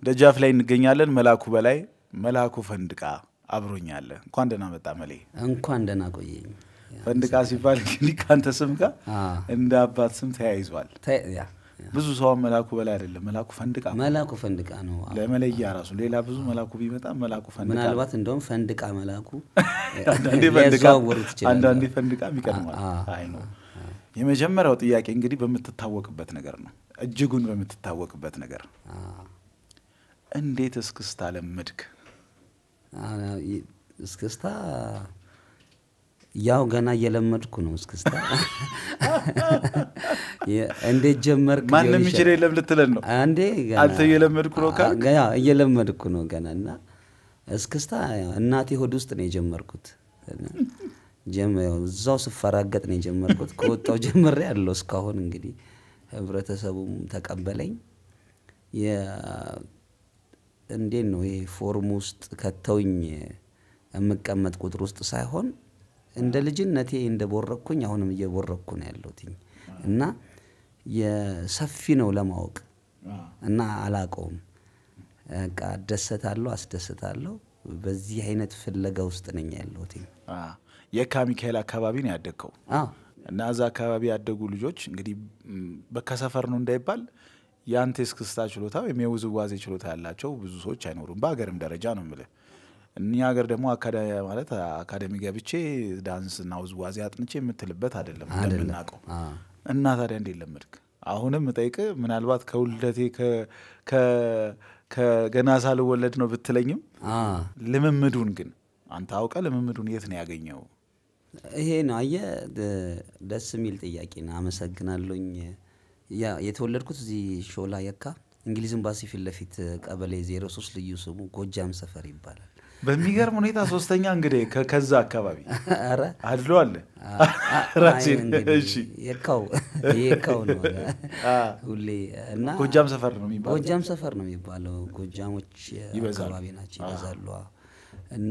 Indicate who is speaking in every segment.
Speaker 1: ደጃፍ ላይ እንገኛለን። መላኩ በላይ መላኩ ፈንድቃ አብሮኛለ። እንኳን ደህና መጣ መሌ።
Speaker 2: እንኳን ደህና ቆየኝ።
Speaker 1: ፈንድቃ ሲባል እንግዲህ ከአንተ ስም ጋር
Speaker 2: አ፣
Speaker 1: እንደ አባት ስም ተያይዟል።
Speaker 2: ተ- ያ፣ ያ።
Speaker 1: ብዙ ሰውን መላኩ በላይ አይደለም መላኩ ፈንድቃ
Speaker 2: መላኩ ፈንድቃ ነው። አ፣
Speaker 1: ለመለያ ራሱ ሌላ ብዙ መላኩ ቢመጣ መላኩ ፈንድቃ
Speaker 2: ምናልባት እንደውም ፈንድቃ መላኩ
Speaker 1: አንዳንዴ ፈንድቃ
Speaker 2: ሊያዘዋውሩት ይችላሉ።
Speaker 1: አንዳንዴ ፈንድቃም ይቀድማል።
Speaker 2: አ፣ አ፣
Speaker 1: አይ ነው። የመጀመሪያው ጥያቄ እንግዲህ በምትታወቅበት ነገር ነው። እጅጉን በምትታወቅበት ነገር
Speaker 2: አ፣
Speaker 1: እንዴት እስክስታ ለመድክ?
Speaker 2: አ፣ ይ- እስክስታ ያው ገና እየለመድኩ ነው። እስክስታ የ- እንዴት ጀመርክ?
Speaker 1: ማንም
Speaker 2: ሊሆን
Speaker 1: ይችል የለም ልትለን ነው።
Speaker 2: አንዴ ገና
Speaker 1: አንተ እየለመድኩ ነው ካልክ?
Speaker 2: አ- ያ እየለመድኩ ነው ገና እና እስክስታ ያው እናቴ ሆድ ውስጥ ነው የጀመርኩት። እና ጀመ- ያው እዛው ስፈራገጥ ነው የጀመርኩት። ከወጣው ጀምሬ ያለው እስካሁን እንግዲህ ህብረተሰቡም ተቀበለኝ። የ- እንዴት ነው ይሄ ፎርም ውስጥ ከተውኝ የምቀመጥ ቁጥር ውስጥ ሳይሆን እንደ ልጅነቴ እንደ ቦረኩኝ አሁንም እየቦረኩ ነው ያለሁትኝ እና የሰፊ ነው ለማወቅ እና አላቀውም። በቃ አደሰታለሁ፣ አስደስታለሁ። በዚህ አይነት ፍለጋ ውስጥ ነኝ ያለሁትኝ።
Speaker 1: አ፣ የካ ሚካኤል አካባቢ ነው ያደግከው
Speaker 2: አዎ
Speaker 1: እና እዛ አካባቢ ያደጉ ልጆች እንግዲህ ም፣ በከሰፈር ነው እንዳይባል የአንተ የእስክስታ ችሎታ ወይም የውዝዋዜ ችሎታ ያላቸው ብዙ ሰዎች አይኖሩም። በሀገርም ደረጃ ነው የምልህ። እኛ ሀገር ደግሞ አካዳ- ማለት አካደሚ ገብቼ ዳንስና ውዝዋዜ አጥንቼ የምትልበት አይደለም እንደምናውቀው።
Speaker 2: አዎ።
Speaker 1: እና ታዲያ እንዴት ለመድክ? አሁንም እጠይቅ ምናልባት ከውልደቴ ከ- ከ- ከገና ሳልወለድ ነው ብትለኝም
Speaker 2: አዎ።
Speaker 1: ልምምዱን ግን አንተ አውቀ ልምምዱን የት ነው ያገኘው?
Speaker 2: ይሄ ነው አየህ፣ ደ- ደስ የሚል ጥያቄ ነው። አመሰግናለሁኝ። ያ የተወለድኩት እዚህ ሾላ የካ እንግሊዝ ኤምባሲ ፊት ለፊት ቀበሌ 03 ልዩ ስሙ ጎጃም ሰፈር ይባላል።
Speaker 1: በሚገርም ሁኔታ ሶስተኛ እንግዲህ ከ- ከዛ አካባቢ
Speaker 2: ኧረ
Speaker 1: አድሎ አለ
Speaker 2: አ- አ-
Speaker 1: ራሴን
Speaker 2: አይ እንግዲህ
Speaker 1: እሺ
Speaker 2: የካው የካው ነው ሁሌ እና
Speaker 1: ጎጃም ሰፈር ነው የሚባለው።
Speaker 2: ጎጃም ሰፈር ነው የሚባለው። ጎጃሞች
Speaker 1: ይበዛሉ።
Speaker 2: አካባቢ ናቸው ይበዛሉ። አዎ። እና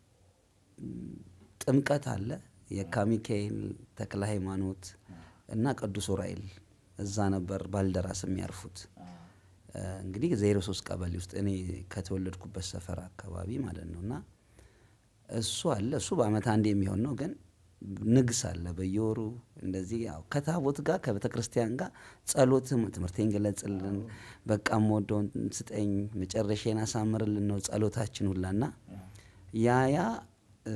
Speaker 2: ም፣ ጥምቀት አለ፣ የካ ሚካኤል፣ ተክለ ሃይማኖት እና ቅዱስ ዑራኤል እዛ ነበር ባልደራስ የሚያርፉት። እ፣ እንግዲህ ዜሮ ሶስት ቀበሌ ውስጥ እኔ ከተወለድኩበት ሰፈር አካባቢ ማለት ነው እና እሱ አለ። እሱ በአመት አንድ የሚሆን ነው ግን ንግስ አለ በየወሩ እንደዚህ ያው ከታቦት ጋር ከቤተ ክርስቲያን ጋር ጸሎትም ትምህርቴን ገለጽልን፣ በቃ የምወደውን ስጠኝ፣ መጨረሻዬን አሳምርልን ነው ጸሎታችን ሁላና ያ ያ እ፣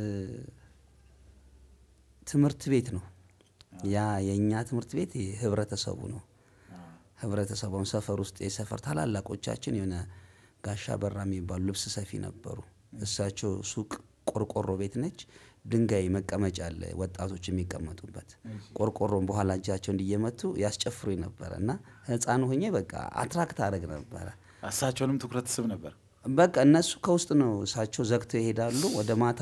Speaker 2: ትምህርት ቤት ነው። ያ የእኛ ትምህርት ቤት ህብረተሰቡ ነው። ህብረተሰቡን ሰፈር ውስጥ የሰፈር ታላላቆቻችን የሆነ ጋሻ በራ የሚባሉ ልብስ ሰፊ ነበሩ። እሳቸው ሱቅ ቆርቆሮ ቤት ነች። ድንጋይ መቀመጫ አለ ወጣቶች የሚቀመጡበት ቆርቆሮን በኋላ እጃቸው እንዲየመቱ ያስጨፍሩ ነበረ እና ህፃን ሆኜ በቃ አትራክት አደረግ ነበረ።
Speaker 1: እሳቸውንም ትኩረት ስብ ነበር።
Speaker 2: በቃ እነሱ ከውስጥ ነው እሳቸው ዘግተው ይሄዳሉ። ወደ ማታ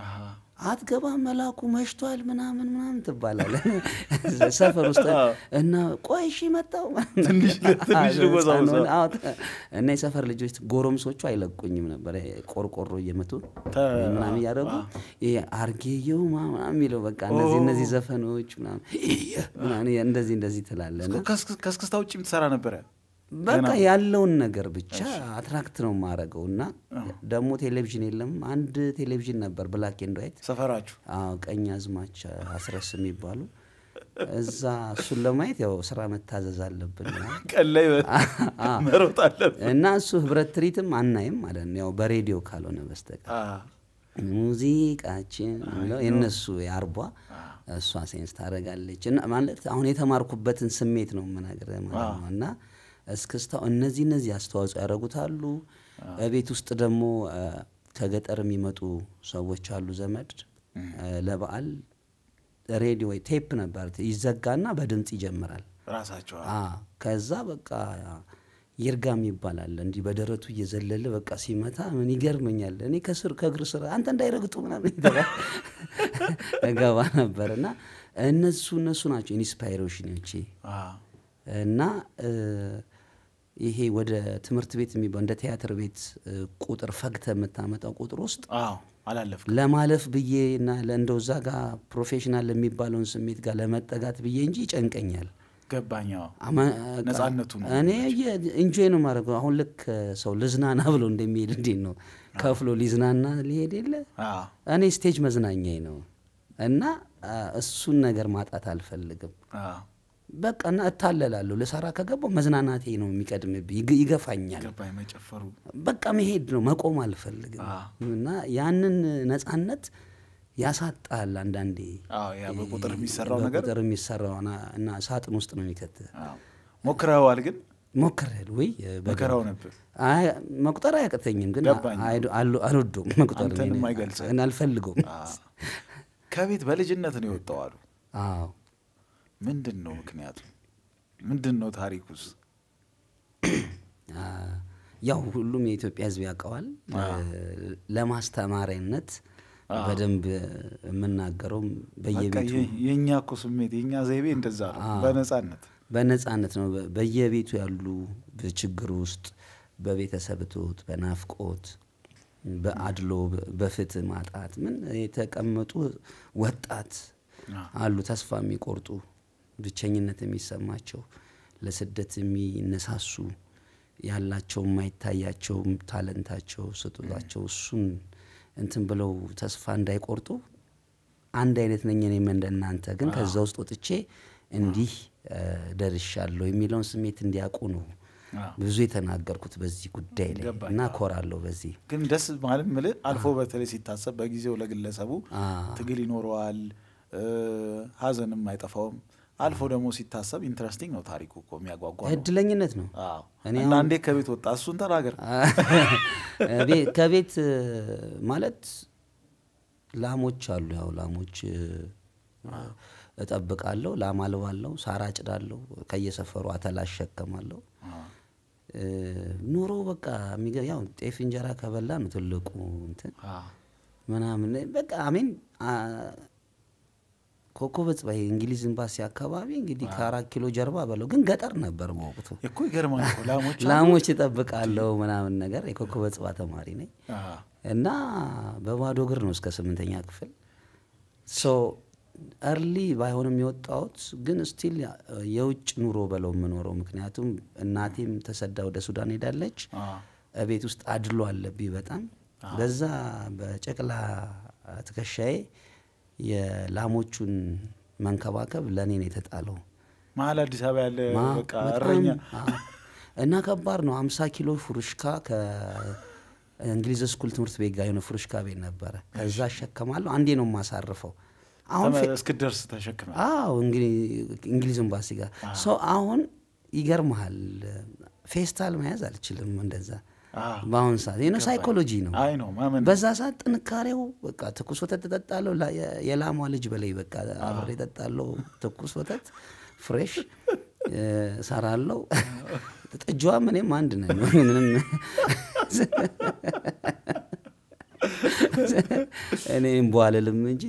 Speaker 2: አትገባም መላኩ መሽቷል ምናምን ምናምን ትባላለ ሰፈር ውስጥ እና ቆይ እሺ መጣው
Speaker 1: ትንሽ ትንሽ ልወዛወዛ።
Speaker 2: እና የሰፈር ልጆች ጎረምሶቹ አይለቁኝም ነበር ቆርቆሮ እየመቱ
Speaker 1: ተ-
Speaker 2: ምናምን እያደረጉ ይሄ አርጌየው ምናምን የሚለው በቃ እነዚህ እነዚህ ዘፈኖች ምናምን ምናምን እንደዚህ እንደዚህ ትላለ እና
Speaker 1: ከእስክ- ከእስክስታ ውጭ የምትሰራ ነበረ?
Speaker 2: በቃ ያለውን ነገር ብቻ አትራክት ነው የማረገው። እና ደግሞ ቴሌቪዥን የለም። አንድ ቴሌቪዥን ነበር ብላክ ኤንድ ዋይት።
Speaker 1: ሰፈራችሁ
Speaker 2: አዎ ቀኝ አዝማች አስረስ የሚባሉ እዛ እሱን ለማየት ያው ስራ መታዘዝ አለብን
Speaker 1: ቀን ላይ መሮጥ አለብህ።
Speaker 2: እና እሱ ህብረት ትርኢትም አናይም ማለት ነው ያው በሬዲዮ ካልሆነ በስተቀር
Speaker 1: አ፣
Speaker 2: ሙዚቃችን የሚለው የእነሱ የአርቧ እሷ ሴንስ ታደርጋለች። እና ማለት አሁን የተማርኩበትን ስሜት ነው የምነግርህ ማለት ነው። እና እስክስታው እነዚህ እነዚህ አስተዋጽኦ ያደርጉታሉ። ቤት ውስጥ ደግሞ አ፣ ከገጠር የሚመጡ ሰዎች አሉ ዘመድ አ፣ ለበዓል ሬዲዮ ወይ ቴፕ ነበር ይዘጋና በድምፅ ይጀምራል።
Speaker 1: ራሳቸው
Speaker 2: አ ከዛ በቃ ይርጋም ይባላል እንዲህ በደረቱ እየዘለለ በቃ ሲመታ ምን ይገርመኛል። እኔ ከስር ከእግር ስር አንተ እንዳይረግጡ ምናምን ይተባል እገባ ነበር እና እነሱ እነሱ ናቸው ኢንስፓይሬሽኖቼ
Speaker 1: አ፣
Speaker 2: እና እ፣ ይሄ ወደ ትምህርት ቤት የሚባለው እንደ ቲያትር ቤት እ፣ ቁጥር ፈግተ የምታመጣው ቁጥር ውስጥ
Speaker 1: አዎ አላለፍክም።
Speaker 2: ለማለፍ ብዬ እና ለእንደው እዛ ጋር ፕሮፌሽናል የሚባለውን ስሜት ጋር ለመጠጋት ብዬ እንጂ ይጨንቀኛል።
Speaker 1: ገባኝ። አዎ።
Speaker 2: አማ-
Speaker 1: ነፃነቱ ነው
Speaker 2: እኔ ኢንጆይ ነው ማድረገው። አሁን ልክ ሰው ልዝናና ብሎ እንደሚሄድ እንዴት ነው ከፍሎ ሊዝናና ሊሄድ የለ
Speaker 1: አዎ።
Speaker 2: እኔ ስቴጅ መዝናኛዬ ነው እና አ፣ እሱን ነገር ማጣት አልፈልግም።
Speaker 1: አዎ።
Speaker 2: በቃ እና እታለላለሁ። ልሰራ ከገባው መዝናናቴ ነው የሚቀድምብኝ፣ ይግ- ይገፋኛል።
Speaker 1: ገባኝ። መጨፈሩ
Speaker 2: በቃ መሄድ ነው መቆም አልፈልግም።
Speaker 1: አዎ።
Speaker 2: እና ያንን ነፃነት ያሳጣል አንዳንዴ
Speaker 1: አዎ፣ ያ በቁጥር የሚሰራው ነገር
Speaker 2: በቁጥር የሚሰራው እና- እና ሳጥን ውስጥ ነው የሚከት
Speaker 1: አዎ። ሞክረኸዋል ግን
Speaker 2: ሞክሬያለሁ ወይ በደንብ።
Speaker 1: መከራው ነበር።
Speaker 2: አይ መቁጠር አያቅተኝም፣ ግን
Speaker 1: ገባኝ።
Speaker 2: አይዶ- አሉ- አልወደውም መቁጠር
Speaker 1: አንተንም
Speaker 2: እኔ-
Speaker 1: አይገልጽም።
Speaker 2: እኔ አልፈልገውም።
Speaker 1: አዎ። ከቤት በልጅነት ነው የወጣው አሉ።
Speaker 2: አዎ
Speaker 1: ምንድን ነው ምክንያቱ? ምንድን ነው ታሪኩስ?
Speaker 2: አ፣ ያው ሁሉም የኢትዮጵያ ሕዝብ ያውቀዋል። ለማስተማሪያነት በደንብ የምናገረው
Speaker 1: በቃ
Speaker 2: በየቤቱ
Speaker 1: የ- የእኛ እኮ ስሜት የእኛ ዘይቤ እንደዛ ነው። በነጻነት
Speaker 2: በነጻነት ነው። በ- በየቤቱ ያሉ በችግር ውስጥ በቤተሰብ እጦት፣ በናፍቆት፣ በአድሎ፣ በ- በፍትህ ማጣት ምን የተቀመጡ ወጣት አሉ። ተስፋ የሚቆርጡ ብቸኝነት የሚሰማቸው ለስደት የሚነሳሱ ያላቸው የማይታያቸው ታለንታቸው ስጦታቸው እሱን እንትን ብለው ተስፋ እንዳይቆርጡ አንድ አይነት ነኝ እኔም እንደናንተ ግን ከዛ ውስጥ ወጥቼ እንዲህ እ፣ ደርሻለሁ የሚለውን ስሜት እንዲያውቁ ነው
Speaker 1: አዎ።
Speaker 2: ብዙ የተናገርኩት በዚህ ጉዳይ ላይ
Speaker 1: ገባኝ።
Speaker 2: እና ኮራለሁ በዚህ
Speaker 1: ግን ደስ ማለት ምልህ አልፎ በተለይ ሲታሰብ በጊዜው ለግለሰቡ
Speaker 2: አዎ።
Speaker 1: ትግል ይኖረዋል፣ እ፣ ሀዘንም አይጠፋውም። አልፎ ደግሞ ሲታሰብ ኢንትረስቲንግ ነው ታሪኩ እኮ የሚያጓጓ ነው።
Speaker 2: እድለኝነት ነው።
Speaker 1: አዎ።
Speaker 2: እኔ
Speaker 1: እና እንዴት ከቤት ወጣ? እሱን ተናገር።
Speaker 2: ቤ- ከቤት እ፣ ማለት ላሞች አሉ። ያው ላሞች እ፣ እጠብቃለሁ፣ ላም አልባለሁ፣ ሳር አጭዳለሁ፣ ከየሰፈሩ አተላ አሸከማለሁ። እ፣ ኑሮ በቃ የሚገ- ያው ጤፍ እንጀራ ከበላ ነው ትልቁ እንትን
Speaker 1: አዎ።
Speaker 2: ምናምን በቃ አሜን ኮከበ ጽባይ እንግሊዝ ኤምባሲ አካባቢ እንግዲህ ከአራት ኪሎ ጀርባ በለው ግን ገጠር ነበር በወቅቱ።
Speaker 1: እኮ ይገርማል እኮ ላሞች አሉ።
Speaker 2: ላሞች እጠብቃለሁ ምናምን ነገር የኮከበ ጽባ ተማሪ ነኝ
Speaker 1: አዎ።
Speaker 2: እና በባዶ እግር ነው እስከ ስምንተኛ ክፍል ሶ እርሊ ባይሆንም የወጣሁት ግን ስቲል የውጭ ኑሮ በለው የምኖረው ምክንያቱም እናቴም ተሰዳ ወደ ሱዳን ሄዳለች።
Speaker 1: አዎ።
Speaker 2: ቤት ውስጥ አድሎ አለብኝ በጣም በዛ በጨቅላ ትከሻዬ የላሞቹን መንከባከብ ለእኔ ነው የተጣለው።
Speaker 1: መሀል አዲስ አበባ ያለ
Speaker 2: ማ-
Speaker 1: በቃ
Speaker 2: በጣም-
Speaker 1: እረኛ
Speaker 2: አዎ። እና ከባድ ነው። አምሳ ኪሎ ፉርሽካ ከእንግሊዝ ስኩል ትምህርት ቤት ጋር የሆነ ፉርሽካ ቤት ነበረ። ከዛ አሸከማለሁ። አንዴ ነው የማሳርፈው። አሁን ፌ-
Speaker 1: እስክደርስ ተሸክመ
Speaker 2: አዎ እንግዲህ እንግሊዝ ኤምባሲ ጋር ሰው አሁን ይገርመሃል፣ ፌስታል መያዝ አልችልም። እንደዛ በአሁን ሰዓት ይህ ሳይኮሎጂ ነው።
Speaker 1: አይ ነው ማመን
Speaker 2: በዛ ሰዓት ጥንካሬው በቃ ትኩስ ወተት እጠጣለሁ። ላ- የ- የላሟ ልጅ በላይ በቃ አብሬ እጠጣለሁ። ትኩስ ወተት ፍሬሽ እ፣ እሰራለሁ። ጥጃዋም እኔም አንድ ነን። ምንም እኔም በዋልልም እንጂ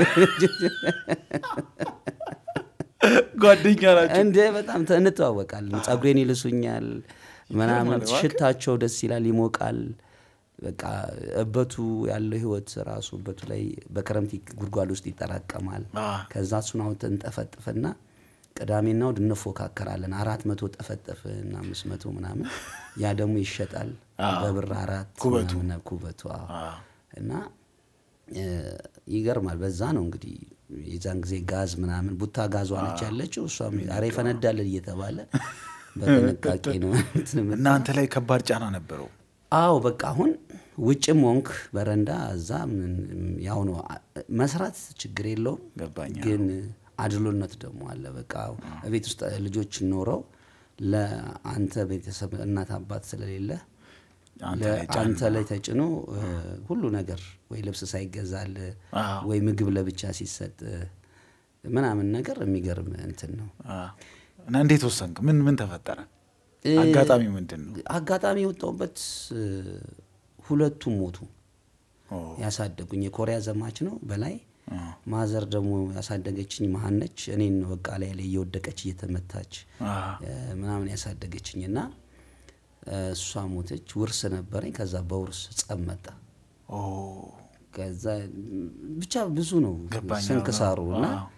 Speaker 1: ጓደኛ ናቸው።
Speaker 2: እንደ በጣም ተ- እንተዋወቃለን። ጸጉሬን ይልሱኛል ምናምን፣
Speaker 1: ማለት እባክህ።
Speaker 2: ሽታቸው ደስ ይላል፣ ይሞቃል። በቃ እበቱ ያለው ህይወት ራሱ እበቱ ላይ በክረምት ይ- ጉድጓድ ውስጥ ይጠራቀማል።
Speaker 1: አ።
Speaker 2: ከዛ እሱን አውጥተን እንጠፈጥፍና ቅዳሜና እሑድ እንፎካከራለን። አራት መቶ ጠፈጠፍን አምስት መቶ ምናምን፣ ያ ደግሞ ይሸጣል በብር አራት
Speaker 1: ኩበቱ።
Speaker 2: ምናምን ኩበቱ አዎ።
Speaker 1: አዎ።
Speaker 2: እና እ፣ ይገርማል። በዛ ነው እንግዲህ የዛን ጊዜ ጋዝ ምናምን ቡታ ጋዟ ነች ያለችው። እሷም ኧረ ይፈነዳል እየተባለ በጥንቃቄ ነው እንትን የምት-
Speaker 1: እናንተ ላይ ከባድ ጫና ነበረው።
Speaker 2: አዎ በቃ አሁን ውጭም ሆንክ በረንዳ እዛ ምን- ያው ነው አ- መስራት ችግር የለውም
Speaker 1: ገባኝ።
Speaker 2: ግን አድሎነት ደግሞ አለ። በቃ ቤት ውስጥ ልጆች ኖረው ለአንተ ቤተሰብ እናት አባት ስለሌለ
Speaker 1: አንተ ላይ ጫና።
Speaker 2: አንተ ላይ ተጭኖ እ፣ ሁሉ ነገር ወይ ልብስ ሳይገዛል
Speaker 1: አዎ።
Speaker 2: ወይ ምግብ ለብቻ ሲሰጥ ምናምን ነገር የሚገርም እንትን ነው።
Speaker 1: አ። እና እንዴት ወሰንክ? ምን ምን ተፈጠረ?
Speaker 2: እ፣
Speaker 1: አጋጣሚ ምንድን ነው?
Speaker 2: አጋጣሚ የወጣሁበት እ፣ ሁለቱም ሞቱ።
Speaker 1: ኦ፣
Speaker 2: ያሳደጉኝ የኮሪያ ዘማች ነው በላይ
Speaker 1: አ።
Speaker 2: ማዘር ደግሞ ያሳደገችኝ መሀን ነች። እኔን ነው በቃ ላይ ላይ እየወደቀች እየተመታች
Speaker 1: አ።
Speaker 2: እ፣ ምናምን ያሳደገችኝ እና እ፣ እሷ ሞተች። ውርስ ነበረኝ። ከዛ በውርስ ጸብ መጣ።
Speaker 1: ኦ፣
Speaker 2: ከዛ ብቻ ብዙ ነው
Speaker 1: ገባኝ።
Speaker 2: ስንክሳሩ
Speaker 1: አዎ፣
Speaker 2: እና
Speaker 1: አዎ።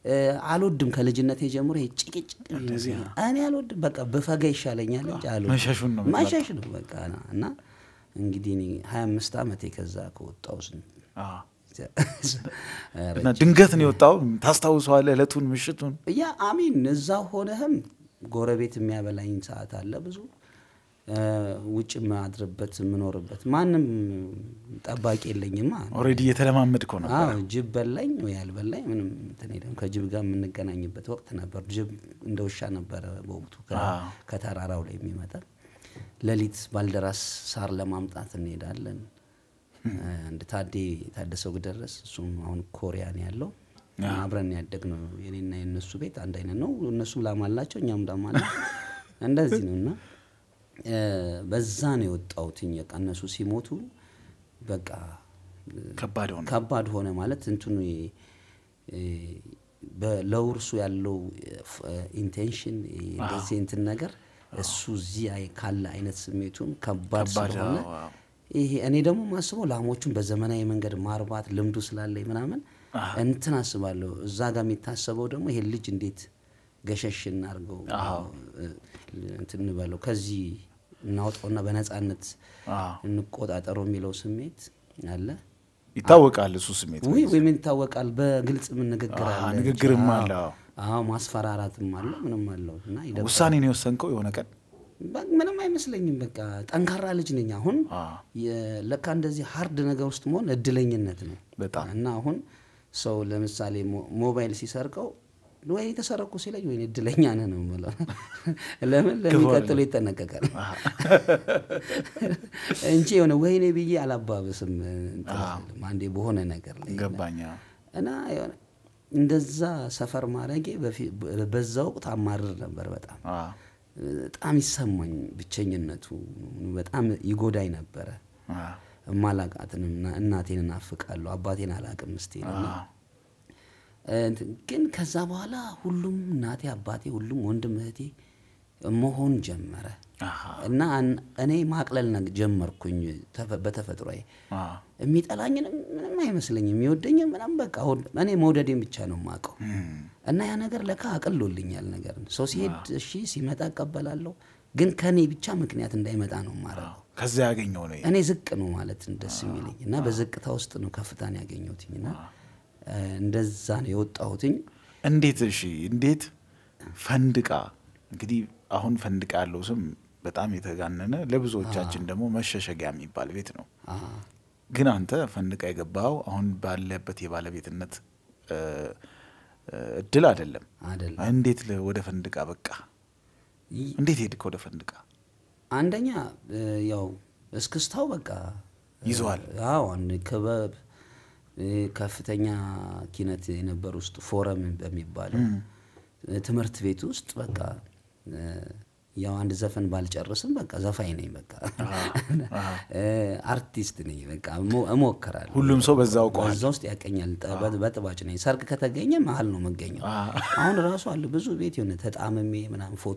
Speaker 2: እ፣ አልወድም ከልጅነት ጀምሮ ይሄ ጭቅጭቅ እኔ አልወድም። በቃ ብፈጋ ይሻለኛል እንጂ አልወድም።
Speaker 1: መሸሹን ነው የምትመርጠው?
Speaker 2: መሸሽ ነው በቃ እና እንግዲህ እኔ ሀያ አምስት ዓመቴ ከዛ ከወጣሁ ስንት
Speaker 1: አዎ።
Speaker 2: ኧረ
Speaker 1: እና ድንገት ነው የወጣው። ታስታውሰዋለህ? እለቱን ምሽቱን?
Speaker 2: ያ አሚን እዛ ሆነህም ጎረቤት የሚያበላኝ ሰዓት አለ ብዙ እ፣ ውጭ የማድርበት የምኖርበት ማንም ጠባቂ የለኝማ።
Speaker 1: ኦልሬዲ እየተለማመድከው ነበር።
Speaker 2: አዎ ጅብ በላኝ ወይ አልበላኝ ምንም እንትን የለም። ከጅብ ጋር የምንገናኝበት ወቅት ነበር። ጅብ እንደ ውሻ ነበረ በወቅቱ ከ-
Speaker 1: አዎ።
Speaker 2: ከተራራው ላይ የሚመጣ ሌሊት ባልደራስ ሳር ለማምጣት እንሄዳለን። አንድ ታዴ ታደሰው ግደረስ እሱም አሁን ኮሪያ ነው ያለው። አብረን ያደግነው የኔና የእነሱ ቤት አንድ አይነት ነው። እነሱም ላም አላቸው፣ እኛም ላም አለ። እንደዚህ ነው እና እ፣ በዛ ነው የወጣሁትኝ። በቃ እነሱ ሲሞቱ በቃ
Speaker 1: ከባድ ሆነ።
Speaker 2: ከባድ ሆነ ማለት እንትኑ እ፣ በ- ለውርሱ ያለው ኢንቴንሽን እንደዚህ እንትን ነገር እሱ እዚህ አይ- ካለ አይነት ስሜቱም ከባድ
Speaker 1: ከባድ
Speaker 2: ስለሆነ
Speaker 1: አዎ፣ አዎ።
Speaker 2: ይሄ እኔ ደግሞ ማስበው ላሞቹን በዘመናዊ መንገድ ማርባት ልምዱ ስላለኝ ምናምን እንትን አስባለሁ። እዛ ጋር የሚታሰበው ደግሞ ይሄን ልጅ እንዴት ገሸሽ እናርገው እ፣ እንትን እንበለው ከዚህ እናውጣውና በነፃነት
Speaker 1: አዎ።
Speaker 2: እንቆጣጠረው የሚለው ስሜት አለ።
Speaker 1: ይታወቃል እሱ ስሜት።
Speaker 2: ውይ ወይ ምን ይታወቃል። በግልጽ ምን ንግግር
Speaker 1: አዎ፣
Speaker 2: አለ።
Speaker 1: ንግግርም
Speaker 2: አዎ፣
Speaker 1: አለ፣ አዎ።
Speaker 2: አዎ ማስፈራራትም አለው ምንም አለው እና ይደብራል።
Speaker 1: ውሳኔን የወሰንከው የሆነ ቀን
Speaker 2: በ- ምንም አይመስለኝም። በቃ ጠንካራ ልጅ ነኝ። አሁን
Speaker 1: አዎ።
Speaker 2: የ- ለካ እንደዚህ ሀርድ ነገር ውስጥ መሆን እድለኝነት ነው
Speaker 1: በጣም
Speaker 2: እና አሁን ሰው ለምሳሌ ሞ- ሞባይል ሲሰርቀው ወይ የተሰረቁ ሲለኝ ወይ እድለኛ ነህ ነው የምለው። ለምን ለሚቀጥሉ ይጠነቀቃል እንጂ የሆነ ወይኔ ብዬ አላባበስም እንትን አልልም። አንዴ በሆነ ነገር ላይ
Speaker 1: ገባኛ።
Speaker 2: እና የሆነ እንደዛ ሰፈር ማድረጌ በፊ- በዛ ወቅት አማርር ነበር በጣም
Speaker 1: አዎ።
Speaker 2: በጣም ይሰማኝ ብቸኝነቱ በጣም ይጎዳኝ ነበረ።
Speaker 1: አዎ።
Speaker 2: እማላቃትንም እና- እናቴን እናፍቃለሁ አባቴን አላቅም ምስቴን እና
Speaker 1: አዎ።
Speaker 2: እንትን ግን ከዛ በኋላ ሁሉም እናቴ አባቴ ሁሉም ወንድም እህቴ መሆን ጀመረ
Speaker 1: አሃ።
Speaker 2: እና አን- እኔ ማቅለል ነግ- ጀመርኩኝ ተፈ- በተፈጥሮዬ
Speaker 1: አዎ።
Speaker 2: የሚጠላኝንም ምንም አይመስለኝም የሚወደኝም ምናም በቃ ወድ- እኔ መውደዴን ብቻ ነው የማውቀው
Speaker 1: እም፣
Speaker 2: እና ያ ነገር ለካ አቅሎልኛል ነገር ሰው ሲሄድ እሺ ሲመጣ እቀበላለሁ ግን ከእኔ ብቻ ምክንያት እንዳይመጣ ነው የማደርገው
Speaker 1: ከዛ ያገኘው ነው።
Speaker 2: እኔ ዝቅ ነው ማለት ደስ የሚለኝ እና በዝቅታ ውስጥ ነው ከፍታን ያገኘሁትኝ እና እ፣ እንደዛ ነው የወጣሁትኝ
Speaker 1: እንዴት እሺ፣ እንዴት ፈንድቃ እንግዲህ አሁን ፈንድቃ ያለው ስም በጣም የተጋነነ ለብዙዎቻችን ደግሞ መሸሸጊያ የሚባል ቤት ነው።
Speaker 2: አ፣
Speaker 1: ግን አንተ ፈንድቃ የገባው አሁን ባለበት የባለቤትነት እ፣ እ፣ እድል አይደለም።
Speaker 2: አይደለም
Speaker 1: እንዴት ለ- ወደ ፈንድቃ በቃ
Speaker 2: ይ-
Speaker 1: እንዴት ሄድክ ወደ ፈንድቃ?
Speaker 2: አንደኛ እ፣ ያው እስክስታው በቃ
Speaker 1: ይዘዋል።
Speaker 2: አዎ አንድ ክበብ እ፣ ከፍተኛ ኪነት የነበር ውስጥ ፎረም በሚባለው እ፣ ትምህርት ቤት ውስጥ በቃ እ፣ ያው አንድ ዘፈን ባልጨርስም በቃ ዘፋኝ ነኝ በቃ እ፣ አርቲስት ነኝ በቃ እሞ- እሞክራለሁ
Speaker 1: ሁሉም ሰው በዛ አውቀዋል።
Speaker 2: በዛ ውስጥ ያቀኛል ጠ- በ- በጥባጭ ነኝ ሰርግ ከተገኘ መሀል ነው መገኘው
Speaker 1: አ፣
Speaker 2: አሁን ራሱ አለ ብዙ ቤት የሆነ ተጣምሜ ምናምን ፎቶ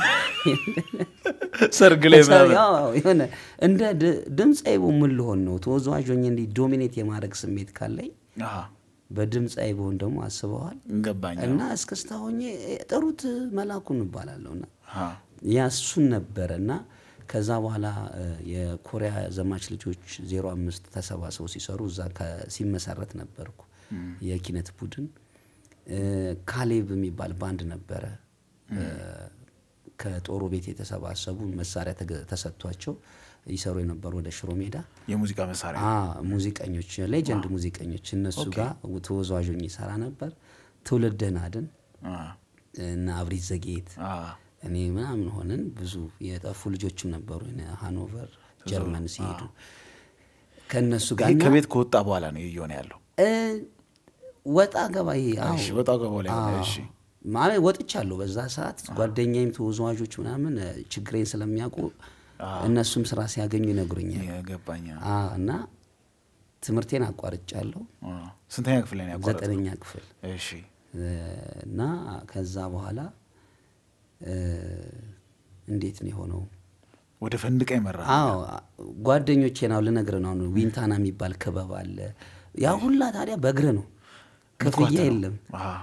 Speaker 1: ሰርግ ላይ ምናምን
Speaker 2: ያው የሆነ እንደ ድ- ድምፃዊ ምን ልሆን ነው ተወዛዋዥ ሆኜ እንዲህ ዶሚኔት የማድረግ ስሜት ካለኝ
Speaker 1: አ፣
Speaker 2: በድምፃዊ ብሆን ደግሞ አስበዋል
Speaker 1: ገባኝ።
Speaker 2: እና እስክስታ ሆኜ ጥሩት መላኩን እባላለሁ እና
Speaker 1: አ፣
Speaker 2: ያ እሱን ነበረ እና ከዛ በኋላ እ፣ የኮሪያ ዘማች ልጆች ዜሮ አምስት ተሰባስበው ሲሰሩ እዛ ከ- ሲመሰረት ነበርኩ የኪነት ቡድን እ፣ ካሌብ የሚባል ባንድ ነበረ እ፣ ከጦሩ ቤት የተሰባሰቡ መሳሪያ ተገ- ተሰጥቷቸው ይሰሩ የነበሩ ወደ ሽሮ ሜዳ
Speaker 1: የሙዚቃ መሳሪያ
Speaker 2: አ ሙዚቀኞች ሌጀንድ ሙዚቀኞች እነሱ ጋር ተወዛዋዦኝ ይሰራ ነበር። ትውልድህን አድን
Speaker 1: አ፣
Speaker 2: እና አብሪት ዘጌት
Speaker 1: አ፣
Speaker 2: እኔ ምናምን ሆነን ብዙ የጠፉ ልጆችም ነበሩ እነ ሃኖቨር ጀርመን ሲሄዱ ከእነሱ ጋር
Speaker 1: ይሄ
Speaker 2: እና
Speaker 1: ከቤት ከወጣ በኋላ ነው እየሆነ ያለው።
Speaker 2: እ፣ ወጣ ገባ ይሄ አዎ።
Speaker 1: እሺ፣ ወጣ ገባ ላይ ሆነ።
Speaker 2: አዎ።
Speaker 1: እሺ፣
Speaker 2: ማለት ወጥቻለሁ በዛ ሰዓት ጓደኛዬም ተወዛዋዦች ምናምን እ፣ ችግሬን ስለሚያውቁ እነሱም ስራ ሲያገኙ ይነግሩኛል
Speaker 1: የገባኝ።
Speaker 2: አ፣ እና ትምህርቴን አቋርጫለሁ
Speaker 1: አ፣ ስንተኛ ክፍል ላይ ነው ያቋረጥከው?
Speaker 2: ዘጠነኛ ክፍል
Speaker 1: እሺ፣
Speaker 2: እ፣ እና ከዛ በኋላ እ፣ እንዴት ነው የሆነው?
Speaker 1: ወደ ፈንድቃ ይመራ
Speaker 2: አዎ ጓደኞቼ ነው ልነግር ነው። አሁን ዊንታና የሚባል ክበብ አለ። ያ ሁላ ታዲያ በእግር ነው፣ ክፍያ የለም።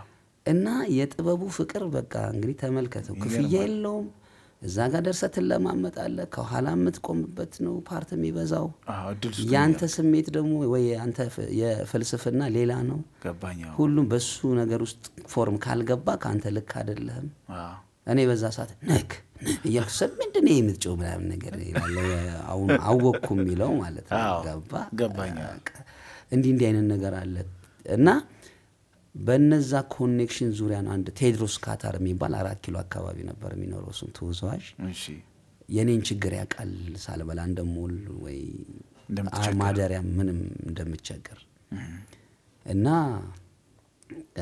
Speaker 2: እና የጥበቡ ፍቅር በቃ እንግዲህ ተመልከተው፣ ክፍያ የለውም። እዛ ጋር ደርሰህ ትለማመጣለህ። ከኋላ የምትቆምበት ነው ፓርት የሚበዛው።
Speaker 1: አዎ፣ እድል ስጡ
Speaker 2: የአንተ ስሜት ደግሞ ወይ አንተ የፍልስፍና ሌላ ነው።
Speaker 1: ገባኝ። አዎ።
Speaker 2: ሁሉም በሱ ነገር ውስጥ ፎርም ካልገባ ከአንተ ልክ አይደለህም።
Speaker 1: አዎ።
Speaker 2: እኔ በዛ ሰዓት ነክ እያልኩ ሰብ ምንድን ነው የምትጮው ምናምን ነገር ይላል። አሁን አወቅኩ የሚለው ማለት ነው።
Speaker 1: አዎ፣
Speaker 2: ገባ
Speaker 1: ገባኝ።
Speaker 2: በቃ እንዲህ እንዲህ አይነት ነገር አለ እና በነዛ ኮኔክሽን ዙሪያ ነው አንድ ቴድሮስ ካታር የሚባል አራት ኪሎ አካባቢ ነበር የሚኖረው እሱም ተወዛዋዥ
Speaker 1: እሺ።
Speaker 2: የኔን ችግር ያውቃል ሳልበላ እንደምውል ወይ
Speaker 1: እንደምትቸገር።
Speaker 2: ማደሪያ ምንም እንደምቸገር እና እ፣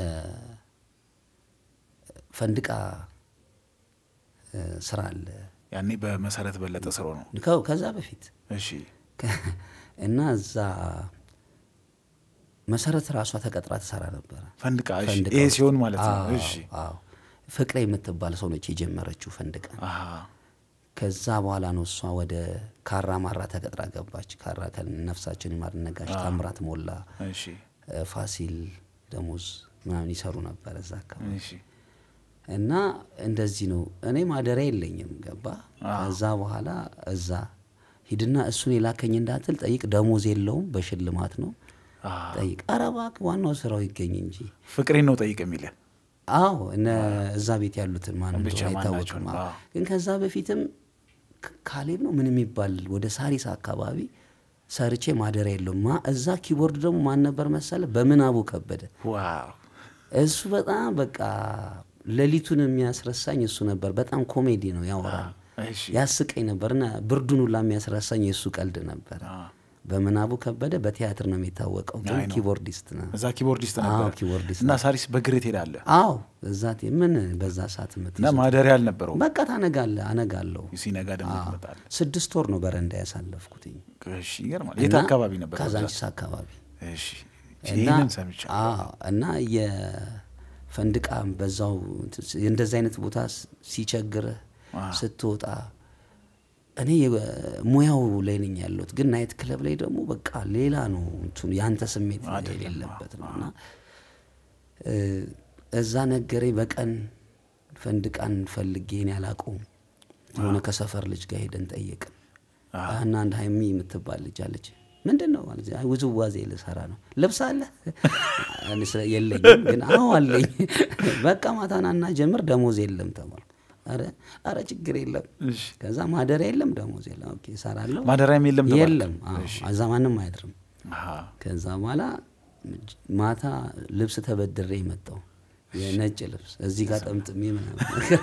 Speaker 2: ፈንድቃ እ፣ ስራ አለ
Speaker 1: ያኔ በመሰረት በለጠ ስሮ ነው።
Speaker 2: ከ- ከዛ በፊት
Speaker 1: እሺ።
Speaker 2: ከ- እና እዛ መሰረት ራሷ ተቀጥራ ትሰራ ነበረ።
Speaker 1: ፈንድቃ። እሺ።
Speaker 2: ፈንድቃ
Speaker 1: ይሄ
Speaker 2: ውስጥ።
Speaker 1: ሲሆን ማለት ነው።
Speaker 2: አዎ፣
Speaker 1: እሺ።
Speaker 2: አዎ። ፍቅሬ የምትባል ሰው ነች የጀመረችው ፈንድቃ።
Speaker 1: አሃ።
Speaker 2: ከዛ በኋላ ነው እሷ ወደ ካራ ማራ ተቀጥራ ገባች። ካራ ከነፍሳችን ይማር ነጋሽ፣ ታምራት ሞላ፣
Speaker 1: እሺ።
Speaker 2: እ፣ ፋሲል ደሞዝ ምናምን ይሰሩ ነበር እዛ አካባቢ
Speaker 1: እሺ።
Speaker 2: እና እንደዚህ ነው። እኔ ማደሪያ የለኝም ገባ። ከዛ በኋላ እዛ ሂድና እሱን የላከኝ እንዳትል ጠይቅ፣ ደሞዝ የለውም በሽልማት ነው
Speaker 1: አዎ።
Speaker 2: ጠይቅ። ኧረ እባክህ ዋናው ስራው ይገኝ እንጂ
Speaker 1: ፍቅሬን ነው ጠይቅ የሚልህ።
Speaker 2: አዎ እነ እዛ ቤት ያሉትን ማን
Speaker 1: ብቻ
Speaker 2: እንደሆነ
Speaker 1: ማን
Speaker 2: አይታወቅም።
Speaker 1: ናቸው?
Speaker 2: አዎ።
Speaker 1: አዎ።
Speaker 2: ግን ከዛ በፊትም ክ- ካሌብ ነው ምን የሚባል ወደ ሳሪስ አካባቢ ሰርቼ ማደሪያ የለውም። ማ እዛ ኪቦርድ ደግሞ ማን ነበር መሰለ? በምናቡ ከበደ።
Speaker 1: ዋው።
Speaker 2: እሱ በጣም በቃ ሌሊቱን የሚያስረሳኝ እሱ ነበር። በጣም ኮሜዲ ነው ያወራል፣
Speaker 1: እሺ።
Speaker 2: ያስቀኝ ነበር እና ብርዱን ሁላ የሚያስረሳኝ የእሱ ቀልድ ነበር።
Speaker 1: አዎ።
Speaker 2: በምናቡ ከበደ በቲያትር ነው የሚታወቀው፣ ግን
Speaker 1: አይ ነው።
Speaker 2: ኪቦርዲስት ነው።
Speaker 1: እዛ ኪቦርዲስት
Speaker 2: አዎ
Speaker 1: ነበር
Speaker 2: ኪቦርዲስት
Speaker 1: እና ሳሪስ በእግር ትሄዳለህ
Speaker 2: አዎ እዛ ቴ- ምን በዛ ሰዓት
Speaker 1: እና
Speaker 2: የምትይዘው
Speaker 1: ማደሪያ አልነበረውም።
Speaker 2: በቃ ታነጋለህ። አነጋለሁ።
Speaker 1: ሲነጋ ደግሞ ትመጣለህ።
Speaker 2: ስድስት ወር ነው በረንዳ ያሳለፍኩትኝ።
Speaker 1: እሺ፣ ይገርማል። የት
Speaker 2: እና
Speaker 1: አካባቢ ነበር?
Speaker 2: ካዛንቺስ አካባቢ
Speaker 1: እሺ።
Speaker 2: እና
Speaker 1: ይህንን ሰምቻለሁ።
Speaker 2: አዎ፣ እና የፈንድቃ በዛው እንደዚህ አይነት ቦታ ስ- ሲቸግርህ ስትወጣ እኔ የ- ሙያው ላይ ነኝ ያለሁት፣ ግን ናይት ክለብ ላይ ደግሞ በቃ ሌላ ነው እንትኑ የአንተ ስሜት የሌለበት ነው እና እ፣ እዛ ነገረኝ። በቀን ፈንድቃን ፈልጌ እኔ አላውቀውም። የሆነ ከሰፈር ልጅ ጋር ሄደን ጠየቅን እና አንድ ሀይሚ የምትባል ልጅ አለች። ምንድን ነው ማለት አይ ውዝዋዜ ልሰራ ነው። ልብስ አለ እኔ ስለ- የለኝም፣ ግን አዎ አለኝ። በቃ ማታናና ጀምር ደሞዝ የለም ተባልኩ። ኧረ ኧረ ችግር የለም።
Speaker 1: እሺ።
Speaker 2: ከዛ ማደሪያ የለም ደሞዝ የለም። ኦኬ እሰራለሁ።
Speaker 1: ማደሪያም የለም ተባልክ?
Speaker 2: የለም። አዎ፣ እዛ ማንም አያድርም።
Speaker 1: አሃ።
Speaker 2: ከዛ በኋላ ማታ ልብስ ተበድሬ መጣው የነጭ ልብስ እዚህ ጋር ጠምጥሜ ምናምን ነገር።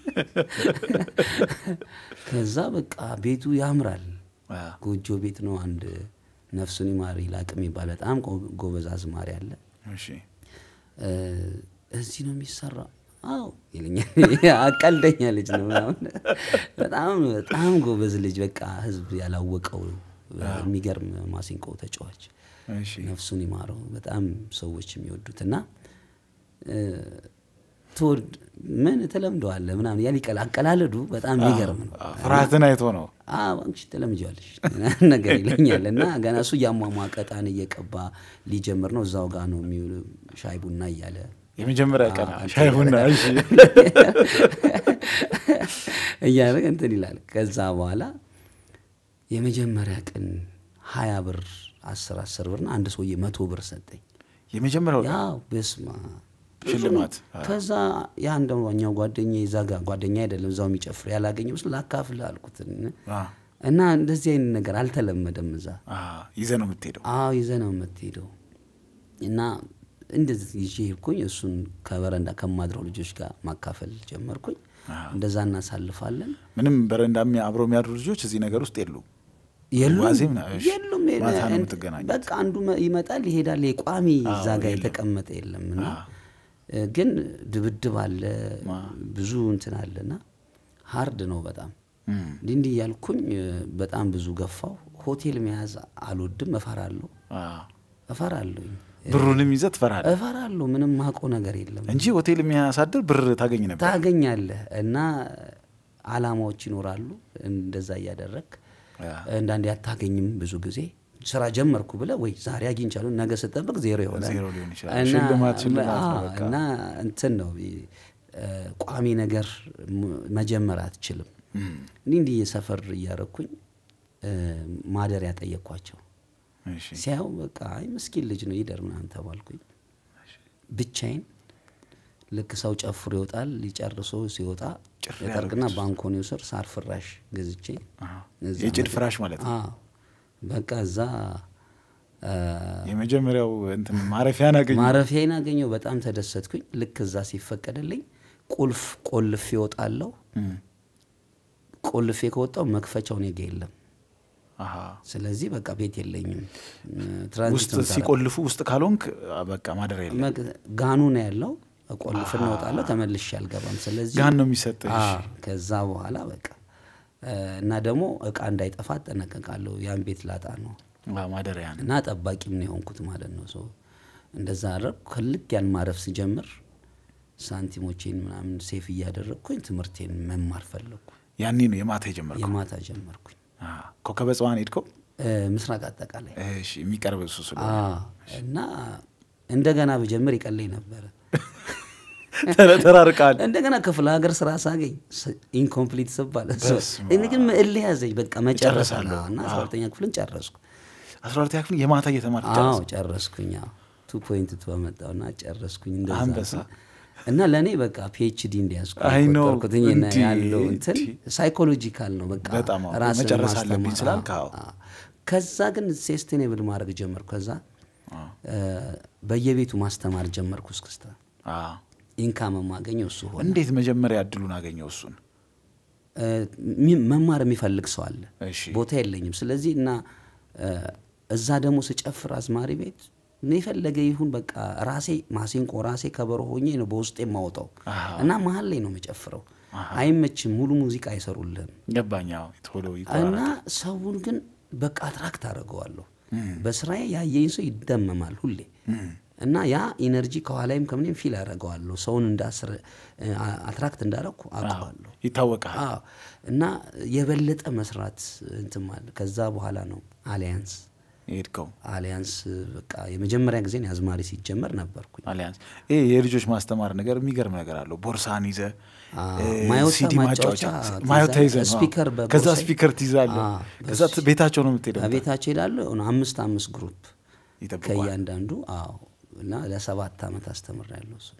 Speaker 2: ከዛ በቃ ቤቱ ያምራል።
Speaker 1: አዎ።
Speaker 2: ጎጆ ቤት ነው። አንድ ነፍሱን ይማር ይላቅ የሚባል በጣም ጎ- ጎበዝ አዝማሪ አለ።
Speaker 1: እሺ።
Speaker 2: እ፣ እዚህ ነው የሚሰራው። አዎ ይለኛል። አቀልደኛ ልጅ ነው ምናምን። በጣም በጣም ጎበዝ ልጅ በቃ ህዝብ ያላወቀው የሚገርም ማሲንቆ ተጫዋች
Speaker 1: እሺ።
Speaker 2: ነፍሱን ይማረው በጣም ሰዎች የሚወዱት እና እ፣ ትወድ ምን ትለምደዋለህ ምናምን ያል ይቀል አቀላለዱ በጣም የሚገርም ነው።
Speaker 1: አዎ፣ ፍርሃትን አይቶ ነው።
Speaker 2: አዎ አንቺ ትለምጃለሽ ነገር ይለኛል እና ገና እሱ እያሟሟቀ ዕጣን እየቀባ ሊጀምር ነው። እዛው ጋር ነው የሚውል ሻይ ቡና እያለ
Speaker 1: የመጀመሪያ ቀን
Speaker 2: አዎ፣
Speaker 1: ሻይ ቡና። እሺ።
Speaker 2: እያለ እንትን ይላል። ከዛ በኋላ የመጀመሪያ ቀን ሀያ ብር አስር አስር ብርና አንድ ሰውዬ መቶ ብር ሰጠኝ።
Speaker 1: የመጀመሪያው ቀን
Speaker 2: ያው በስማ
Speaker 1: ሽልማት።
Speaker 2: ከዛ የአንደኛው ጓደኛ እዛ ጋር ጓደኛ አይደለም እዛው የሚጨፍር ያላገኘ ምስ ላካፍልህ አልኩት
Speaker 1: አዎ።
Speaker 2: እና እንደዚህ አይነት ነገር አልተለመደም እዛ።
Speaker 1: አዎ፣ ይዘህ ነው የምትሄደው።
Speaker 2: አዎ ይዘህ ነው የምትሄደው እና እንደዚህ ይዤ ሄድኩኝ። እሱን ከበረንዳ ከማድረው ልጆች ጋር ማካፈል ጀመርኩኝ። እንደዛ እናሳልፋለን።
Speaker 1: ምንም በረንዳ የሚያ- አብረው የሚያድሩ ልጆች እዚህ ነገር ውስጥ የሉ
Speaker 2: የሉም
Speaker 1: ዋዜም ነው። እሺ።
Speaker 2: የሉም።
Speaker 1: ማታ ነው
Speaker 2: እን-
Speaker 1: የምትገናኙት።
Speaker 2: በቃ አንዱ መ- ይመጣል ይሄዳል። ቋሚ እዛ ጋር የተቀመጠ የለም እና እ፣ ግን ድብድብ አለ ብዙ እንትን አለና ሀርድ ነው በጣም
Speaker 1: እም።
Speaker 2: እንዲህ እንዲህ እያልኩኝ እ፣ በጣም ብዙ ገፋው። ሆቴል መያዝ አልወድም፣ እፈራለሁ
Speaker 1: አዎ።
Speaker 2: እፈራለሁኝ
Speaker 1: ብሩንም ይዘህ ትፈራለህ
Speaker 2: እፈራለሁ። ምንም ማቆ ነገር የለም
Speaker 1: እንጂ ሆቴል የሚያሳድር ብር ታገኝ ነበር።
Speaker 2: ታገኛለህ እና አላማዎች ይኖራሉ። እንደዛ እያደረግ
Speaker 1: ያ።
Speaker 2: አንዳንዴ አታገኝም ብዙ ጊዜ ስራ ጀመርኩ ብለህ ወይ ዛሬ አግኝቻለሁ ነገ ስጠብቅ ዜሮ ይሆናል
Speaker 1: ዜሮ ሊሆን ይችላል።
Speaker 2: እና-
Speaker 1: ሽልማት ሽልማት ነው
Speaker 2: አዎ፣
Speaker 1: በቃ።
Speaker 2: እና እንትን ነው እ፣ ቋሚ ነገር ም- መጀመር አትችልም። እንዲህ እንዲህ የሰፈር እያረኩኝ እ፣ ማደሪያ ጠየቅኳቸው።
Speaker 1: እሺ
Speaker 2: ሲያዩ በቃ አይ ምስኪን ልጅ ነው ይደር ምናምን ተባልኩኝ። ብቻዬን ልክ ሰው ጨፍሮ ይወጣል ሊጨርሶ ሲወጣ
Speaker 1: ጭር
Speaker 2: የጠርቅና ባንኮኒው ስር ሳር ፍራሽ ገዝቼ
Speaker 1: አሃ።
Speaker 2: እዛ
Speaker 1: የጭድ
Speaker 2: መ-
Speaker 1: ፍራሽ ማለት ነው።
Speaker 2: አዎ። በቃ እዛ አ፣
Speaker 1: የመጀመሪያው እንትን ማረፊያን አገኘ።
Speaker 2: ማረፊያዬን አገኘው። በጣም ተደሰትኩኝ። ልክ እዛ ሲፈቀድልኝ ቁልፍ ቆልፌ እወጣለሁ።
Speaker 1: እም፣
Speaker 2: ቆልፌ ከወጣው መክፈቻው እኔ ጋ የለም።
Speaker 1: አሃ።
Speaker 2: ስለዚህ በቃ ቤት የለኝም። ትራንዚት
Speaker 1: ውስጥ
Speaker 2: ነው የምሰራው።
Speaker 1: ሲቆልፉ ውስጥ ካልሆንክ አ፣ በቃ ማደሪያ የለም።
Speaker 2: መግ- ጋኑ ነው ያለው። ቆልፍ እንወጣለሁ። ተመልሼ አልገባም። ስለዚህ
Speaker 1: ጋን ነው የሚሰጥህ።
Speaker 2: አ፣ ከዛ በኋላ በቃ እ፣ እና ደግሞ እቃ እንዳይጠፋ እጠነቀቃለሁ። ያን ቤት ላጣ ነው
Speaker 1: አ፣ ማደሪያ ነው።
Speaker 2: እና ጠባቂም ነው የሆንኩት ማለት ነው። ሰው እንደዛ አደረግኩ። ከልክ ያን ማረፍ ስጀምር ሳንቲሞቼን ምናምን ሴፍ እያደረግኩኝ ትምህርቴን መማር ፈለግኩ።
Speaker 1: ያኔ ነው የማታ የጀመርከው።
Speaker 2: የማታ ጀመርኩኝ
Speaker 1: አ፣ ኮከበ ጽባን ሄድከው?
Speaker 2: እ፣ ምስራቅ አጠቃላይ
Speaker 1: እሺ፣ የሚቀርብ እሱ ስለሆነ
Speaker 2: አ፣ እና እንደገና ብጀምር ይቀለኝ ነበረ።
Speaker 1: ተረ- ተራርቃል።
Speaker 2: እንደገና ክፍለ ሀገር ስራ ሳገኝ ኢንኮምፕሊት ስባል
Speaker 1: በስመ
Speaker 2: እኔ ግን እልህ ያዘኝ። በቃ መጨረስ
Speaker 1: እጨርሳለሁ።
Speaker 2: አለ እና አስራ ሁለተኛ ክፍልን ጨረስኩ።
Speaker 1: አስራ ሁለተኛ ክፍል የማታ እየተማርክ
Speaker 2: አዎ
Speaker 1: ጨረስክ?
Speaker 2: ጨረስኩኝ። ቱ ፖይንት ቱ አመጣውና ጨረስኩኝ። እንደዛ
Speaker 1: አንበሳ።
Speaker 2: እና ለእኔ በቃ ፒኤችዲ እንዲያዝኩ
Speaker 1: አይ ኖ፣
Speaker 2: ቆጠርኩትኝ እና
Speaker 1: እንዲህ፣
Speaker 2: ያለው እንትን
Speaker 1: እንዲህ።
Speaker 2: ሳይኮሎጂካል ነው በቃ
Speaker 1: በጣም አዎ፣
Speaker 2: ራስን
Speaker 1: መጨረስ
Speaker 2: ማስተማር።
Speaker 1: አለብኝ ስላልክ፣ አዎ።
Speaker 2: አዎ። ከዛ ግን ሴስቴኔብል ማድረግ ጀመርኩ። ከዛ
Speaker 1: አ፣
Speaker 2: እ፣ በየቤቱ ማስተማር ጀመርኩ። እስክስታ
Speaker 1: አ።
Speaker 2: ኢንካም የማገኘው እሱ ሆነ።
Speaker 1: እንዴት መጀመሪያ እድሉን አገኘው እሱን?
Speaker 2: እ፣ ሚ- መማር የሚፈልግ ሰው አለ።
Speaker 1: እሺ
Speaker 2: ቦታ የለኝም። ስለዚህ እና እ፣ እዛ ደግሞ ስጨፍር አዝማሪ ቤት እኔ የፈለገ ይሁን በቃ ራሴ ማሲንቆ ራሴ ከበሮ ሆኜ ነው በውስጤ የማወጣው
Speaker 1: አሃ።
Speaker 2: እና መሀል ላይ ነው የምጨፍረው። አይመችም፣ ሙሉ ሙዚቃ አይሰሩልህም
Speaker 1: ገባኝ። አዎ፣ ቶሎ
Speaker 2: እና
Speaker 1: ይቆራረጣል።
Speaker 2: ሰውን ግን በቃ አትራክት አደርገዋለሁ። በስራዬ ያየኝ ሰው ይደመማል ሁሌ እና ያ ኢነርጂ ከኋላይም ከምንም ፊል አደርገዋለሁ። ሰውን እንዳስረ አትራክት እንዳደረግኩ አውቀዋለሁ።
Speaker 1: ይታወቃል።
Speaker 2: አዎ እና የበለጠ መስራት እንትን ማለት ከዛ በኋላ ነው አሊያንስ
Speaker 1: የሄድከው
Speaker 2: አሊያንስ በቃ የመጀመሪያ ጊዜ አዝማሪ ሲጀመር ነበርኩኝ።
Speaker 1: አሊያንስ ይሄ የልጆች ማስተማር ነገር የሚገርም ነገር አለው። ቦርሳን ይዘ
Speaker 2: አዎ፣ ማዮታ
Speaker 1: ሲዲ ማጫወቻ
Speaker 2: ማጫወቻ
Speaker 1: ማዮታ
Speaker 2: ትይዛለህ፣
Speaker 1: ይዘ ነው።
Speaker 2: ስፒከር
Speaker 1: አዎ።
Speaker 2: በቦርሳዬ-
Speaker 1: ከዛ ስፒከር ትይዛለህ።
Speaker 2: አዎ፣
Speaker 1: ከዛ ት- ቤታቸው ነው የምትሄደው።
Speaker 2: ቤታቸው ይላሉ የሆነ አምስት አምስት ግሩፕ
Speaker 1: ይጠብቋል።
Speaker 2: ከእያንዳንዱ አዎ እና ለሰባት ዓመት አስተምሬያለሁ እሱ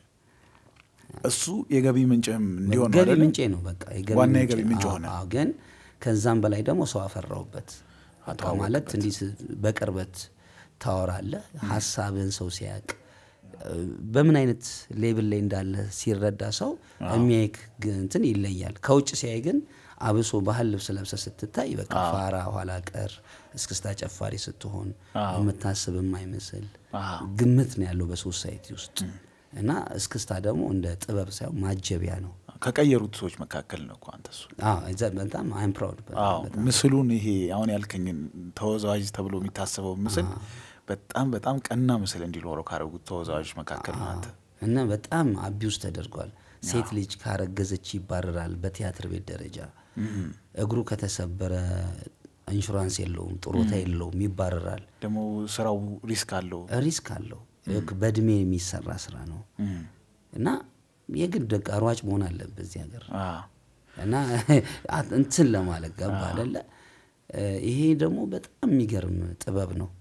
Speaker 1: እሱ የገቢ ምንጭም እንዲሆን ነው
Speaker 2: ገቢ
Speaker 1: አይደለ?
Speaker 2: ምንጬ ነው በቃ
Speaker 1: ዋና
Speaker 2: ምንጬ
Speaker 1: የገቢ ምንጭ
Speaker 2: አዎ፣
Speaker 1: ሆነ።
Speaker 2: አዎ፣ ግን ከዛም በላይ ደግሞ ሰው አፈራውበት በቃ ማለት እንዲህ ስ- በቅርበት ታወራለህ ሀሳብህን ሰው ሲያውቅ እ፣ በምን አይነት ሌብል ላይ እንዳለ ሲረዳ ሰው የሚያይክ ግ- እንትን ይለያል ከውጭ ሲያይ ግን አብሶ ባህል ልብስ ለብሰ ስትታይ በቃ ፋራ ኋላ ቀር እስክስታ ጨፋሪ ስትሆን የምታስብ የማይመስል
Speaker 1: አዎ።
Speaker 2: ግምት ነው ያለው በሶሳይቲ ውስጥ እና እስክስታ ደግሞ እንደ ጥበብ ሳይሆን ማጀቢያ ነው
Speaker 1: ከቀየሩት ሰዎች መካከል ነው እኮ አንተ እሱ።
Speaker 2: አዎ፣ እዛ- በጣም አይም ፕራውድ
Speaker 1: አዎ ምስሉን ይሄ አሁን ያልከኝን ተወዛዋዥ ተብሎ የሚታሰበው ምስል በጣም በጣም ቀና ምስል እንዲኖረው ካደረጉት ተወዛዋዦች መካከል ነው አንተ።
Speaker 2: እና በጣም አቢውስ ተደርጓል። ሴት ልጅ ካረገዘች ይባረራል። በቲያትር ቤት ደረጃ እግሩ ከተሰበረ ኢንሹራንስ የለውም፣ ጡረታ የለውም፣ ይባረራል።
Speaker 1: ደግሞ ስራው ሪስክ አለው።
Speaker 2: ሪስክ አለው። በእድሜ የሚሰራ ስራ ነው
Speaker 1: እም።
Speaker 2: እና የግድ በቃ ሯጭ መሆን አለበት እዚህ ሀገር
Speaker 1: አዎ።
Speaker 2: እና እንትን ለማለት ገባ አደለ። ይሄ ደግሞ በጣም የሚገርም ጥበብ ነው።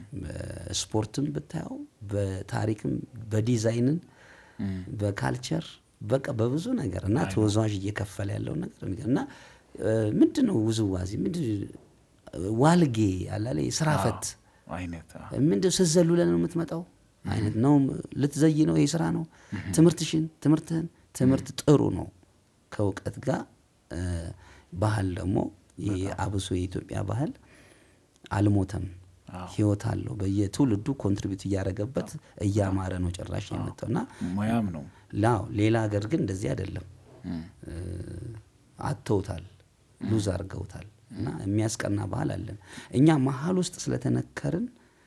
Speaker 2: በስፖርትም ብታየው፣ በታሪክም፣ በዲዛይንን፣ በካልቸር በቃ በብዙ ነገር እና ተወዛዋዥ እየከፈለ ያለው ነገር የሚገርም እና ምንድን ነው ውዝዋዜ ምንድን ዋልጌ አላለ ስራ ፈት
Speaker 1: አይነት አዎ።
Speaker 2: ምንድን ስትዘሉ ለን ነው የምትመጣው አይነት ነው። ልትዘይ ነው ይሄ ስራ ነው። ትምህርትሽን ትምህርትህን ትምህርት ጥሩ ነው ከእውቀት ጋር እ፣ ባህል ደግሞ ይሄ አብሶ የኢትዮጵያ ባህል አልሞተም፣ ህይወት አለው። በየትውልዱ ኮንትሪቢዩት እያደረገበት እያማረ ነው ጭራሽ የመጣው እና
Speaker 1: ሙያም ነው።
Speaker 2: ላው ሌላ ሀገር ግን እንደዚህ አይደለም። እ፣ አጥተውታል፣ ሉዝ አድርገውታል። እና የሚያስቀና ባህል አለን እኛ መሀል ውስጥ ስለተነከርን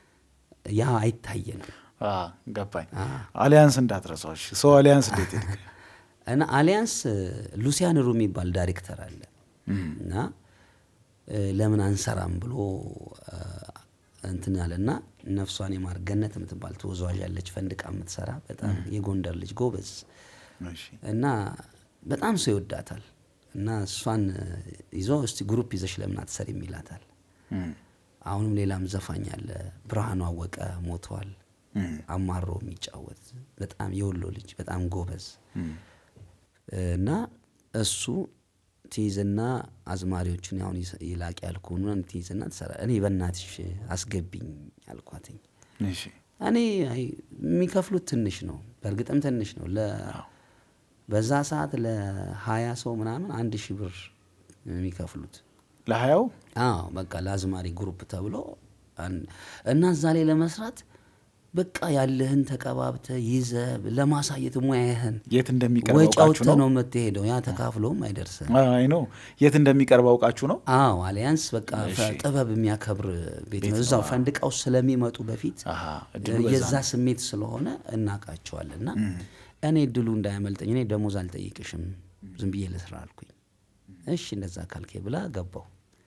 Speaker 2: ያ አይታየንም።
Speaker 1: አዎ፣ ገባኝ። አሊያንስ እንዳትረሳዎች ሰው አሊያንስ እንዴት ሄድክ?
Speaker 2: እና አሊያንስ ሉሲያን ሩ የሚባል ዳይሬክተር አለ እና እ፣ ለምን አንሰራም ብሎ እ፣ እንትን አለና ነፍሷን የማር ገነት የምትባል ተወዛዋዥ ያለች ፈንድቃ የምትሰራ በጣም የጎንደር ልጅ ጎበዝ
Speaker 1: እሺ
Speaker 2: እና በጣም ሰው ይወዳታል እና እሷን ይዞ እስቲ ግሩፕ ይዘሽ ለምን አትሰሪም ይላታል።
Speaker 1: እም፣
Speaker 2: አሁንም ሌላም ዘፋኝ አለ ብርሃኑ አወቀ ሞተዋል።
Speaker 1: እም፣
Speaker 2: አማሮ የሚጫወት በጣም የወሎ ልጅ በጣም ጎበዝ
Speaker 1: እም፣
Speaker 2: እና እሱ ትይዝና አዝማሪዎቹን ያሁን ይስ- ይላቅ ያልኩህን ትይዝና ትሰራ እኔ በእናትሽ አስገቢኝ አልኳትኝ።
Speaker 1: እሺ
Speaker 2: እኔ አይ የሚከፍሉት ትንሽ ነው፣ በእርግጥም ትንሽ ነው። ለ በዛ ሰዓት ለሀያ ሰው ምናምን አንድ ሺህ ብር የሚከፍሉት
Speaker 1: ለሀያው
Speaker 2: አዎ በቃ ለአዝማሪ ግሩፕ ተብሎ አን- እና እዛ ላይ ለመስራት በቃ ያለህን ተቀባብተ ይዘ ለማሳየት ሙያህን
Speaker 1: የት እንደሚቀርብ
Speaker 2: ወጪ
Speaker 1: አውቃችሁ
Speaker 2: አውጥተህ
Speaker 1: ነው?
Speaker 2: ነው የምትሄደው። ያ ተካፍሎም አይደርስም።
Speaker 1: አይ ነው የት እንደሚቀርብ አውቃችሁ ነው?
Speaker 2: አዎ አሊያንስ በቃ ፈ- ጥበብ የሚያከብር ቤት ነው። እዛው ፈንድቃው ስለሚመጡ በፊት
Speaker 1: አሃ እድሉ በዛ
Speaker 2: የዛ ስሜት ስለሆነ እናውቃቸዋለን። እና እኔ እድሉ እንዳያመልጠኝ እኔ ደሞዝ አልጠይቅሽም ዝም ብዬ ልስራ አልኩኝ። እሺ እንደዛ ካልኬ ብላ ገባው።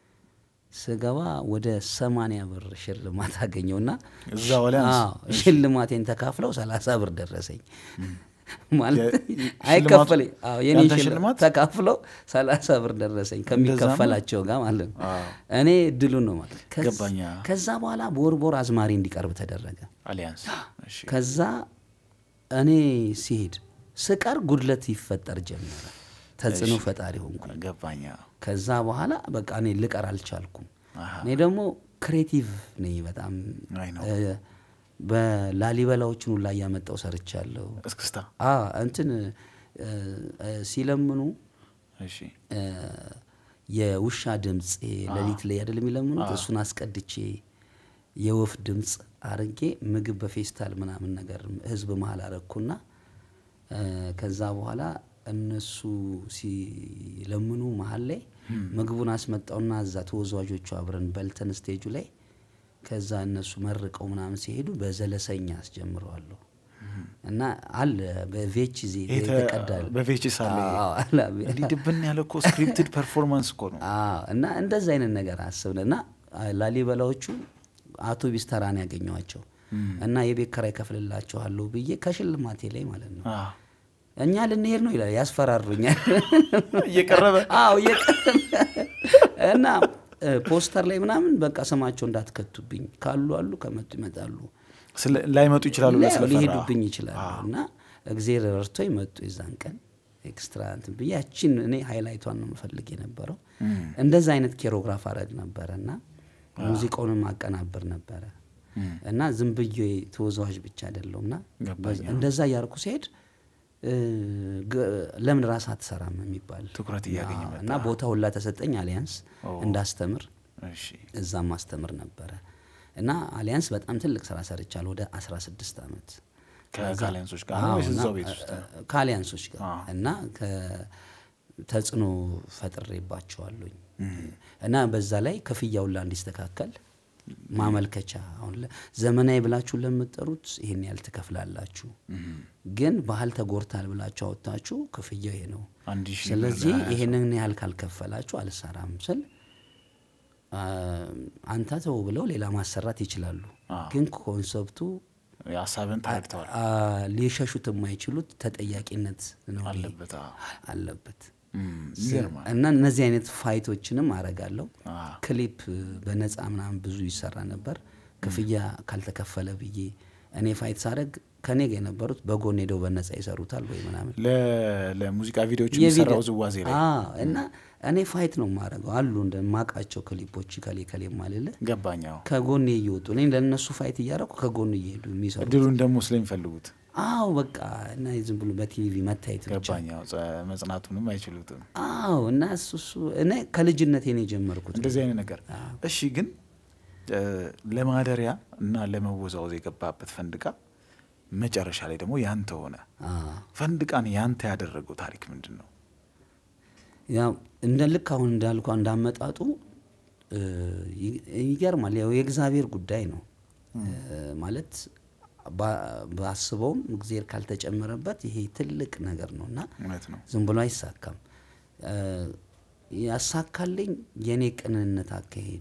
Speaker 2: ስገባ ወደ ሰማንያ ብር ሽልማት አገኘውና
Speaker 1: እዛው ላይ አንስ-
Speaker 2: አዎ፣ ሽልማቴን ተካፍለው ሰላሳ ብር ደረሰኝ። ማለት
Speaker 1: የ-
Speaker 2: አይከፈለኝ አዎ፣ የኔ
Speaker 1: ያንተ
Speaker 2: ሽልማት
Speaker 1: ሽልማት?
Speaker 2: ተካፍለው ሰላሳ ብር ደረሰኝ ከሚከፈላቸው ጋር ማለት ነው።
Speaker 1: አዎ።
Speaker 2: እኔ እድሉን ነው ማለት ከዝ-
Speaker 1: ገባኝ።
Speaker 2: ከዛ በኋላ ቦርቦር አዝማሪ እንዲቀርብ ተደረገ።
Speaker 1: አሊያንስ እሺ
Speaker 2: ከዛ እኔ ሲሄድ ስቀር ጉድለት ይፈጠር ጀመረ። ተጽዕኖ ፈጣሪ ሆንኩ።
Speaker 1: ገባኝ።
Speaker 2: ከዛ በኋላ በቃ እኔ ልቀር አልቻልኩም።
Speaker 1: አሃ።
Speaker 2: እኔ ደግሞ ክሬቲቭ ነኝ በጣም
Speaker 1: አይ ነው
Speaker 2: እ፣ በላሊበላዎችን ሁላ እያመጣው ሰርቻለሁ።
Speaker 1: እስክስታ
Speaker 2: አ እንትን እ፣ እ፣ ሲለምኑ
Speaker 1: እሺ
Speaker 2: እ፣ የውሻ ድምፅ ሌሊት ላይ አይደል የሚለምኑት? እሱን አስቀድቼ የወፍ ድምፅ አርጌ ምግብ በፌስታል ምናምን ነገር ህዝብ መሀል አረግኩና እ፣ ከዛ በኋላ እነሱ ሲለምኑ መሀል ላይ ምግቡን አስመጣውና እዛ ተወዛዋዦቹ አብረን በልተን ስቴጁ ላይ ከዛ እነሱ መርቀው ምናምን ሲሄዱ በዘለሰኛ አስጀምረዋለሁ እና አለ በቬች ዜ
Speaker 1: ይሄ ተ-
Speaker 2: የተቀዳል
Speaker 1: በቬችስ አለ ይሄ።
Speaker 2: አዎ፣ አለ።
Speaker 1: እንዲህ ድብን ያለ እኮ ስክሪፕትድ ፐርፎርማንስ እኮ ነው።
Speaker 2: አዎ እና እንደዛ አይነት ነገር አስብን እና ላሊበላዎቹ አውቶቢስ ተራን ያገኘዋቸው እና የቤት ኪራይ ከፍልላችኋለሁ ብዬ ከሽልማቴ ላይ ማለት ነው
Speaker 1: አዎ።
Speaker 2: እኛ ልንሄድ ነው ይላል፣ ያስፈራሩኛል።
Speaker 1: እየቀረበ
Speaker 2: አዎ እየቀረበ እና እ፣ ፖስተር ላይ ምናምን በቃ ስማቸው እንዳትከቱብኝ ካሉ አሉ ከመጡ ይመጣሉ
Speaker 1: ስለ- ላይመጡ ይችላሉ ብለህ
Speaker 2: ሊያ-
Speaker 1: ስለፈራ
Speaker 2: ሊሄዱብኝ ይችላሉ እና እግዜር ረድቶኝ መጡ የዛን ቀን ኤክስትራ እንትን ብዬ ያቺን እኔ ሃይላይቷን ነው የምፈልግ የነበረው እንደዛ አይነት ኬሮግራፍ አረግ ነበረ እና ሙዚቃውንም አቀናብር ነበረ እና ዝም ብዬ ተወዛዋዥ ብቻ አይደለሁም እና
Speaker 1: ገባኝ።
Speaker 2: እንደዛ እያርኩ ሲሄድ እ፣ ግ- ለምን ራስ አትሰራም የሚባል
Speaker 1: ትኩረት እያገኘ
Speaker 2: አዎ፣
Speaker 1: መጣ።
Speaker 2: እና ቦታ ሁላ ተሰጠኝ አሊያንስ እንዳስተምር
Speaker 1: እሺ
Speaker 2: እዛም ማስተምር ነበረ እና አሊያንስ በጣም ትልቅ ስራ ሰርቻለሁ ወደ 16 ዓመት
Speaker 1: ከ- ከአሊያንሶች ጋር ነው
Speaker 2: አዎ፣
Speaker 1: ወይስ
Speaker 2: እና
Speaker 1: እዛው ቤት ውስጥ?
Speaker 2: እ- ከአሊያንሶች ጋር
Speaker 1: አዎ።
Speaker 2: እና ተጽዕኖ ፈጥሬባቸዋለኝ እና በዛ ላይ ክፍያውን ላ እንዲስተካከል ማመልከቻ አሁን ለ- ዘመናዊ ብላችሁ ለምትጠሩት ይሄን ያህል ትከፍላላችሁ፣ ግን ባህል ተጎድታል ብላችሁ አወጥታችሁ ክፍያው ይሄ ነው።
Speaker 1: አንድ ሺህ ብር
Speaker 2: ስለዚህ
Speaker 1: ለሀያ ሰው።
Speaker 2: ይሄንን ያህል ካልከፈላችሁ አልሰራም ስል አ፣ አንተ ተው ብለው ሌላ ማሰራት ይችላሉ።
Speaker 1: አዎ።
Speaker 2: ግን ኮንሰፕቱ
Speaker 1: ሀሳብን ተረድተዋል
Speaker 2: አ፣ ሊሸሹት የማይችሉት ተጠያቂነት ነው ይሄ
Speaker 1: አለበት። አዎ።
Speaker 2: አለበት
Speaker 1: እም፣ ይገርማል።
Speaker 2: እና እነዚህ አይነት ፋይቶችንም አረጋለሁ።
Speaker 1: አዎ።
Speaker 2: ክሊፕ በነፃ ምናምን ብዙ ይሰራ ነበር። ክፍያ ካልተከፈለ ብዬ እኔ ፋይት ሳደርግ ከኔ ጋር የነበሩት በጎን ሄደው በነፃ ይሰሩታል ወይ ምናምን
Speaker 1: ለ- ለሙዚቃ ቪዲዮዎች
Speaker 2: የቪዲዮ-
Speaker 1: የሚሰራው ዝዋዜ ላይ
Speaker 2: አዎ፣ እና እኔ ፋይት ነው የማደርገው አሉ እንደማቃቸው ክሊፖች ከሌ ከሌ ማልለ
Speaker 1: ገባኛው
Speaker 2: ከጎን እየወጡ እኔ ለእነሱ ፋይት እያደረኩ ከጎን እየሄዱ የሚሰሩ
Speaker 1: እድሉን ደግሞ ስለሚፈልጉት
Speaker 2: አዎ በቃ እና ዝም ብሎ በቲቪ መታየት ብቻ
Speaker 1: ገባኛው ጸ- መጽናቱንም አይችሉትም።
Speaker 2: አዎ እና እሱ እሱ እኔ ከልጅነቴ ነው የጀመርኩት
Speaker 1: እንደዚህ አይነት ነገር እሺ። ግን እ፣ ለማደሪያ እና ለመወዛወዝ የገባበት ፈንድቃ መጨረሻ ላይ ደግሞ ያንተ ሆነ።
Speaker 2: አዎ
Speaker 1: ፈንድቃን ያንተ ያደረገው ታሪክ ምንድን ነው?
Speaker 2: ያው እንደ ልክ አሁን እንዳልኳ እንዳመጣጡ እ፣ ይ- ይገርማል። ያው የእግዚአብሔር ጉዳይ ነው እ፣ ማለት ባ- ባስበውም እግዚአብሔር ካልተጨመረበት ይሄ ትልቅ ነገር ነው እና
Speaker 1: እውነት ነው።
Speaker 2: ዝም ብሎ አይሳካም። እ፣ ያሳካልኝ የእኔ ቅንነት አካሄድ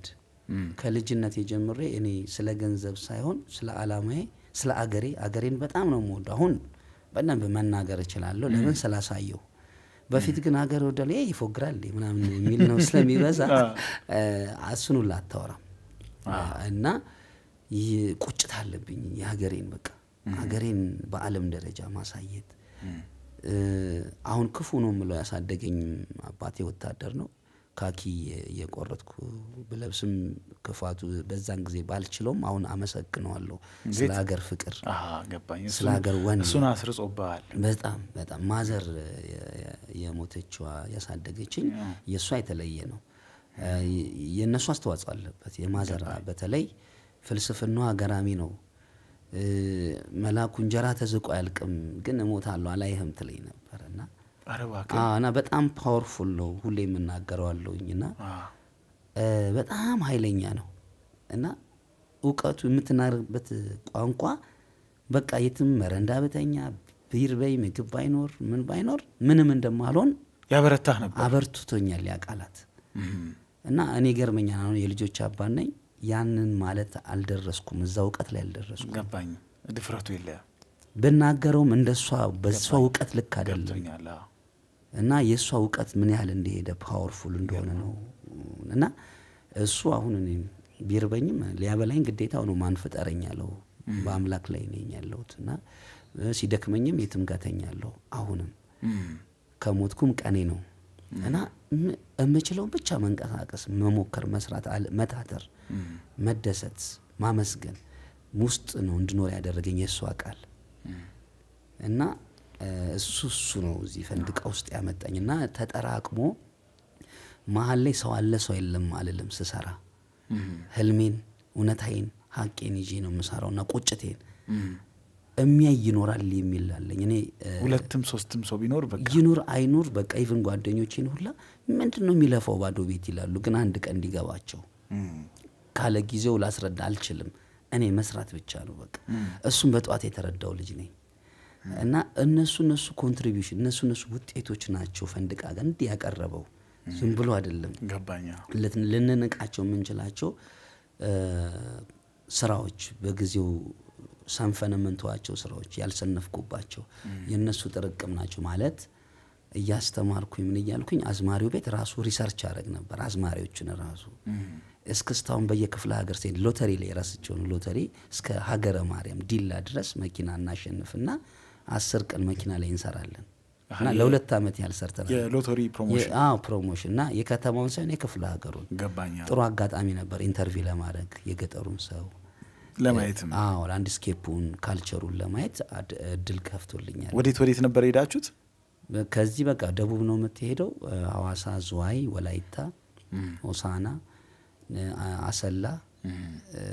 Speaker 2: ከልጅነት ጀምሬ እኔ ስለ ገንዘብ ሳይሆን ስለ አላማዬ ስለ አገሬ አገሬን በጣም ነው የምወደው። አሁን በደንብ መናገር እችላለሁ፣ ለምን ስላሳየው። በፊት ግን ሀገር ወደ ላይ ይፎግራል ምናምን የሚል ነው ስለሚበዛ እ፣ እሱን ሁላ አታወራም እና ይህ ቁጭት አለብኝ የሀገሬን በቃ ሀገሬን በዓለም ደረጃ ማሳየት እ፣ አሁን ክፉ ነው የምለው ያሳደገኝ አባቴ ወታደር ነው። ካኪ የቆረጥኩ ብለብስም ክፋቱ በዛን ጊዜ ባልችለውም አሁን አመሰግነዋለሁ ስለ ሀገር ፍቅር
Speaker 1: አሀ፣ ገባኝ።
Speaker 2: ስለ
Speaker 1: እሱን-
Speaker 2: ሀገር ወኔ
Speaker 1: እሱን አስርጾብሃል።
Speaker 2: በጣም በጣም ማዘር የ- የሞተችዋ ያሳደገችኝ የእሷ የተለየ ነው። እ፣ የእነሱ አስተዋጽኦ አለበት። የማዘር በተለይ ፍልስፍናዋ ገራሚ ነው። እ፣ መላኩ እንጀራ ተዝቆ አያልቅም ግን እሞታለሁ አላይህም ትለኝ ነበር እና
Speaker 1: ኧረ እባክህ።
Speaker 2: አዎ፣ እና በጣም ፓወርፉል ነው ሁሌ የምናገረዋለሁኝ እና
Speaker 1: አዎ።
Speaker 2: እ፣ በጣም ኃይለኛ ነው እና እውቀቱ የምትናገርበት ቋንቋ በቃ የትም መረንዳ በተኛ ቢርበይ ምግብ ባይኖር ምን ባይኖር ምንም እንደማልሆን
Speaker 1: ያበረታህ ነበር።
Speaker 2: አበርትቶኛል ያ ቃላት
Speaker 1: እም፣
Speaker 2: እና እኔ ገርመኛል። አሁን የልጆች አባት ነኝ። ያንን ማለት አልደረስኩም፣ እዛ እውቀት ላይ አልደረስኩም።
Speaker 1: ገባኝ። ድፍረቱ የለህም።
Speaker 2: ብናገረውም እንደሷ በሷ እውቀት ልክ አይደለም
Speaker 1: ገብቶኛል። አዎ።
Speaker 2: እና የእሷ እውቀት ምን ያህል እንደሄደ ፓወርፉል እንደሆነ ነው እና እሱ አሁን እኔ ቢርበኝም ሊያበላኝ ግዴታው ነው። ማን ፍጠረኝ ያለው በአምላክ ላይ ነኝ ያለሁት እና እ፣ ሲደክመኝም የትም ጋር ተኛለሁ። አሁንም
Speaker 1: እም፣
Speaker 2: ከሞትኩም ቀኔ ነው እና ም- የምችለውን ብቻ መንቀሳቀስ፣ መሞከር፣ መስራት፣ አለ- መታተር፣ መደሰት፣ ማመስገን ውስጥ ነው እንድኖር ያደረገኝ የእሷ ቃል እና እ፣ እሱ እሱ ነው እዚህ ፈንድቃ ውስጥ ያመጣኝ እና ተጠራቅሞ መሀል ላይ ሰው አለ ሰው የለም አልልም ስሰራ ህልሜን እውነታዬን ሀቄን ይዤ ነው የምሰራው እና ቁጭቴን የሚያይ ይኖራል የሚል አለኝ እኔ እ፣
Speaker 1: ሁለትም ሶስትም ሰው ቢኖር በቃ
Speaker 2: ይኑር አይኑር በቃ ኢቭን ጓደኞቼን ሁላ ምንድን ነው የሚለፋው ባዶ ቤት ይላሉ። ግን አንድ ቀን እንዲገባቸው
Speaker 1: እም፣
Speaker 2: ካለ ጊዜው ላስረዳ አልችልም። እኔ መስራት ብቻ ነው በቃ። እሱም በጠዋት የተረዳው ልጅ ነኝ እና እነሱ እነሱ ኮንትሪቢሽን እነሱ እነሱ ውጤቶች ናቸው ፈንድቃ ጋር እንዲህ ያቀረበው ዝም ብሎ አይደለም።
Speaker 1: ገባኛ።
Speaker 2: ልን- ልንንቃቸው የምንችላቸው እ፣ ስራዎች በጊዜው ሰንፈን የምንተዋቸው ስራዎች ያልሰነፍኩባቸው የእነሱ ጥርቅም ናቸው ማለት እያስተማርኩኝ ምን እያልኩኝ አዝማሪው ቤት ራሱ ሪሰርች ያደረግ ነበር። አዝማሪዎችን ራሱ እስክስታሁን በየክፍለ ሀገር ሲሄድ ሎተሪ ላይ የራሳቸውን ሎተሪ እስከ ሀገረ ማርያም ዲላ ድረስ መኪና እናሸንፍና አስር ቀን መኪና ላይ እንሰራለን እና ለሁለት ዓመት ያህል ሰርተናል።
Speaker 1: የሎተሪ ፕሮሞሽን
Speaker 2: የ- አዎ ፕሮሞሽን እና የከተማውን ሳይሆን የክፍለ ሀገሩን
Speaker 1: ገባኛ።
Speaker 2: ጥሩ አጋጣሚ ነበር ኢንተርቪው ለማድረግ የገጠሩን ሰው
Speaker 1: ለማየትም
Speaker 2: አዎ ላንድስኬፑን ካልቸሩን ለማየት አድ- እድል ከፍቶልኛል።
Speaker 1: ወዴት ወዴት ነበር የሄዳችሁት?
Speaker 2: በ- ከዚህ በቃ ደቡብ ነው የምትሄደው። እ፣ ሐዋሳ፣ ዝዋይ፣ ወላይታ፣ ሆሳና፣ እ፣ አ- አሰላ፣ እ፣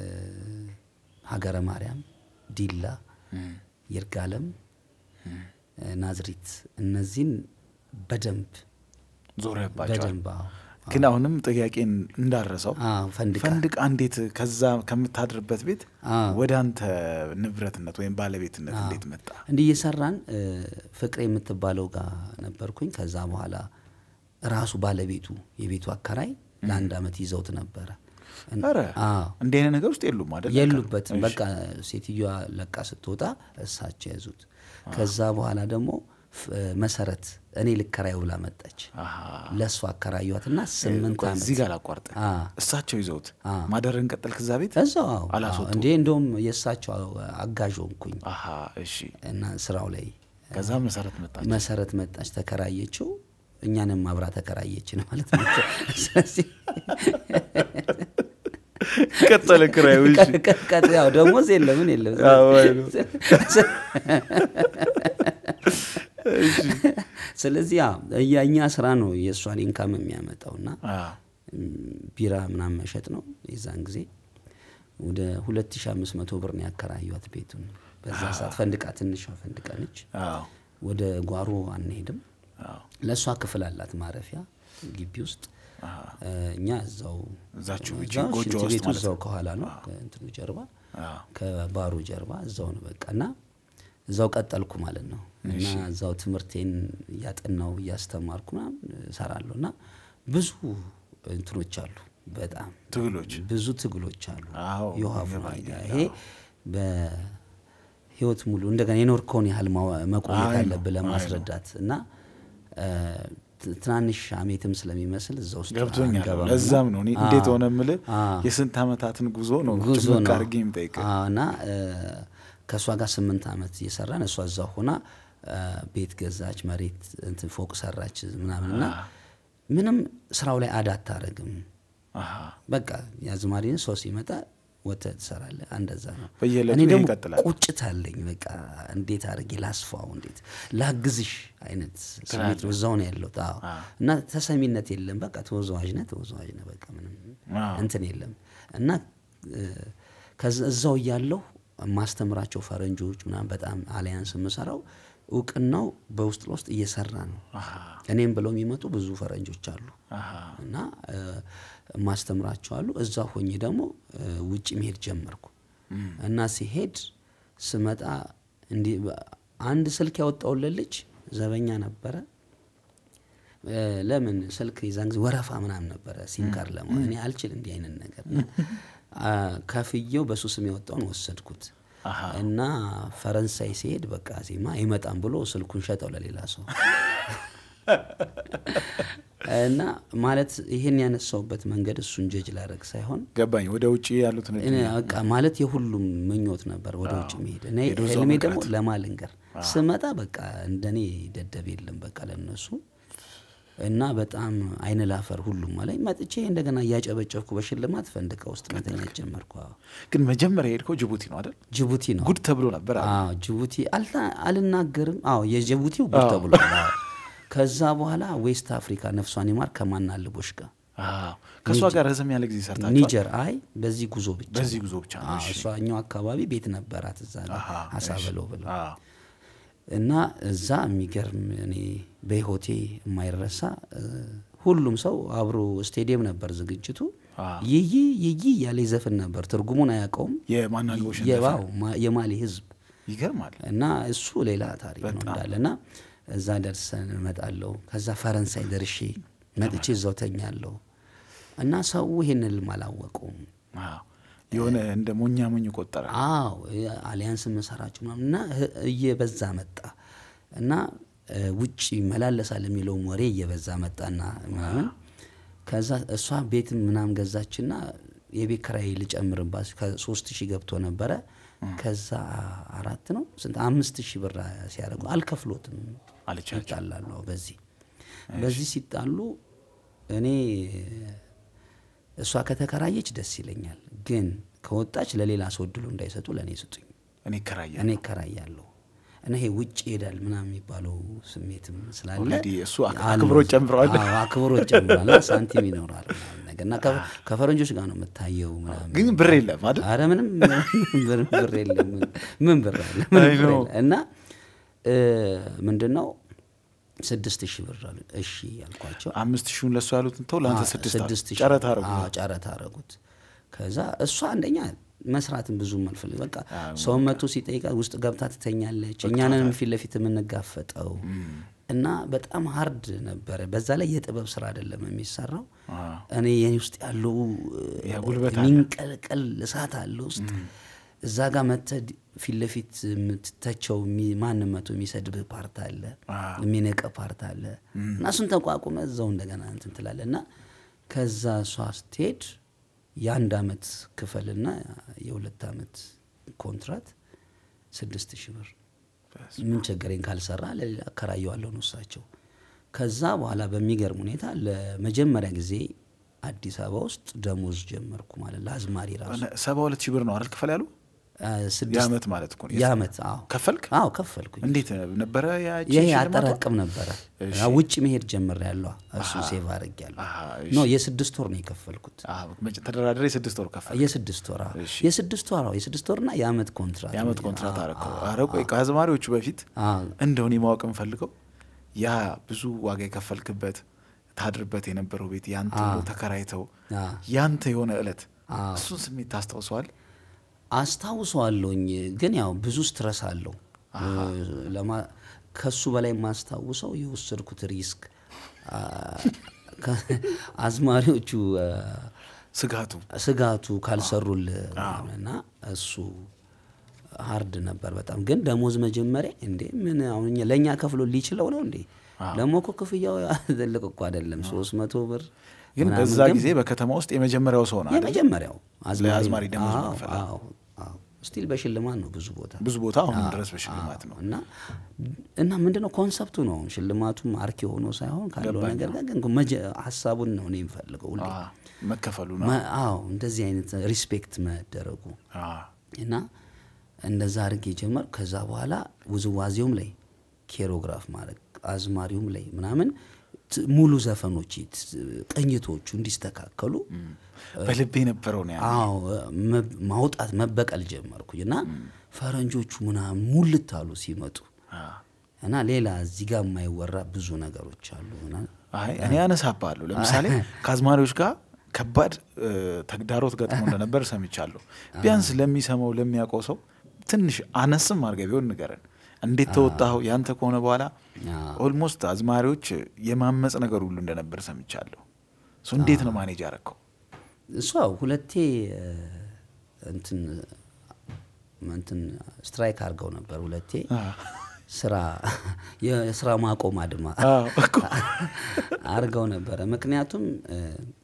Speaker 2: ሀገረ ማርያም፣ ዲላ፣ ይርጋለም፣ እ፣ ናዝሪት እነዚህን በደንብ
Speaker 1: ዞረባቸዋል።
Speaker 2: በደንብ አዎ።
Speaker 1: ግን አሁንም ጥያቄን እንዳረሰው
Speaker 2: አዎ፣ ፈንድቃ
Speaker 1: ፈንድቃ እንዴት ከዛ ከምታድርበት ቤት
Speaker 2: አዎ።
Speaker 1: ወደ አንተ ንብረትነት ወይም ባለቤትነት እንዴት መጣ?
Speaker 2: እንዲህ እየሰራን እ፣ ፍቅሬ የምትባለው ጋር ነበርኩኝ። ከዛ በኋላ ራሱ ባለቤቱ የቤቱ አከራይ ለአንድ አመት ይዘውት ነበረ። እን-
Speaker 1: ኧረ
Speaker 2: አዎ
Speaker 1: እንዲህ አይነት ነገር ውስጥ የሉም አይደል?
Speaker 2: የሉበትም።
Speaker 1: እሺ።
Speaker 2: በቃ ሴትዮዋ ለቃ ስትወጣ እሳቸው ያዙት። ከዛ በኋላ ደግሞ ፍ- መሰረት እኔ ልከራይ ብላ መጣች።
Speaker 1: አሃ።
Speaker 2: ለእሱ አከራዩትና ስምንት
Speaker 1: ቆይ፣
Speaker 2: ዓመት
Speaker 1: እዚህ ጋር ላቋርጥ።
Speaker 2: አ።
Speaker 1: እሳቸው ይዘውት
Speaker 2: አ።
Speaker 1: ማደርን ቀጠልክ እዛ ቤት?
Speaker 2: እዛው አዎ፣ አዎ።
Speaker 1: አላስወጡም?
Speaker 2: እንዴ እንደውም የእሳቸው አጋዥ ሆንኩኝ
Speaker 1: አሃ እሺ።
Speaker 2: እና ስራው ላይ
Speaker 1: ከዛ መሰረት መጣች።
Speaker 2: መሰረት መጣች፣ ተከራየችው። እኛንም አብራ ተከራየችን ማለት ነው። ስለዚህ
Speaker 1: ቀጠለ ክራዩ። እሺ።
Speaker 2: ቀ- ቀ- ያው ደሞዝ የለም ምን የለም።
Speaker 1: አዎ፣ አይ ነው።
Speaker 2: ስለዚህ ያው የእኛ ስራ ነው የእሷን ኢንካም የሚያመጣው እና
Speaker 1: አ፣
Speaker 2: ቢራ ምናምን መሸጥ ነው። የዛን ጊዜ ወደ 2500 ብር ነው ያከራዩት ቤቱን። በዛ ሰዓት ፈንድቃ ትንሿ ፈንድቃ ነች።
Speaker 1: አዎ፣
Speaker 2: ወደ ጓሮ አንሄድም።
Speaker 1: አዎ።
Speaker 2: ለእሷ ክፍል አላት ማረፊያ ግቢ ውስጥ እ፣ እኛ እዛው
Speaker 1: እዛችሁ እቺ
Speaker 2: እዛው
Speaker 1: ጎጆ
Speaker 2: ሽንት
Speaker 1: ውስጥ
Speaker 2: ቤቱ
Speaker 1: ማለት
Speaker 2: እዛው
Speaker 1: ነው።
Speaker 2: ከኋላ ነው ከእንትኑ ጀርባ
Speaker 1: አዎ።
Speaker 2: ከባሩ ጀርባ እዛው ነው በቃ እና እዛው ቀጠልኩ ማለት ነው። እና እዛው ትምህርቴን እያጠናው እያስተማርኩ ምናምን እሰራለሁ እና ብዙ እንትኖች አሉ በጣም
Speaker 1: ትግሎች
Speaker 2: ብዙ ትግሎች አሉ።
Speaker 1: አዎ፣
Speaker 2: የውሃ
Speaker 1: ይገባኛል።
Speaker 2: ይሄ በህይወት ሙሉ እንደገና የኖርከውን ያህል ማዋ- መቆየት
Speaker 1: አይ ነው፣
Speaker 2: አለብህ
Speaker 1: አይ
Speaker 2: ለማስረዳት እና እ፣ ት- ትናንሽ አሜትም ስለሚመስል እዛ ውስጥ
Speaker 1: ገብቶኛል።
Speaker 2: አንገባም እና-
Speaker 1: ለዛም ነው እኔ እንዴት ሆነ የምልህ
Speaker 2: አዎ።
Speaker 1: የስንት ዓመታትን ጉዞ ነው
Speaker 2: ጉዞ
Speaker 1: ጭምቅ
Speaker 2: ነው
Speaker 1: አድርጌ የምጠይቅህ።
Speaker 2: አዎ፣ እና እ፣ ከእሷ ጋር ስምንት ዓመት እየሰራን እሷ እዛ ሆና እ፣ ቤት ገዛች፣ መሬት እንትን ፎቅ ሰራች ምናምን እና ምንም ስራው ላይ አዳ አታረግም።
Speaker 1: አሃ።
Speaker 2: በቃ የአዝማሪን ሰው ሲመጣ ወጥተህ ትሰራለህ። እንደዛ ነው።
Speaker 1: በየዕለቱ
Speaker 2: እኔ
Speaker 1: ይሄ
Speaker 2: ደግሞ
Speaker 1: ይቀጥላል።
Speaker 2: ቁጭት አለኝ። በቃ እንዴት አድርጌ ላስፋው፣ እንዴት ላግዝሽ አይነት ስሜት ነው። እዛው ነው ያለሁት። አዎ። እና ተሰሚነት የለም። በቃ ተወዛዋዥ ነህ፣ ተወዛዋዥ ነህ። በቃ ምንም
Speaker 1: አዎ።
Speaker 2: እንትን የለም እና እ፣ ከዛ- እዛው እያለሁ ማስተምራቸው ፈረንጆች ምናምን በጣም አሊያንስ የምሰራው እውቅናው በውስጥ ለውስጥ እየሰራ ነው። እኔም ብለው የሚመጡ ብዙ ፈረንጆች አሉ
Speaker 1: አሃ።
Speaker 2: እና እ፣ ማስተምራቸው አሉ። እዛ ሆኜ ደግሞ እ፣ ውጭ መሄድ ጀመርኩ እና ሲሄድ ስመጣ እንዲህ በ- አንድ ስልክ ያወጣውለት ልጅ ዘበኛ ነበረ። እ፣ ለምን ስልክ የዛን ጊዜ ወረፋ ምናምን ነበረ ሲም ካርድ ለመሆን እኔ አልችል እንዲህ አይነት ነገር እና አ፣ ከፍዬው በሱ ስም ያወጣውን ወሰድኩት
Speaker 1: አሃ።
Speaker 2: እና ፈረንሳይ ሲሄድ በቃ ዜማ አይመጣም ብሎ ስልኩን ሸጠው ለሌላ ሰው እና ማለት ይህን ያነሳውበት መንገድ እሱን ጀጅ ላደረግ ሳይሆን
Speaker 1: ገባኝ። ወደ ውጭ ያሉትን
Speaker 2: እኔ በቃ ማለት የሁሉም ምኞት ነበር ወደ ውጭ መሄድ። እኔ
Speaker 1: ሄዶ እዛው
Speaker 2: ህልሜ
Speaker 1: መቅረት።
Speaker 2: ደግሞ ለማልንገር ስመጣ በቃ እንደኔ ደደብ የለም በቃ ለነሱ እና በጣም አይን ላፈር ሁሉም አለኝ። መጥቼ እንደገና እያጨበጨብኩ በሽልማት ፈንድቃ ውስጥ መተኛት ጀመርኩ። አዎ።
Speaker 1: ግን መጀመሪያ የሄድከው ጅቡቲ ነው አይደል?
Speaker 2: ጅቡቲ ነው
Speaker 1: ጉድ ተብሎ ነበር አሉ።
Speaker 2: አዎ ጅቡቲ አልታ- አልናገርም። አዎ የጅቡቲው ጉድ ተብሎ ከዛ በኋላ ዌስት አፍሪካ ነፍሷን ይማር ከማናልቦች ጋር
Speaker 1: አዎ። ከእሷ ጋር ረዘም ያለ ጊዜ ሰርታችኋል?
Speaker 2: ኒጀር አይ በዚህ ጉዞ ብቻ
Speaker 1: በዚህ ጉዞ ብቻ ነው።
Speaker 2: አዎ፣ እሷ እኛው አካባቢ ቤት ነበራት እዛ ጋር
Speaker 1: አሃ፣
Speaker 2: አሳ
Speaker 1: እሺ።
Speaker 2: በለው ብለው
Speaker 1: አዎ።
Speaker 2: እና እዛ የሚገርም እኔ በህይወቴ የማይረሳ እ፣ ሁሉም ሰው አብሮ ስቴዲየም ነበር ዝግጅቱ
Speaker 1: አዎ።
Speaker 2: ይይ ይይ እያለ ይዘፍን ነበር። ትርጉሙን አያውቀውም
Speaker 1: የማናልቦሽ
Speaker 2: የዋው ማ- የማሊ ህዝብ
Speaker 1: ይገርማል።
Speaker 2: እና እሱ ሌላ ታሪክ ነው እንዳለ እና እዛ ደርሰን እመጣለሁ። ከዛ ፈረንሳይ ደርሼ መጥቼ እዛው ተኛለሁ እና ሰው ይሄን ህልም አላወቁም።
Speaker 1: አዎ። የሆነ እንደ ሞኛ ሞኝ ቆጠረ።
Speaker 2: አዎ አሊያንስ መሰራችሁ ምናምን እና ህ- እየበዛ መጣ እና እ፣ ውጭ መላለሳል የሚለውም ወሬ እየበዛ መጣና ምናምን ከዛ እሷ ቤት ምናምን ገዛችና የቤት ኪራይ ልጨምርባት ከሶስት ሺህ ገብቶ ነበረ ከዛ አራት ነው ስንት አምስት ሺህ ብር ሲያደርጉ አልከፍሎትም
Speaker 1: አለቻቸው።
Speaker 2: ይጣላሉ በዚህ በዚህ ሲጣሉ እኔ እሷ ከተከራየች ደስ ይለኛል ግን ከወጣች ለሌላ ሰው እድሉ እንዳይሰጡ ለእኔ ስጡኝ
Speaker 1: እኔ እከራያለሁ።
Speaker 2: እኔ እከራያለሁ እና ይሄ ውጭ ይሄዳል ምናምን የሚባለው ስሜትም ስላለ
Speaker 1: ኦልሬዲ እሱ አክ-
Speaker 2: አለ።
Speaker 1: አክብሮት ጨምረዋል።
Speaker 2: አዎ፣ አክብሮት ጨምሯል እና ሳንቲም ይኖራል ምናምን ነገር እና ከ- ከፈረንጆች ጋር ነው የምታየው ምናምን
Speaker 1: ግን ብር የለም አይደል?
Speaker 2: አረ ምንም ብር ብር የለም ምን ብር አለ ምንም
Speaker 1: አይ
Speaker 2: ብር
Speaker 1: ነው።
Speaker 2: የለም። እና እ፣ ምንድን ነው ስድስት ሺህ ብር አሉ እሺ ያልኳቸው
Speaker 1: አምስት ሺውን ለእሱ ያሉትን ተው ለአንተ
Speaker 2: አዎ፣
Speaker 1: ስድስት
Speaker 2: ስድስት
Speaker 1: አሉ።
Speaker 2: ሺህ
Speaker 1: ጨረታ
Speaker 2: ብር።
Speaker 1: አረጉ።
Speaker 2: አዎ፣ ጨረታ አረጉት። ከዛ እሷ አንደኛ መስራትን ብዙ መልፈልግ በቃ ሰውን መቶ ሲጠይቃ ውስጥ ገብታ ትተኛለች። እኛንን ፊት ለፊት የምንጋፈጠው እና በጣም ሀርድ ነበረ። በዛ ላይ የጥበብ ስራ አይደለም የሚሰራው።
Speaker 1: አዎ።
Speaker 2: እኔ የኔ ውስጥ ያለው
Speaker 1: ያ ጉልበት አለ።
Speaker 2: የሚንቀልቀል እሳት አለ ውስጥ እዛ ጋር መተህ ፊት ለፊት የምትተቸው የሚ- ማንም መቶ የሚሰድብ ፓርት አለ፣
Speaker 1: አዎ።
Speaker 2: የሚነቀ ፓርት አለ እና እሱን ተቋቁመ እዛው እንደገና እንትን ትላለህ እና ከዛ እሷ ስትሄድ የአንድ አመት ክፈልና የሁለት አመት ኮንትራት ስድስት ሺህ ብር ምን ቸገረኝ ካልሰራ ለሌላ አከራየዋለሁ ነው እሳቸው። ከዛ በኋላ በሚገርም ሁኔታ ለመጀመሪያ ጊዜ አዲስ አበባ ውስጥ ደሞዝ ጀመርኩ ማለት ለአዝማሪ ራሱ
Speaker 1: ሰባ ሁለት ሺህ ብር ነው አይደል ክፈል ያሉ?
Speaker 2: አ፣ ስድስት
Speaker 1: የአመት ማለት እኮ ነው።
Speaker 2: የአመት አዎ
Speaker 1: ከፈልክ?
Speaker 2: አዎ ከፈልኩኝ።
Speaker 1: እንዴት ነበረ ያቺ
Speaker 2: ይሄ
Speaker 1: ሽልማቷ?
Speaker 2: አጠራቅም ነበረ
Speaker 1: እሺ።
Speaker 2: አ፣ ውጭ መሄድ ጀምር ያለዋ እሱ ሴቭ አድርግ ያለሁ
Speaker 1: አሃ፣
Speaker 2: ኖ የስድስት ወር ነው የከፈልኩት።
Speaker 1: አዎ፣ መጨ- ተደራድሬ ስድስት ወር ከፈል
Speaker 2: የስድስት ወር አዎ።
Speaker 1: እሺ።
Speaker 2: የስድስት ወር አዎ፣ የስድስት ወርና የአመት ኮንትራት
Speaker 1: የአመት ኮንትራት አረከው። ኧረ ቆይ ከአዝማሪዎቹ በፊት
Speaker 2: አዎ።
Speaker 1: እንደውን ማወቅ የምፈልገው ያ ብዙ ዋጋ የከፈልክበት ታድርበት የነበረው ቤት ያንተ ብሎ ተከራይተው
Speaker 2: አዎ።
Speaker 1: ያንተ የሆነ እለት
Speaker 2: አዎ።
Speaker 1: እሱን ስሜት ታስታውሰዋል?
Speaker 2: አስታውሰዋለሁኝ ግን ያው ብዙ ስትረስ አለው ለማ- ከሱ በላይ የማስታውሰው የወሰድኩት ሪስክ አ፣ ከ- አዝማሪዎቹ አ፣
Speaker 1: ስጋቱ
Speaker 2: ስጋቱ ካልሰሩል እና እሱ ሀርድ ነበር በጣም ግን ደሞዝ መጀመሪያ እንዴ ምን አሁን እኛ- ለእኛ ከፍሎ ሊችለው ነው እንዴ ደግሞ እኮ ክፍያው ትልቅ እኮ አይደለም ሶስት መቶ ብር
Speaker 1: ግን
Speaker 2: ምናምን
Speaker 1: በዛ
Speaker 2: ግን
Speaker 1: ጊዜ በከተማ ውስጥ የመጀመሪያው ሰው ነው አይደል?
Speaker 2: የመጀመሪያው
Speaker 1: ለአዝማሪ ደሞዝ
Speaker 2: አዎ፣
Speaker 1: መክፈል።
Speaker 2: አዎ፣ አዎ። ስቲል በሽልማት ነው ብዙ ቦታ
Speaker 1: ብዙ ቦታ አሁንም ድረስ በሽልማት ነው።
Speaker 2: እና እና ምንድነው ኮንሰፕቱ ነው ሽልማቱም አርኪ ሆኖ ሳይሆን ካለው
Speaker 1: ገባኝ።
Speaker 2: ነገር ጋር ግን መጀ- ሀሳቡን ነው እኔ የምፈልገው ሁሌ
Speaker 1: አ፣ መከፈሉ ነው።
Speaker 2: መ- አዎ እንደዚህ አይነት ሪስፔክት መደረጉ
Speaker 1: አ፣
Speaker 2: እና እንደዛ አድርጌ ጀመር። ከዛ በኋላ ውዝዋዜውም ላይ ኬሮግራፍ ማድረግ አዝማሪውም ላይ ምናምን ት- ሙሉ ዘፈኖች ት- ቅኝቶቹ እንዲስተካከሉ
Speaker 1: በልቤ የነበረው ነው ያለው።
Speaker 2: አዎ መ- ማውጣት መበቀል ጀመርኩኝ እና ፈረንጆቹ ምናምን ሙልት አሉ ሲመጡ
Speaker 1: አ፣
Speaker 2: እና ሌላ እዚህ ጋር የማይወራ ብዙ ነገሮች አሉ እና
Speaker 1: አይ እኔ አነሳባለሁ። ለምሳሌ ከአዝማሪዎች ጋር ከባድ እ፣ ተግዳሮት ገጥሞ እንደነበር ሰምቻለሁ። ቢያንስ ለሚሰማው ለሚያውቀው ሰው ትንሽ አነስም አድርገህ ቢሆን ንገረን። እንዴት ተወጣኸው? ያንተ ከሆነ በኋላ
Speaker 2: አዎ።
Speaker 1: ኦልሞስት አዝማሪዎች የማመፅ ነገር ሁሉ እንደነበር ሰምቻለሁ። እሱ እንዴት ነው ማኔጅ ያረከው?
Speaker 2: እሷ ሁለቴ እ፣ እንትን እንትን ስትራይክ አድርገው ነበር ሁለቴ ስራ የስራ ማቆም አድማ
Speaker 1: አዎ እኮ።
Speaker 2: አድርገው ነበረ። ምክንያቱም እ፣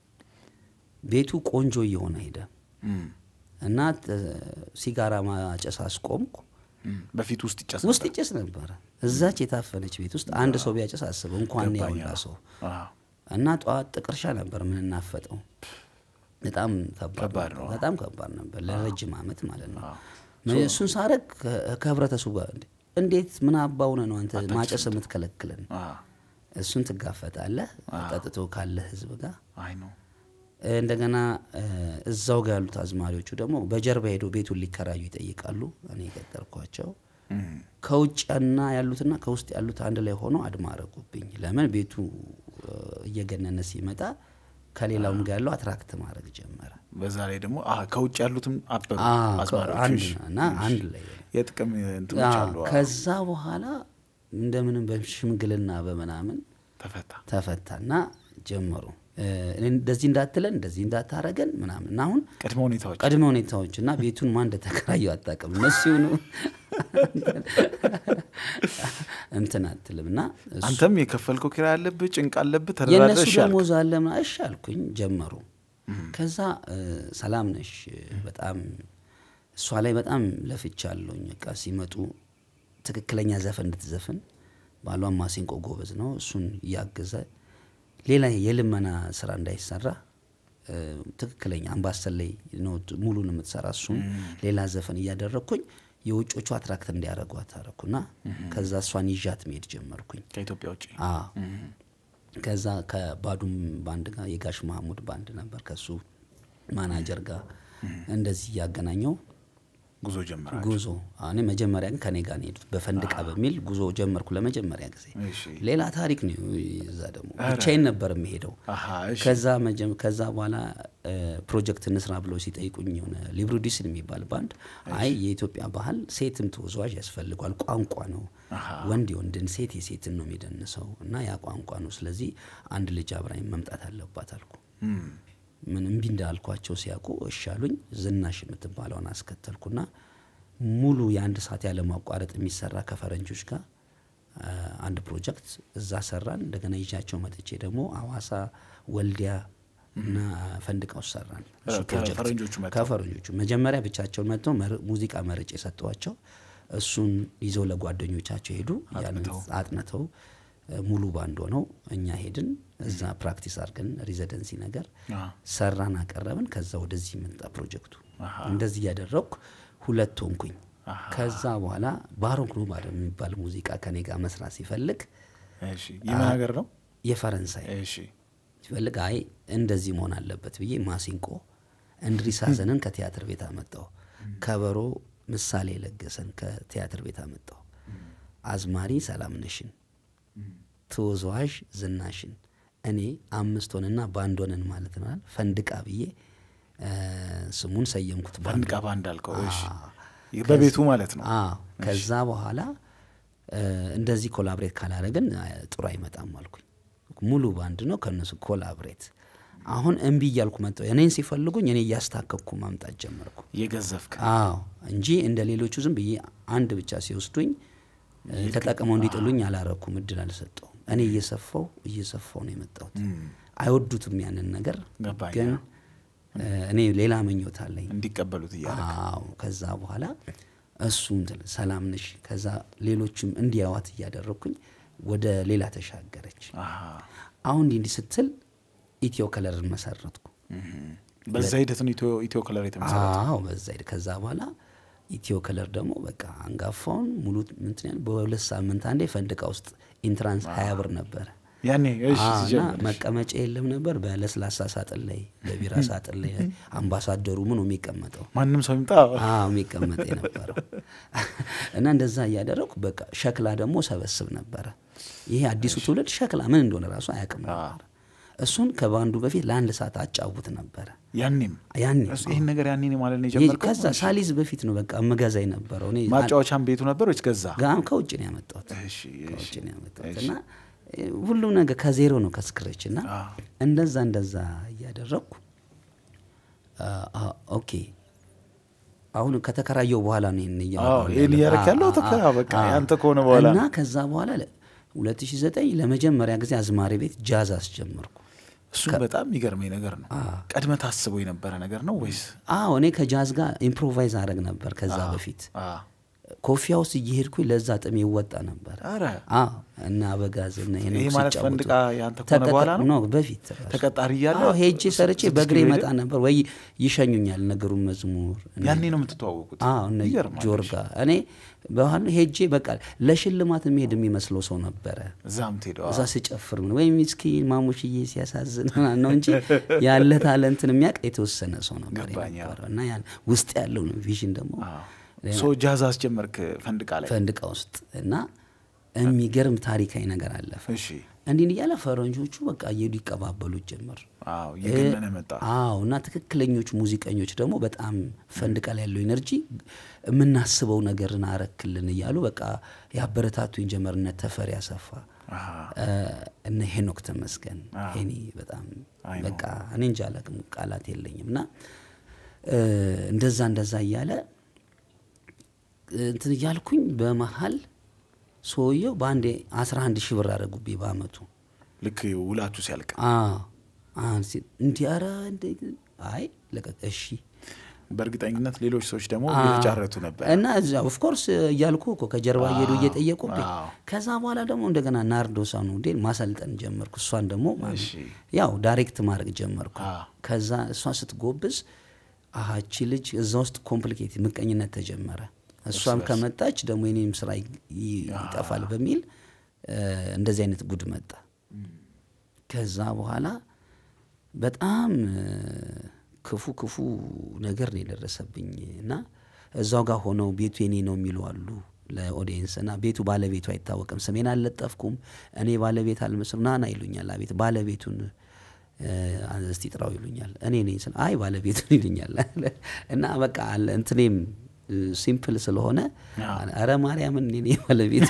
Speaker 2: ቤቱ ቆንጆ እየሆነ ሄደ
Speaker 1: እም፣
Speaker 2: እና እ፣ ሲጋራ ማጨስ አስቆምኩ።
Speaker 1: እም፣ በፊት ውስጥ ይጨስ
Speaker 2: ውስጥ ይጨስ ነበረ። እዛች የታፈነች ቤት ውስጥ አንድ ሰው ቢያጨስ አስበው እንኳን
Speaker 1: ገባኝ።
Speaker 2: ያውላ ሰው
Speaker 1: አዎ።
Speaker 2: እና ጠዋት ጥቀርሻ ነበር ምንናፈጠው። በጣም ከባድ
Speaker 1: ከባድ
Speaker 2: ነበር።
Speaker 1: ነው።
Speaker 2: በጣም ከባድ ነበር ለረጅም ዓመት ማለት ነው።
Speaker 1: አዎ።
Speaker 2: እሱን ሳረግ ከህብረተሰቡ ጋር እንዴ- እንዴት ምን አባውነ ነው አንተ ማጨስ የምትከለክለን?
Speaker 1: አዎ።
Speaker 2: እሱን ትጋፈጣለህ ጠጥቶ ካለ ህዝብ ጋር
Speaker 1: አይ ነው
Speaker 2: እንደገና እ፣ እዛው ጋር ያሉት አዝማሪዎቹ ደግሞ በጀርባ ሄደው ቤቱን ሊከራዩ ይጠይቃሉ። እኔ የቀጠርኳቸው
Speaker 1: እም፣
Speaker 2: ከውጭና ያሉትና ከውስጥ ያሉት አንድ ላይ ሆነው አድማ አረጉብኝ። ለምን ቤቱ እ፣ እየገነነ ሲመጣ ከሌላውም ጋር ያለው አትራክት ማድረግ ጀመረ።
Speaker 1: በዛ ላይ ደግሞ አ ከውጭ ያሉትም አበሩ
Speaker 2: አ፣
Speaker 1: አዝማሪዎቹ።
Speaker 2: አንድ
Speaker 1: እሺ፣
Speaker 2: እና
Speaker 1: እሺ።
Speaker 2: አንድ ላይ
Speaker 1: የጥቅም እንትኖች
Speaker 2: አ፣
Speaker 1: አሉ። አዎ።
Speaker 2: ከዛ በኋላ እንደምንም በሽምግልና በምናምን
Speaker 1: ተፈታ።
Speaker 2: ተፈታና ጀመሩ እ፣ እንደዚህ እንዳትለን እንደዚህ እንዳታረገን ምናምን እና አሁን
Speaker 1: ቅድመ ሁኔታዎች
Speaker 2: ቅድመ ሁኔታዎች እና ቤቱን ማን እንደተከራየው አታውቅም። እነሱ ይሁኑ እንትን አትልም እና እሱ-
Speaker 1: አንተም የከፈልከው ኪራይ አለብህ፣ ጭንቅ አለብህ፣
Speaker 2: የእነሱ
Speaker 1: ተደራድረሽ ያልክ።
Speaker 2: ደሞዝ አለ ምናምን እሺ አልኩኝ። ጀመሩ። ከዛ እ፣ ሰላም ነሽ በጣም እሷ ላይ በጣም ለፍቻለሁኝ። በቃ ሲመጡ ትክክለኛ ዘፈን እንድትዘፍን ባሏን ማሲንቆ ጎበዝ ነው። እሱን እያገዘ ሌላ የልመና ስራ እንዳይሰራ እ፣ ትክክለኛ አምባሰል ላይ ነው ት- ሙሉን የምትሰራ እሱን ሌላ ዘፈን እያደረግኩኝ የውጮቹ አትራክት እንዲያደርጓት አደረኩና ከዛ እሷን ይዣት መሄድ ጀመርኩኝ።
Speaker 1: ከኢትዮጵያ ውጭ
Speaker 2: አዎ ከዛ ከባዱም ባንድ ጋር የጋሽ መሐሙድ ባንድ ነበር ከሱ ማናጀር ጋር እንደዚህ እያገናኘው
Speaker 1: ጉዞ ጀመራል።
Speaker 2: ጉዞ እኔ መጀመሪያ ግን ከኔ ጋር ነው የሄዱት በፈንድቃ በሚል ጉዞ ጀመርኩ ለመጀመሪያ ጊዜ
Speaker 1: እሺ።
Speaker 2: ሌላ ታሪክ ነው እዛ ደግሞ ብቻዬን ነበር የምሄደው
Speaker 1: አሃ፣ እሺ።
Speaker 2: ከዛ መጀም- ከዛ በኋላ እ፣ ፕሮጀክት እንስራ ብለው ሲጠይቁኝ የሆነ ሊብሩዲስን የሚባል ባንድ አይ የኢትዮጵያ ባህል ሴትም ተወዛዋዥ ያስፈልጓል ቋንቋ ነው ወንድ የወንድን ሴት የሴትን ነው የሚደንሰው እና ያ ቋንቋ ነው ስለዚህ አንድ ልጅ አብራኝ መምጣት አለባት አልኩ
Speaker 1: እም፣
Speaker 2: ምን እምቢ እንዳልኳቸው ሲያውቁ እሺ አሉኝ ዝናሽ የምትባለውን አስከተልኩና ሙሉ የአንድ ሰዓት ያለ ማቋረጥ የሚሰራ ከፈረንጆች ጋር አ፣ አንድ ፕሮጀክት እዛ ሰራን። እንደገና ይዣቸው መጥቼ ደግሞ አዋሳ፣ ወልዲያ እና ፈንድቃ ውስጥ ሰራን። እሱ ፕሮጀክት
Speaker 1: ከፈረንጆቹ መጥተው?
Speaker 2: ከፈረንጆቹ መጀመሪያ ብቻቸውን መጥተው መር- ሙዚቃ መርጬ የሰጠዋቸው እሱን ይዘው ለጓደኞቻቸው ሄዱ። ያንን
Speaker 1: አጥንተው?
Speaker 2: አጥንተው እ፣ ሙሉ ባንድ ሆነው እኛ ሄድን። እዛ ፕራክቲስ አድርገን ሬዚደንሲ ነገር
Speaker 1: አ፣
Speaker 2: ሰራን፣ አቀረብን። ከዛ ወደዚህ መጣ ፕሮጀክቱ።
Speaker 1: አሃ።
Speaker 2: እንደዚህ እያደረግኩ ሁለት ሆንኩኝ።
Speaker 1: አሃ።
Speaker 2: ከዛ በኋላ ባሮክ ኑባር የሚባል ሙዚቃ ከኔ ጋር መስራት ሲፈልግ
Speaker 1: እሺ። የምን ሀገር ነው?
Speaker 2: የፈረንሳይ
Speaker 1: እሺ።
Speaker 2: ሲፈልግ አይ እንደዚህ መሆን አለበት ብዬ ማሲንቆ እንድሪስ ሀዘንን ከቲያትር ቤት አመጣው። ከበሮ ምሳሌ ለገሰን ከቲያትር ቤት አመጣው። አዝማሪ ሰላምነሽን፣ ተወዛዋዥ ዝናሽን እኔ አምስት ሆንና ባንድ ሆነን ማለት ነው ፈንድቃ ብዬ እ፣ ስሙን ሰየምኩት። ባንዱ።
Speaker 1: ፈንድቃ ባንድ አልከው። እሺ።
Speaker 2: አዎ።
Speaker 1: በቤቱ ማለት ነው።
Speaker 2: አዎ ከዛ በኋላ እ፣ እንደዚህ ኮላብሬት ካላደረግን እ፣ ጥሩ አይመጣም አልኩኝ። ሙሉ ባንድ ነው ከእነሱ ኮላብሬት አሁን እምቢ እያልኩ መጣሁ። እኔን ሲፈልጉኝ እኔ እያስታከኩ ማምጣት ጀመርኩ።
Speaker 1: የገዘፍክ
Speaker 2: አዎ እንጂ እንደ ሌሎቹ ዝም ብዬ አንድ ብቻ ሲወስዱኝ እ፣ ተጠቅመው እንዲጥሉኝ አላረኩም፣ እድል አልሰጠውም። እኔ እየሰፋው እየሰፋው ነው የመጣሁት። አይወዱትም ያንን ነገር
Speaker 1: ገባኝ።
Speaker 2: ግን እ፣ እኔ ሌላ ምኞት አለኝ።
Speaker 1: እንዲቀበሉት እያለ
Speaker 2: አዎ ከዛ በኋላ እሱም ትል ሰላም ነሽ፣ ከዛ ሌሎችም እንዲያዋት እያደረግኩኝ ወደ ሌላ ተሻገረች። አሁን እንዲህ እንዲህ ስትል ኢትዮ ከለርን መሰረትኩ።
Speaker 1: በዛ ሂደት ነው ኢትዮ- ኢትዮ ከለር የተመሰረተ
Speaker 2: አዎ በዛ ሂድ ከዛ በኋላ ኢትዮ ከለር ደግሞ በቃ አንጋፋውን ሙሉ ምንትን ያህል በሁለት ሳምንት አንዴ ፈንድቃ ውስጥ ኢንትራንስ ሀያ ብር ነበረ።
Speaker 1: ያኔ እሺ
Speaker 2: አዎ፣ እና
Speaker 1: ሲጀምር
Speaker 2: መቀመጫ የለም ነበር። በለስላሳ ሳጥን ላይ በቢራ ሳጥን ላይ አምባሳደሩ ምኑ የሚቀመጠው
Speaker 1: ማንም ሰው ይምጣ
Speaker 2: አዎ የሚቀመጥ የነበረው እና እንደዛ እያደረግኩ በቃ ሸክላ ደግሞ ሰበስብ ነበረ። ይሄ አዲሱ ትውልድ ሸክላ ምን እንደሆነ ራሱ አያውቅም ነበር። እሱን ከባንዱ በፊት ለአንድ ሰዓት አጫውት ነበረ።
Speaker 1: ያኔም
Speaker 2: ያኔ
Speaker 1: እሱ ይህን ነገር ያኔ ነው ማለት ነው
Speaker 2: ይሄ
Speaker 1: የጀመርከው
Speaker 2: ከዛ ሳሊዝ በፊት ነው በቃ እመገዛ የነበረው እኔ
Speaker 1: ማጫወቻም ቤቱ ነበር ወይስ ገዛ
Speaker 2: ጋም ከውጭ ነው ያመጣሁት
Speaker 1: እሺ
Speaker 2: ከውጭ
Speaker 1: እሺ
Speaker 2: ነው ያመጣሁት እና እ፣ ሁሉም ነገር ከዜሮ ነው ከስክረች እና
Speaker 1: አዎ።
Speaker 2: እንደዛ እንደዛ እያደረግኩ አ፣ አ፣ ኦኬ አሁን ከተከራየው በኋላ ነው ይህን እያወራሁ
Speaker 1: አዎ፣ ይህን
Speaker 2: ያለሁት።
Speaker 1: እያደረክ
Speaker 2: አ፣
Speaker 1: ያለው
Speaker 2: አ፣
Speaker 1: ተከ-
Speaker 2: አ፣
Speaker 1: በቃ
Speaker 2: አ።
Speaker 1: ያንተ ከሆነ በኋላ
Speaker 2: እና
Speaker 1: ነው።
Speaker 2: ከዛ በኋላ ለ- 2009 ለመጀመሪያ ጊዜ አዝማሪ ቤት ጃዝ አስጀመርኩ።
Speaker 1: እሱም በጣም የሚገርመኝ ነገር ነው ቀድመ ታስበው የነበረ ነገር ነው ወይስ
Speaker 2: አዎ እኔ ከጃዝ ጋር ኢምፕሮቫይዝ አረግ ነበር ከዛ በፊት
Speaker 1: አ
Speaker 2: ኮፊያ ውስጥ እየሄድኩኝ ለዛ ጥም ይወጣ ነበር።
Speaker 1: ኧረ
Speaker 2: አዎ እና አበጋዝ እና ሄኖክ
Speaker 1: ይሄ ማለት
Speaker 2: ሲጫወቱ
Speaker 1: ፈንድቃ ያንተ ከሆነ በኋላ ነው?
Speaker 2: ነው በፊት ራሱ።
Speaker 1: ተቀጣሪ እያለ
Speaker 2: አዎ ሄጄ ሰርቼ
Speaker 1: ስድስት
Speaker 2: በእግሬ
Speaker 1: ኪሎ
Speaker 2: መጣ
Speaker 1: ሄደ?
Speaker 2: ነበር ወይ ይሸኙኛል ነገሩን መዝሙር እነ-
Speaker 1: ያኔ ነው የምትተዋወቁት
Speaker 2: አዎ እነ
Speaker 1: ይገርማል።
Speaker 2: ጆርጋ እኔ በኋላ ሄጄ በቃ ለሽልማት የሚሄድ የሚመስለው ሰው ነበረ
Speaker 1: እዛም ትሄደዋ
Speaker 2: እዛ ስጨፍር ምን ወይ ምስኪን ማሙሽዬ ሲያሳዝን ምናምን ነው እንጂ ያለ ታለንትን የሚያውቅ የተወሰነ ሰው ነበር
Speaker 1: ገባኝ፣ አዎ።
Speaker 2: የነበረው እና ያን ውስጥ ያለውን ቪዥን ደግሞ
Speaker 1: ሶ ጃዝ አስጀመርክ ፈንድቃ ላይ
Speaker 2: ፈንድቃ ውስጥ እና የሚገርም ታሪካዊ ነገር አለፈ።
Speaker 1: እሺ
Speaker 2: እንዲህ እያለ ፈረንጆቹ በቃ እየሄዱ ይቀባበሉት ጀመር።
Speaker 1: አዎ እየገነነ መጣ
Speaker 2: አዎ እና ትክክለኞቹ ሙዚቀኞች ደግሞ በጣም ፈንድቃ ላይ ያለው ኤነርጂ የምናስበው ነገርን አረክልን እያሉ በቃ ያበረታቱኝ ጀመር። እነ ተፈሪ አሰፋ
Speaker 1: አሃ።
Speaker 2: እ፣ እነ ሄኖክ ተመስገን ሄኒ በጣም
Speaker 1: አይ ነው።
Speaker 2: በቃ እኔ እንጃ አላውቅም ቃላት የለኝም። እና እ፣ እንደዛ እንደዛ እያለ እንትን እያልኩኝ በመሀል ሰውየው በአንዴ አስራ አንድ ሺህ ብር አደረጉብኝ በአመቱ።
Speaker 1: ልክ ውላችሁ ሲያልቅ
Speaker 2: አዎ አሁን ሲል እንዲህ ኧረ እንደ አይ ለቀቅ እሺ
Speaker 1: በእርግጠኝነት ሌሎች ሰዎች ደግሞ
Speaker 2: አዎ።
Speaker 1: እየተጫረቱ ነበር
Speaker 2: እና እዛ ኦፍኮርስ እያልኩ እኮ ከጀርባ እየሄዱ እየጠየቁብኝ
Speaker 1: አዎ።
Speaker 2: ከዛ በኋላ ደግሞ እንደገና ናርዶሳ ነው እንዴ ማሰልጠን ጀመርኩ። እሷን ደግሞ ማለት
Speaker 1: እሺ።
Speaker 2: ያው ዳይሬክት ማድረግ ጀመርኩ።
Speaker 1: አዎ።
Speaker 2: ከዛ እሷ ስትጎብዝ አሃቺ ልጅ እዛ ውስጥ ኮምፕሊኬት ምቀኝነት ተጀመረ። እሷም ከመጣች ደግሞ የኔም ስራ ይ- ይ- ይጠፋል በሚል እ፣ እንደዚህ አይነት ጉድ መጣ። ከዛ በኋላ በጣም እ፣ ክፉ ክፉ ነገር ነው የደረሰብኝ እና እዛው ጋር ሆነው ቤቱ የኔ ነው የሚሉ አሉ ለኦዲየንስ እና ቤቱ ባለቤቱ አይታወቅም። ስሜን አልለጠፍኩም እኔ ባለቤት አልመስልም ናና ይሉኛል። አቤት ባለቤቱን እ፣ እስቲ ጥራው ይሉኛል። እኔ ነኝ ስል አይ ባለቤቱን ይሉኛል እና በቃ አለ እንትኔም እ፣ ሲምፕል ስለሆነ አረ ማርያምን እኔ ነኝ ባለቤት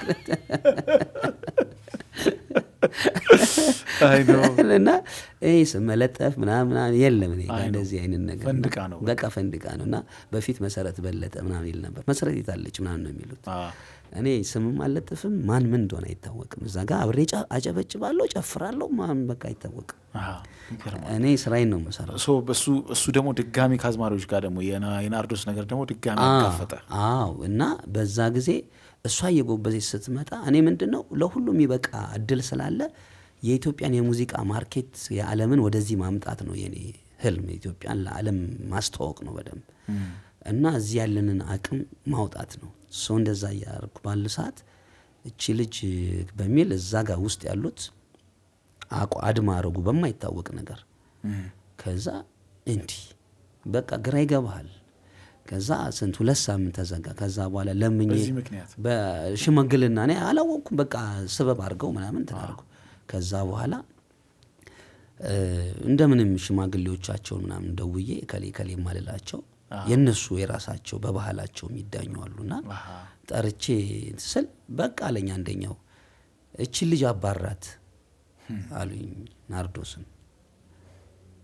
Speaker 1: አይ ነው
Speaker 2: እና ይህ ስም መለጠፍ ምናምን ምናምን የለም እኔ ጋር
Speaker 1: አይ ነው።
Speaker 2: እንደዚህ አይነት ነገር
Speaker 1: ፈንድቃ
Speaker 2: እና
Speaker 1: ነው
Speaker 2: በቃ ፈንድቃ ነው እና በፊት መሰረት በለጠ ምናምን ይል ነበር መሰረት የታለች ምናምን ነው የሚሉት
Speaker 1: አ፣
Speaker 2: እኔ ስምም አልለጥፍም ማን ምን እንደሆነ አይታወቅም እዛ ጋር አብሬ ጫ- አጨበጭባለሁ ጨፍራለሁ ማን በቃ አይታወቅም
Speaker 1: አሃ፣ ይገርማል።
Speaker 2: እኔ ስራዬን ነው የምሰራው
Speaker 1: ሶ እሱ እሱ ደግሞ ድጋሚ ከአዝማሪዎች ጋር ደግሞ የና- የናርዶስ ነገር ደግሞ ድጋሚ አጋፈጠ
Speaker 2: አዎ እና በዛ ጊዜ እሷ እየጎበዘች ስትመጣ እኔ ምንድን ነው ለሁሉም የሚበቃ እድል ስላለ የኢትዮጵያን የሙዚቃ ማርኬት የዓለምን ወደዚህ ማምጣት ነው የኔ ህልም። ኢትዮጵያን ለዓለም ማስተዋወቅ ነው በደንብ እና እዚህ ያለንን አቅም ማውጣት ነው። ሰው እንደዛ እያደረኩ ባለ ሰዓት እቺ ልጅ በሚል እዛ ጋር ውስጥ ያሉት አቋ አድማ አረጉ በማይታወቅ ነገር ከዛ እንዲህ በቃ ግራ ይገባሃል። ከዛ ስንት ሁለት ሳምንት ተዘጋ። ከዛ በኋላ ለምኜ
Speaker 1: በዚህ ምክንያት
Speaker 2: በሽመግልና እኔ አላወቅኩም። በቃ ስበብ አድርገው ምናምን ትናርጉ ከዛ በኋላ እ፣ እንደምንም ሽማግሌዎቻቸውን ምናምን ደውዬ ከሌ ከሌ ማልላቸው የእነሱ የራሳቸው በባህላቸው የሚዳኙ አሉና
Speaker 1: አሃ፣
Speaker 2: ጠርቼ ስል በቃ አለኝ አንደኛው እችን ልጅ አባራት አሉኝ ናርዶስን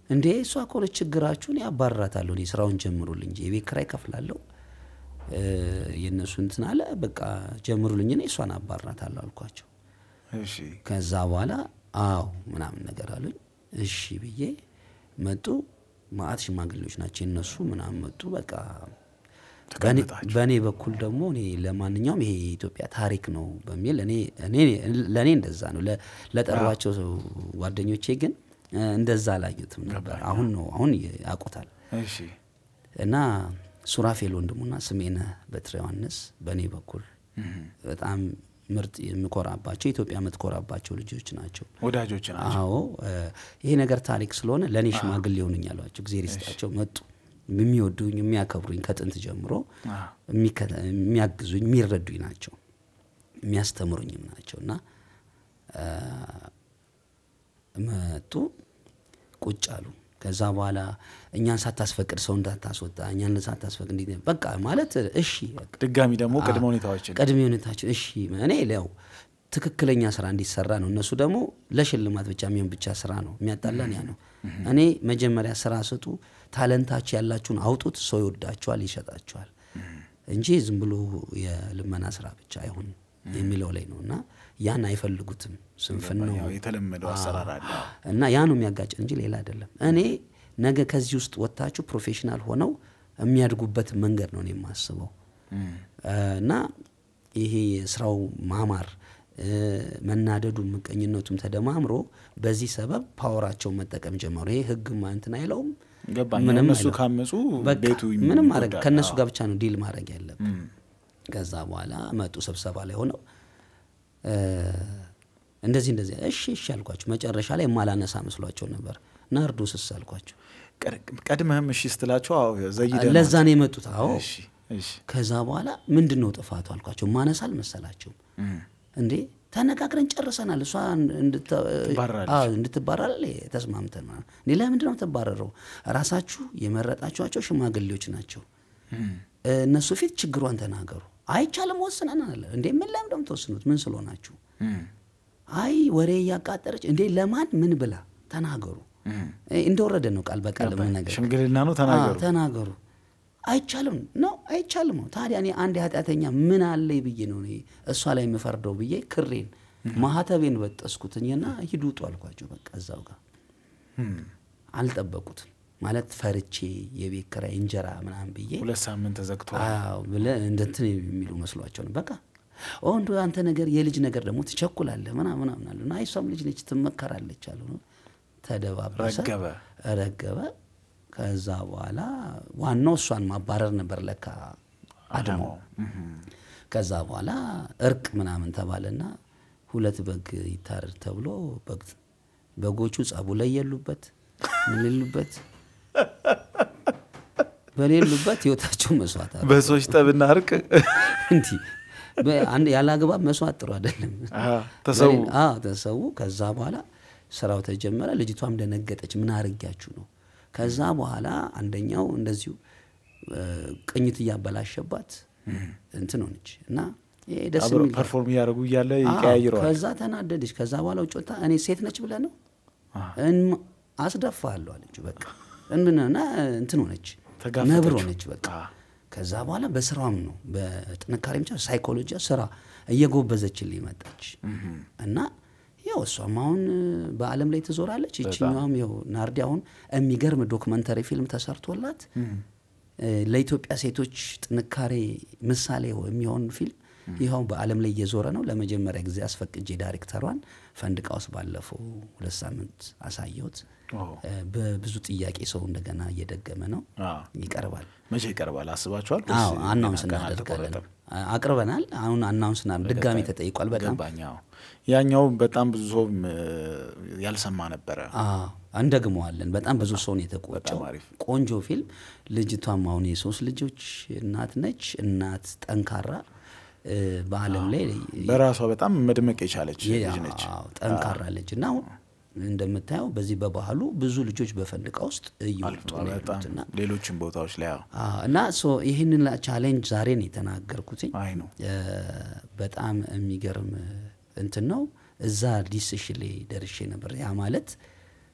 Speaker 2: እንዴ እሷ ከሆነች ችግራችሁን ያባርራታለሁ እኔ ስራውን ጀምሩልኝ እንጂ የቤት ኪራይ ከፍላለሁ እ፣ የእነሱ እንትን አለ በቃ ጀምሩልኝ እኔ እሷን አባርራታለሁ አልኳቸው
Speaker 1: እሺ
Speaker 2: ከዛ በኋላ አዎ ምናምን ነገር አሉኝ እሺ ብዬ መጡ ማአት ሽማግሌዎች ናቸው የነሱ ምናምን መጡ በቃ በእኔ-
Speaker 1: ተቀምጣችሁ።
Speaker 2: በእኔ በኩል ደግሞ እኔ ለማንኛውም ይሄ የኢትዮጵያ ታሪክ ነው በሚል እኔ እኔ ለእኔ እንደዛ ነው ለ- ለጠሯቸው ሰው ጓደኞቼ ግን እ፣ እንደዛ አላዩትም ነበር አሁን ነው አሁን ያውቁታል
Speaker 1: እሺ
Speaker 2: እና ሱራፌል ወንድሙና ስሜነህ በትረ ዮሐንስ በእኔ በኩል በጣም ምርጥ የምኮራባቸው ኢትዮጵያ የምትኮራባቸው ልጆች ናቸው
Speaker 1: ወዳጆች ናቸው።
Speaker 2: አዎ እ፣ ይሄ ነገር ታሪክ ስለሆነ ለእኔ ሽማግሌ ሆኑኝ አሏቸው እግዜር ይስጣቸው መጡ የሚወዱኝ የሚያከብሩኝ ከጥንት ጀምሮ
Speaker 1: አ፣
Speaker 2: የሚከተ- የሚያግዙኝ የሚረዱኝ ናቸው የሚያስተምሩኝም ናቸው እና እ፣ መጡ ቁጭ አሉ ከዛ በኋላ እኛን ሳታስፈቅድ ሰው እንዳታስወጣ እኛን ሳታስፈቅድ እንዲ በቃ ማለት እሺ በቃ
Speaker 1: ድጋሚ ደግሞ ቅድመ ሁኔታዎችን
Speaker 2: ቅድመ ሁኔታችን እሺ እኔ ያው ትክክለኛ ስራ እንዲሰራ ነው እነሱ ደግሞ ለሽልማት ብቻ የሚሆን ብቻ ስራ ነው የሚያጣላን ያ ነው እኔ መጀመሪያ ስራ ስጡ ታለንታችሁ ያላችሁን አውጡት ሰው ይወዳችኋል ይሸጣችኋል እንጂ ዝም ብሎ የልመና ስራ ብቻ አይሆን የሚለው ላይ ነው እና ያን አይፈልጉትም ስንፍን ነው
Speaker 1: ያው የተለመደው አሰራር አለ።
Speaker 2: እና ያ ነው የሚያጋጭን እንጂ ሌላ አይደለም። እኔ ነገ ከዚህ ውስጥ ወጥታችሁ ፕሮፌሽናል ሆነው የሚያድጉበት መንገድ ነው እኔ የማስበው
Speaker 1: እም፣
Speaker 2: እና ይሄ የስራው ማማር እ፣ መናደዱ ምቀኝነቱም ተደማምሮ በዚህ ሰበብ ፓወራቸውን መጠቀም ጀመሩ። ይሄ ህግ እንትን አይለውም
Speaker 1: ገባኝ።
Speaker 2: ምንም
Speaker 1: እነሱ
Speaker 2: አይለው።
Speaker 1: ካመፁ
Speaker 2: በቃ
Speaker 1: ቤቱ
Speaker 2: ምንም ማድረግ
Speaker 1: ይጎዳል።
Speaker 2: ከእነሱ
Speaker 1: አዎ።
Speaker 2: ጋር ብቻ ነው ዲል ማድረግ ያለብን።
Speaker 1: እም፣
Speaker 2: ከዛ በኋላ መጡ ስብሰባ ላይ ሆነው እ፣ እንደዚህ እንደዚህ እሺ እሺ አልኳቸው። መጨረሻ ላይ የማላነሳ መስሏቸው ነበር። ናርዶስስ አልኳቸው።
Speaker 1: ቀድ- ቀድመህም እሺ ስትላቸው አዎ ዘይደ
Speaker 2: ለዛ ነው የመጡት። አዎ
Speaker 1: እሺ እሺ
Speaker 2: ከዛ በኋላ ምንድን ነው ጥፋቱ አልኳቸው። ማነሳ አልመሰላቸውም።
Speaker 1: እም፣
Speaker 2: እንዴ ተነጋግረን ጨርሰናል። እሷ እንድተ-
Speaker 1: ትባረራለች።
Speaker 2: አዎ፣ እንድትባረር ተስማምተን ማለት ነው። እኔ ለምንድን ነው የምትባረረው? ራሳችሁ የመረጣችኋቸው ሽማግሌዎች ናቸው።
Speaker 1: እም፣
Speaker 2: እነሱ ፊት ችግሯን ተናገሩ። አይቻልም ወስነናል። እንዴ ምን ለምን ነው የምትወስኑት? ምን ስለሆናችሁ?
Speaker 1: እም፣
Speaker 2: አይ ወሬ እያቃጠረች እንዴ ለማን ምን ብላ ተናገሩ።
Speaker 1: እም።
Speaker 2: እ፣ እንደወረደ ነው ቃል በቃል ምን ነገር
Speaker 1: ሽምግልና ነው ተናገሩ።
Speaker 2: አዎ፣ ተናገሩ። አይቻልም ነው አይቻልም ነው። ታዲያ እኔ አንድ ኃጢአተኛ ምን አለኝ ብዬ ነው እኔ እሷ ላይ የምፈርደው ብዬ ክሬን ማህተቤን በጠስኩትኝና ሂዱ ውጡ አልኳቸው። በቃ እዛው ጋር
Speaker 1: እም፣
Speaker 2: አልጠበቁትም ማለት ፈርቼ የቤት ኪራይ እንጀራ ምናምን ብዬ
Speaker 1: ሁለት ሳምንት ተዘግቷል።
Speaker 2: አዎ ብለህ እንደ እንትን የሚሉ መስሏቸው ነው። በቃ ኦ እንዶ አንተ ነገር የልጅ ነገር ደግሞ ትቸኩላለህ ምናምን ምናምን አሉ እና እሷም ልጅ ነች ትመከራለች አሉ። ተደባበሰ፣
Speaker 1: ረገበ።
Speaker 2: ረገበ። ከዛ በኋላ ዋናው እሷን ማባረር ነበር ለካ አድማው። ከዛ በኋላ እርቅ ምናምን ተባለና ሁለት በግ ይታረድ ተብሎ በግ በጎቹ ጸቡ ላይ የሉበት ምን የሉበት በሌሉበት ህይወታቸው መስዋዕት አሉ።
Speaker 1: በሰዎች ጠብና እርቅ
Speaker 2: እንዲህ በአንድ ያለ አግባብ መስዋዕት ጥሩ አይደለም።
Speaker 1: አዎ፣ ተሰዉ።
Speaker 2: በሌላ- አዎ፣ ተሰዉ። ከዛ በኋላ ስራው ተጀመረ። ልጅቷም ደነገጠች። ምን አርጊያችሁ ነው? ከዛ በኋላ አንደኛው እንደዚሁ እ፣ ቅኝት እያበላሸባት እንትን ሆነች እና ይሄ ደስ
Speaker 1: አብረው
Speaker 2: የሚል
Speaker 1: ፐርፎርም እያደረጉ እያለ
Speaker 2: አዎ፣
Speaker 1: ይቀያይረዋል።
Speaker 2: ከዛ ተናደደች። ከዛ በኋላ ውጭ ወጥታ እኔ ሴት ነች ብለህ ነው
Speaker 1: አዎ።
Speaker 2: እን- አስደፋለሁ አለችው። በቃ እንና እንትን ሆነች፣
Speaker 1: ተጋፈጠችው።
Speaker 2: ነብር ሆነች። በቃ
Speaker 1: አዎ።
Speaker 2: ከዛ በኋላ በስራም ነው በጥንካሬ ብቻ ሳይኮሎጂ ስራ እየጎበዘችልኝ መጣች እና ያው እሷም አሁን በዓለም ላይ ትዞራለች። ይችኛዋም ያው ናርዲ አሁን የሚገርም ዶክመንተሪ ፊልም ተሰርቶላት እ፣ ለኢትዮጵያ ሴቶች ጥንካሬ ምሳሌ የሚሆን ፊልም ይኸው በዓለም ላይ እየዞረ ነው። ለመጀመሪያ ጊዜ አስፈቅጄ ዳይሬክተሯን ፈንድቃ ውስጥ ባለፈው ሁለት ሳምንት አሳየሁት።
Speaker 1: ኦ፣
Speaker 2: እ፣ በብዙ ጥያቄ ሰው እንደገና እየደገመ ነው፣
Speaker 1: አዎ።
Speaker 2: ይቀርባል።
Speaker 1: መቼ ይቀርባል አስባችኋል?
Speaker 2: አዎ
Speaker 1: ወይስ
Speaker 2: አናውንስ
Speaker 1: ገና ቀን
Speaker 2: እናደርጋለን።
Speaker 1: አልተቆረጠም?
Speaker 2: አ- አቅርበናል። አሁን አናውንስ ና ድጋሚ ተጠይቋል። በጣም
Speaker 1: ገባኝ። አዎ። ያኛው በጣም ብዙ ሰውም እ፣ ያልሰማ ነበረ።
Speaker 2: አዎ እንደግመዋለን። በጣም ብዙ ሰውን የተቆጨው
Speaker 1: በጣም አሪፍ።
Speaker 2: ቆንጆ ፊልም። ልጅቷም አሁን የሶስት ልጆች እናት ነች። እናት ጠንካራ እ፣ በዓለም ላይ
Speaker 1: በራሷ በጣም መድመቅ የቻለች
Speaker 2: የ-
Speaker 1: ልጅ ነች።
Speaker 2: አዎ፣ ጠንካራ ልጅ እና አሁን እንደምታየው በዚህ በባህሉ ብዙ ልጆች በፈንድቃ ውስጥ እየወጡ ነው
Speaker 1: በጣም
Speaker 2: ያሉት እና
Speaker 1: ሌሎችም ቦታዎች ላይ አዎ።
Speaker 2: አዎ፣ እና ሶ ይህንን ቻሌንጅ ዛሬ ነው የተናገርኩትኝ።
Speaker 1: አይ ነው
Speaker 2: እ፣ በጣም የሚገርም እንትን ነው። እዛ ዲስሽን ላይ ደርሼ ነበር። ያ ማለት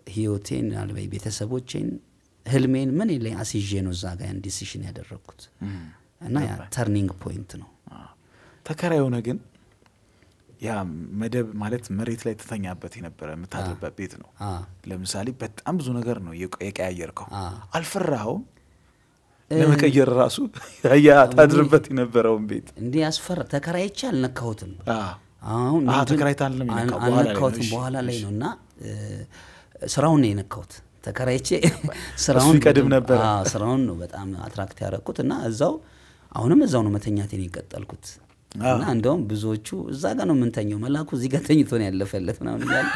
Speaker 2: ህይወቴን አልበይ ቤተሰቦቼን ህልሜን ምን ላይ አስይዤ ነው እዛ ጋር ያን ዲሲሽን ያደረግኩት እና ያ ተርኒንግ ፖይንት ነው።
Speaker 1: አዎ። ተከራይ የሆነ ግን ያ መደብ ማለት መሬት ላይ ትተኛበት የነበረ የምታድርበት ቤት ነው።
Speaker 2: አ
Speaker 1: ለምሳሌ በጣም ብዙ ነገር ነው የቀ- የቀያየርከው።
Speaker 2: አ
Speaker 1: አልፈራኸውም? ለመቀየር ራሱ ያ ታድርበት የነበረውን ቤት
Speaker 2: እንዲህ ያስፈራ ተከራይቼ አልነካሁትም።
Speaker 1: አ፣
Speaker 2: አሁን
Speaker 1: አ፣
Speaker 2: ምንድን-
Speaker 1: ተከራይተህ አይደለም
Speaker 2: አል-
Speaker 1: የነካው፣ በኋላ ላይ ነው።
Speaker 2: አልነካሁትም
Speaker 1: እሺ፣
Speaker 2: በኋላ ላይ
Speaker 1: እሺ።
Speaker 2: ነው እና እ፣ ስራውን ነው የነካሁት። ተከራይቼ ስራውን
Speaker 1: ይቀድም
Speaker 2: በደንብ-
Speaker 1: ነበረ።
Speaker 2: አዎ፣ ስራውን ነው በጣም አትራክት ያደረኩት እና እዛው አሁንም እዛው ነው መተኛቴን የቀጠልኩት እና እንደውም ብዙዎቹ እዛ ጋር ነው የምንተኘው፣ መላኩ እዚህ ጋር ተኝቶ ነው ያለፈለት ምናምን እያሉ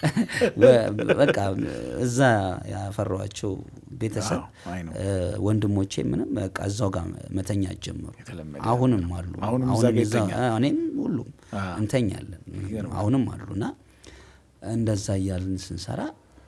Speaker 2: ወ- በቃ እዛ ያፈሯቸው ቤተሰብ
Speaker 1: አዎ፣ አይ ነው።
Speaker 2: እ፣ ወንድሞቼ ምንም በቃ እዛው ጋር መተኛት ጀመሩ።
Speaker 1: የተለመደ
Speaker 2: አሁንም አሉ
Speaker 1: አሁንም እዛ ጋር
Speaker 2: እዛ-
Speaker 1: ይተኛል።
Speaker 2: እኔም ሁሉም
Speaker 1: አ።
Speaker 2: እንተኛለን አሁንም አሉና እንደዛ እያልን ስንሰራ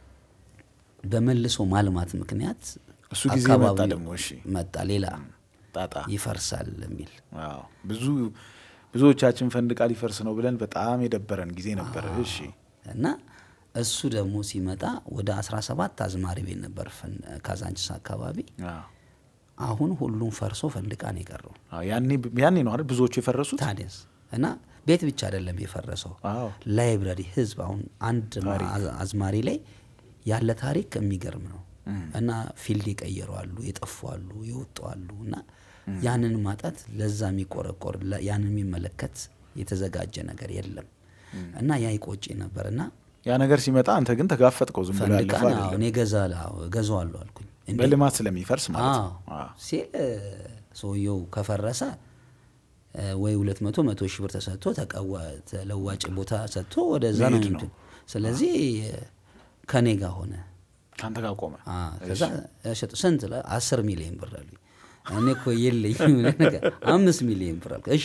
Speaker 2: በመልሶ ማልማት ምክንያት
Speaker 1: እሱ ጊዜ መጣ
Speaker 2: አካባቢው
Speaker 1: ደግሞ። እሺ
Speaker 2: መጣ ሌላ
Speaker 1: ጣጣ
Speaker 2: ይፈርሳል የሚል
Speaker 1: አዎ። ብዙ ብዙዎቻችን ፈንድቃ ሊፈርስ ነው ብለን በጣም የደበረን ጊዜ ነበረ። እሺ
Speaker 2: እና እሱ ደግሞ ሲመጣ ወደ 17 አዝማሪ ቤት ነበር ፈን- ካዛንቺስ አካባቢ
Speaker 1: አዎ።
Speaker 2: አሁን ሁሉም ፈርሶ ፈንድቃ ነው የቀረው
Speaker 1: አዎ፣ ያኔ ያኔ ነው አይደል ብዙዎቹ የፈረሱት።
Speaker 2: ታዲያስ እና ቤት ብቻ አይደለም የፈረሰው
Speaker 1: አዎ
Speaker 2: ላይብረሪ ህዝብ አሁን አንድ አዝ- አዝማሪ ላይ ያለ ታሪክ የሚገርም ነው እና ፊልድ የቀየሩ አሉ የጠፉ አሉ የወጡ አሉ እና ያንን ማጣት ለዛ የሚቆረቆር ለ- ያንን የሚመለከት የተዘጋጀ ነገር የለም እና ያ ይቆጭ ነበር እና
Speaker 1: ያ ነገር ሲመጣ አንተ ግን ተጋፈጥከው ዝም ብሎ
Speaker 2: ፈንድቃ
Speaker 1: ያለፈው
Speaker 2: ነው
Speaker 1: አይደለም።
Speaker 2: እኔ ገዛዋለሁ አልኩኝ እንዴ
Speaker 1: በልማት ስለሚፈርስ ማለት ነው።
Speaker 2: አዎ
Speaker 1: አዎ።
Speaker 2: ሲል እ፣ ሰውየው ከፈረሰ እ፣ ወይ ሁለት መቶ መቶ ሺህ ብር ተሰጥቶ ተቀዋ- ተለዋጭ ቦታ ሰጥቶ ወደዛ ነው
Speaker 1: መሄድ ነው።
Speaker 2: የሚሄዱ። ስለዚህ እ፣ ከኔ ጋር ሆነ።
Speaker 1: ከአንተ ጋር ቆመ።
Speaker 2: አ፣ ከዛ ሸጡ ስንት ለ አስር ሚሊዮን ብር አሉኝ። እኔ እኮ የለኝም ነገር አምስት ሚሊዮን ብር አልኩ። እሺ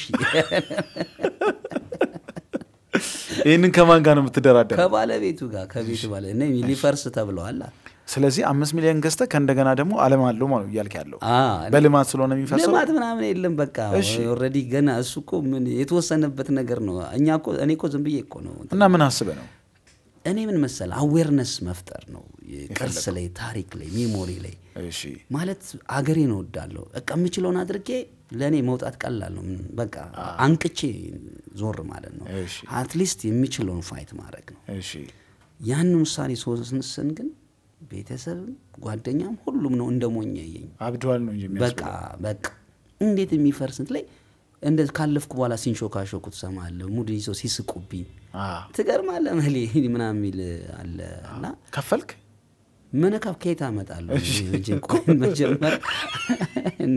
Speaker 1: ይህንን ከማን ጋር ነው የምትደራደረው?
Speaker 2: ከባለቤቱ ጋር ከቤቱ ባለ እኔ ሊፈርስ ተብለዋል።
Speaker 1: ስለዚህ አምስት ሚሊዮን ገዝተህ ከእንደገና ደግሞ አለም አለው ማለት እያልክ ያለው
Speaker 2: አ፣
Speaker 1: በልማት ስለሆነ የሚፈርሰው
Speaker 2: ልማት ምናምን የለም። በቃ ኦልሬዲ ገና እሱ እኮ ምን የተወሰነበት ነገር ነው። እኛ እኮ እኔ እኮ ዝም ብዬ እኮ ነው
Speaker 1: እና ምን አስበህ ነው?
Speaker 2: እኔ ምን መሰል አዌርነስ መፍጠር ነው ቅርስ ላይ ታሪክ ላይ ሜሞሪ ላይ
Speaker 1: እሺ
Speaker 2: ማለት አገሬን እወዳለሁ። በቃ የምችለውን አድርጌ ለእኔ መውጣት ቀላል ነው። ምን በቃ አንቅቼ ዞር ማለት ነው።
Speaker 1: እሺ
Speaker 2: አትሊስት የሚችለውን ፋይት ማድረግ ነው።
Speaker 1: እሺ
Speaker 2: ያንን ውሳኔ ስወስን ግን ቤተሰብም ጓደኛም ሁሉም ነው እንደ ሞኝ ያየኝ።
Speaker 1: አብደዋል ነው እንጂ
Speaker 2: በቃ በቃ እንዴት የሚፈርስ እንትን ላይ እንደ ካለፍኩ በኋላ ሲንሾካሾኩ ትሰማለህ። ሙድ ይዘው ሲስቁብኝ
Speaker 1: አዎ።
Speaker 2: ትገርማለህ መሌ ምናምን የሚል አለ እና
Speaker 1: ከፈልክ
Speaker 2: መነካብ ከየት አመጣለሁ? እንጂ ቆይ መጀመር እንዴ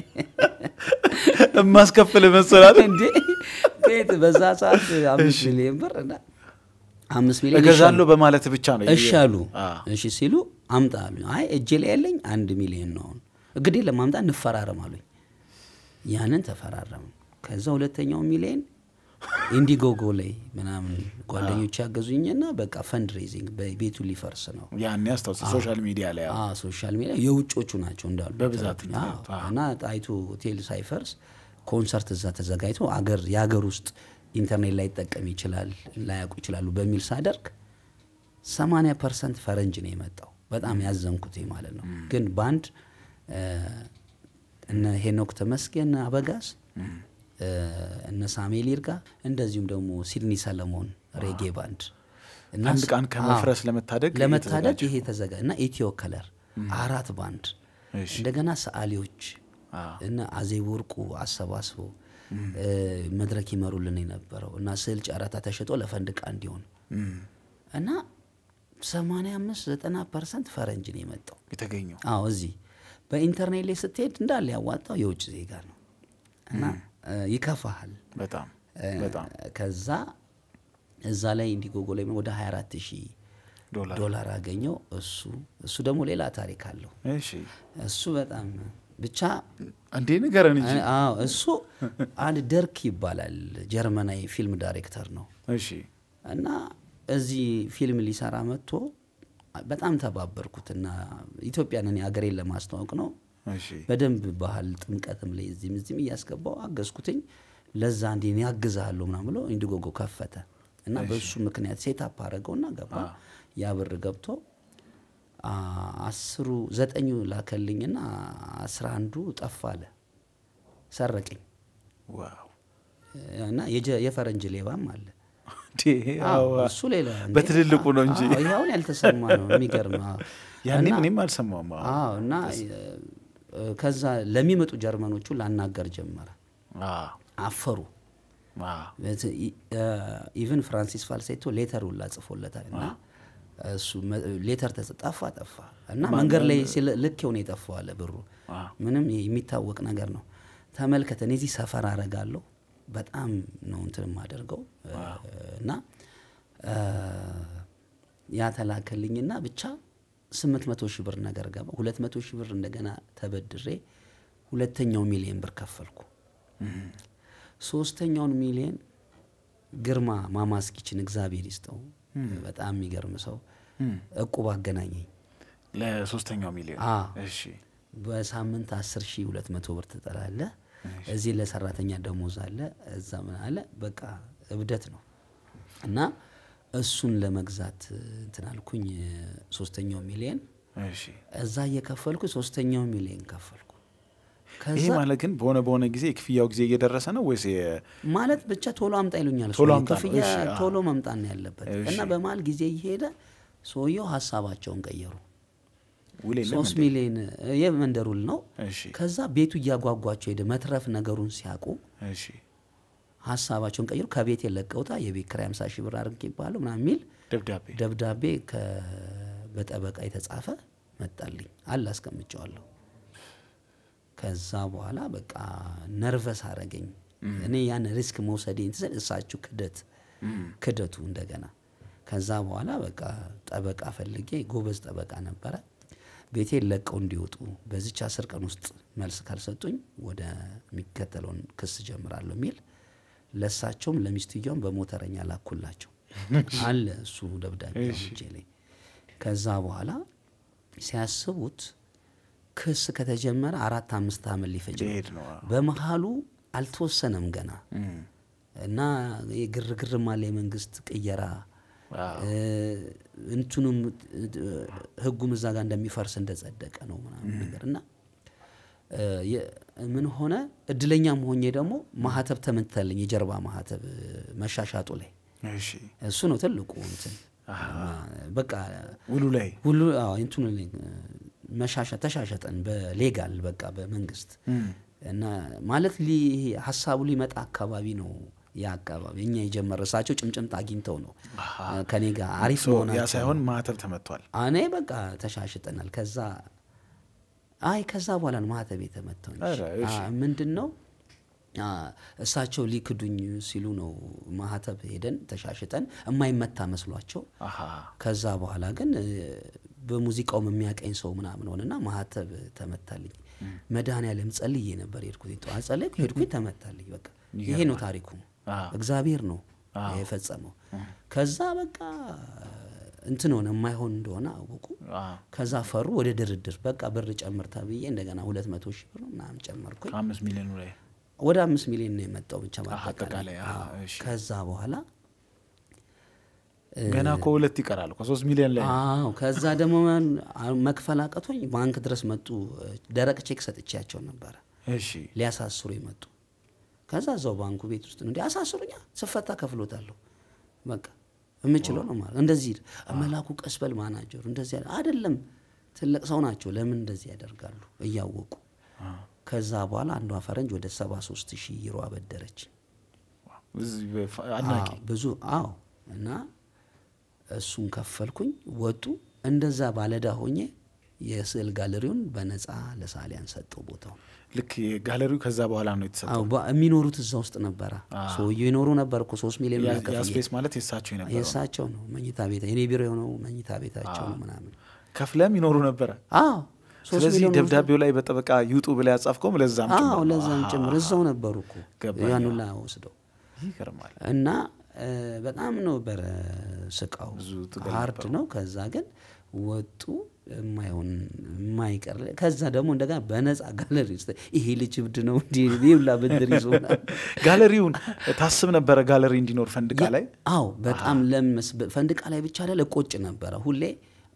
Speaker 1: የማስከፍል መሰላት
Speaker 2: እንዴ ከየት በዛ ሰዓት አምስት ሚሊዮን ብር እና አምስት ሚሊዮን
Speaker 1: እገዛለሁ በማለት ብቻ ነው
Speaker 2: እሺ አሉ።
Speaker 1: አዎ።
Speaker 2: እሺ ሲሉ አምጣ አሉ። አይ እጄ ላይ ያለኝ አንድ ሚሊዮን ነው። አሁን እንግዲህ ለማምጣ እንፈራረም አሉኝ። ያንን ተፈራረም። ከዛ ሁለተኛው ሚሊዮን ኢንዲጎጎ ላይ ምናምን ጓደኞች ያገዙኝና በቃ ፈንድ ሬዚንግ ቤቱ ሊፈርስ ነው
Speaker 1: ያኔ አስታውስ ሶሻል ሚዲያ ላይ አዎ።
Speaker 2: አዎ ሶሻል ሚዲያ የውጮቹ ናቸው እንዳሉ
Speaker 1: በብዛት
Speaker 2: አዎ።
Speaker 1: አዎ።
Speaker 2: እና ጣይቱ ሆቴል ሳይፈርስ ኮንሰርት እዛ ተዘጋጅቶ አገር የሀገር ውስጥ ኢንተርኔት ላይ ይጠቀም ይችላል ላያውቁ ይችላሉ በሚል ሳደርግ 80 ፐርሰንት ፈረንጅ ነው የመጣው። በጣም ያዘንኩት ማለት ነው። ግን ባንድ እነ ሄኖክ ተመስገን አበጋዝ እ፣ እነ ሳሙኤል ይርጋ እንደዚሁም ደግሞ ሲድኒ ሰለሞን ሬጌ ባንድ እና
Speaker 1: አንድ ቃን ከመፍረስ
Speaker 2: አዎ፣
Speaker 1: ለመታደግ
Speaker 2: ለመታደግ
Speaker 1: የተዘጋጀ።
Speaker 2: ይሄ ተዘጋ እና ኢትዮ ከለር አራት ባንድ
Speaker 1: እሺ።
Speaker 2: እንደገና ሰዓሊዎች
Speaker 1: አዎ።
Speaker 2: እና አዜብ ወርቁ አሰባስበው እ፣ መድረክ ይመሩልን የነበረው እና ስዕል ጨረታ ተሽጦ ለፈንድቃ እንዲሆን
Speaker 1: እም፣
Speaker 2: እና 85 90 ፐርሰንት ፈረንጅ ነው የመጣው።
Speaker 1: የተገኘው
Speaker 2: አዎ እዚህ በኢንተርኔት ላይ ስትሄድ እንዳለ ያዋጣው የውጭ ዜጋ ነው እና እ፣ ይከፋሃል።
Speaker 1: በጣም
Speaker 2: እ፣
Speaker 1: በጣም
Speaker 2: ከዛ እዛ ላይ ኢንዲጎጎ ላይ ወደ 24 ሺህ
Speaker 1: ዶላር
Speaker 2: ዶላር አገኘው። እሱ እሱ ደግሞ ሌላ ታሪክ አለው።
Speaker 1: እሺ
Speaker 2: እሱ በጣም ብቻ
Speaker 1: እንዴ ንገረን እንጂ
Speaker 2: አዎ እሱ አንድ ደርክ ይባላል ጀርመናዊ ፊልም ዳይሬክተር ነው
Speaker 1: እሺ
Speaker 2: እና እዚህ ፊልም ሊሰራ መጥቶ በጣም ተባበርኩትና ኢትዮጵያን እኔ ሀገሬን ለማስተዋወቅ ነው
Speaker 1: እሺ
Speaker 2: በደንብ ባህል ጥምቀትም ላይ እዚህም እዚህም እያስገባው አገዝኩትኝ። ለዛ እንዲ እኔ አግዝሃለሁ ምናምን ብሎ ኢንዲጎጎ ከፈተ እና በሱ ምክንያት ሴታፕ አደረገውና ገባ። ያ ብር ገብቶ አ- አስሩ ዘጠኙ ላከልኝና አስራ አንዱ ጠፋ አለ ሰረቀኝ
Speaker 1: ዋው
Speaker 2: እና የጀ- የፈረንጅ ሌባም አለ
Speaker 1: እንዴ!
Speaker 2: አዎ፣
Speaker 1: አዎ።
Speaker 2: እሱ ሌላ እንዴ።
Speaker 1: በትልልቁ ነው እንጂ
Speaker 2: አዎ፣ ይሄ አሁን ያልተሰማ ነው የሚገርም አዎ።
Speaker 1: ያኔም
Speaker 2: እና-
Speaker 1: እኔም አልሰማውም። አዎ።
Speaker 2: አዎ እና እ፣ ከዛ ለሚመጡ ጀርመኖቹ ላናገር ጀመረ
Speaker 1: አዎ።
Speaker 2: አፈሩ
Speaker 1: አዎ።
Speaker 2: ኢቨን ፍራንሲስ ፋልሴቶ ሌተር ሁላ ጽፎለታል እና እሱ መ- ሌተር ተጽ- ጠፋ ጠፋ እና መንገድ ላይ ሲል ልክ የሆነ የጠፋው አለ ብሩ
Speaker 1: አዎ።
Speaker 2: ምንም የሚታወቅ ነገር ነው ተመልከተ እኔ እዚህ ሰፈር አረጋለሁ በጣም ነው እንትን የማደርገው እና እ፣ ያ ተላከልኝና ብቻ ስምንት መቶ ሺህ ብር ነገር ገባ ሁለት መቶ ሺህ ብር እንደገና ተበድሬ ሁለተኛው ሚሊየን ብር ከፈልኩ ሶስተኛውን ሚሊየን ግርማ ማማስኪችን እግዚአብሔር ይስጠው በጣም የሚገርም ሰው እቁብ አገናኘኝ
Speaker 1: ለሶስተኛው ሚሊዮን
Speaker 2: አዎ።
Speaker 1: እሺ
Speaker 2: በሳምንት አስር ሺህ ሁለት መቶ ብር ትጠላለህ እዚህ ለሰራተኛ ደሞዝ አለ እዛ ምን አለ በቃ እብደት ነው እና እሱን ለመግዛት እንትን አልኩኝ ሶስተኛው ሚሊየን
Speaker 1: እሺ
Speaker 2: እዛ እየከፈልኩ ሶስተኛው ሚሊየን ከፈልኩ
Speaker 1: ይሄ
Speaker 2: ከዛ
Speaker 1: ማለት ግን በሆነ በሆነ ጊዜ የክፍያው ጊዜ እየደረሰ ነው ወይስ የ-
Speaker 2: ማለት ብቻ ቶሎ አምጣ ይሉኛል
Speaker 1: ቶሎ
Speaker 2: ሰውዬው።
Speaker 1: አምጣ ነው።
Speaker 2: ክፍያ
Speaker 1: እሺ፣ አዎ።
Speaker 2: ቶሎ መምጣት ነው ያለበት
Speaker 1: እሺ።
Speaker 2: እና በመሀል ጊዜ እየሄደ ሰውየው ሀሳባቸውን ቀየሩ
Speaker 1: ውል የለም
Speaker 2: ሶስት
Speaker 1: እንዴ?
Speaker 2: ሚሊዮን የመንደር ውል ነው
Speaker 1: እሺ
Speaker 2: ከዛ ቤቱ እያጓጓቸው ሄደ መትረፍ ነገሩን ሲያውቁ
Speaker 1: እሺ
Speaker 2: ሀሳባቸውን ቀይሩ ከቤት የለቀውታ የቤት ኪራይ 50 ሺህ ብር አድርግ ይባሉ ምናምን የሚል
Speaker 1: ደብዳቤ
Speaker 2: ደብዳቤ ከ- በጠበቃ የተጻፈ መጣልኝ አለ አስቀምጨዋለሁ ከዛ በኋላ በቃ ነርቨስ አረገኝ እኔ ያን ሪስክ መውሰዴን ትዘን እሳችሁ ክደት ክደቱ እንደገና ከዛ በኋላ በቃ ጠበቃ ፈልጌ ጎበዝ ጠበቃ ነበረ ቤቴን ለቀው እንዲወጡ በዚች አስር ቀን ውስጥ መልስ ካልሰጡኝ ወደ የሚከተለውን ክስ ጀምራለሁ የሚል ለእሳቸውም ለሚስትየውም በሞተረኛ ላኩላቸው አለ እሱ ደብዳቤ እጄ ላይ ከዛ በኋላ ሲያስቡት ክስ ከተጀመረ አራት አምስት ዓመት ሊፈጅ ነው።
Speaker 1: ሊሄድ ነው። አዎ።
Speaker 2: በመሀሉ አልተወሰነም ገና
Speaker 1: እም፣
Speaker 2: እና ግርግርም አለ የመንግስት ቅየራ
Speaker 1: አዎ።
Speaker 2: እ፣ እንትኑም እ፣ ህጉም እዛ ጋር እንደሚፈርስ እንደጸደቀ ነው ምናምን ነገር እና እ፣ የ- ምን ሆነ እድለኛም ሆኜ ደግሞ ማህተብ ተመታልኝ የጀርባ ማህተብ እ፣ መሻሻጡ ላይ
Speaker 1: እሺ
Speaker 2: እሱ ነው ትልቁ እንትን በቃ
Speaker 1: ውሉ ላይ
Speaker 2: ሁሉ አዎ እንትኑ ላይ መሻሻ ተሻሸጠን በሌጋል በቃ በመንግስት እና ማለት ሊ ሀሳቡ ሊመጣ አካባቢ ነው ያ አካባቢ እኛ የጀመረ እሳቸው ጭምጭምት አግኝተው ነው ከኔ ጋር አሪፍ
Speaker 1: ሶ ያ
Speaker 2: መሆናቸው
Speaker 1: ሳይሆን ማህተብ ተመቷል።
Speaker 2: እኔ በቃ ተሻሽጠናል ከዛ አይ ከዛ በኋላ ነው ማህተብ የተመታው እንጂ።
Speaker 1: ኧረ እሺ።
Speaker 2: አ፣ ምንድን ነው አ፣ እሳቸው ሊክዱኝ ሲሉ ነው ማህተብ ሄደን ተሻሽጠን የማይመታ መስሏቸው
Speaker 1: አሃ
Speaker 2: ከዛ በኋላ ግን እ፣ በሙዚቃውም የሚያቀኝ ሰው ምናምን ሆነና ማህተብ ተመታልኝ። መድኃኔዓለም ጸልዬ ነበር የሄድኩት። ጠዋት ጸለይኩ፣ ሄድኩኝ፣ ተመታልኝ። በቃ ይሄ ነው ታሪኩ።
Speaker 1: አዎ።
Speaker 2: እግዚአብሔር ነው የፈጸመው። ከዛ በቃ እንትን ሆነ፣ የማይሆን እንደሆነ አወቁ።
Speaker 1: አዎ።
Speaker 2: ከዛ ፈሩ። ወደ ድርድር በቃ ብር ጨምር ተብዬ እንደገና ሁለት መቶ ሺህ ብር ምናምን ጨመርኩኝ።
Speaker 1: ከአምስት ሚሊዮኑ ላይ
Speaker 2: ወደ አምስት ሚሊዮን ነው የመጣው ብቻ
Speaker 1: አጠቃላይ፣
Speaker 2: ማጠቃላይ።
Speaker 1: አዎ፣
Speaker 2: አዎ።
Speaker 1: እሺ።
Speaker 2: ከዛ በኋላ
Speaker 1: ገና እኮ ሁለት ይቀራል እኮ ሶስት ሚሊዮን ላይ
Speaker 2: አዎ ከዛ ደግሞ ማን- አ- መክፈል አቅቶኝ ባንክ ድረስ መጡ። ደረቅ ቼክ ሰጥቼያቸው ነበረ
Speaker 1: እሺ
Speaker 2: ሊያሳስሩ መጡ። ከዛ እዛው ባንኩ ቤት ውስጥ ነው እንዲ አሳስሩኛ ስፈታ ከፍሎታለሁ። በቃ የምችለው ነው ማለት እንደዚህ መላኩ ቀስበል ማናጀሩ እንደዚህ ያለ አይደለም። ትልቅ ሰው ናቸው። ለምን እንደዚህ ያደርጋሉ እያወቁ። ከዛ በኋላ አንዷ ፈረንጅ ወደ ሰባ ሶስት ሺህ ዩሮ አበደረች።
Speaker 1: እዚህ በፈ- አድናቂ
Speaker 2: አዎ፣ ብዙ አዎ። እና እሱን ከፈልኩኝ ወጡ። እንደዛ ባለዳ ሆኜ የስዕል ጋለሪውን በነፃ ለሳሊያን ሰጠው ቦታው።
Speaker 1: ልክ ጋለሪው ከዛ በኋላ ነው የተሰጠው።
Speaker 2: አዎ በ- የሚኖሩት እዛ ውስጥ ነበረ። ሰውየው ይኖሩ ነበር እኮ ሶስት ሚሊዮን
Speaker 1: ያ-
Speaker 2: ብር
Speaker 1: ያ
Speaker 2: ከፍዬ።
Speaker 1: ስፔስ ማለት የሳቸው የነበረው ነው።
Speaker 2: የእሳቸው ነው መኝታ ቤት፣ የኔ ቢሮ የሆነው መኝታ ቤታቸው ነው ምናምን።
Speaker 1: ከፍለም ይኖሩ ነበረ።
Speaker 2: አዎ ሶስት
Speaker 1: ስለዚህ
Speaker 2: ሚሊዮን
Speaker 1: ደብዳቤው ላይ በጠበቃ ይውጡ ብላ ያጻፍከውም ለዛም ጭምር
Speaker 2: አዎ
Speaker 1: ነው።
Speaker 2: ለዛም
Speaker 1: አሃ፣
Speaker 2: ጭምር እዛው ነበሩ እኮ
Speaker 1: ገባኝ።
Speaker 2: ያን ሁላ ወስደው
Speaker 1: ይገርማል።
Speaker 2: እና እ፣ በጣም ነበረ ስቃው
Speaker 1: ብዙ ትግል
Speaker 2: ሀርድ ነው። ከዛ ግን ወጡ የማይሆን የማይቀር ከዛ ደግሞ እንደገና በነፃ ጋለሪ ውስጥ ይሄ ልጅ እብድ ነው እንዲ ሁላ ብድር ይዞ ምናምን
Speaker 1: ጋለሪውን ታስብ ነበረ ጋለሪ እንዲኖር ፈንድቃ ላይ
Speaker 2: አዎ በጣም ለምስ ፈንድቃ ላይ ብቻ ላይ እቆጭ ነበረ ሁሌ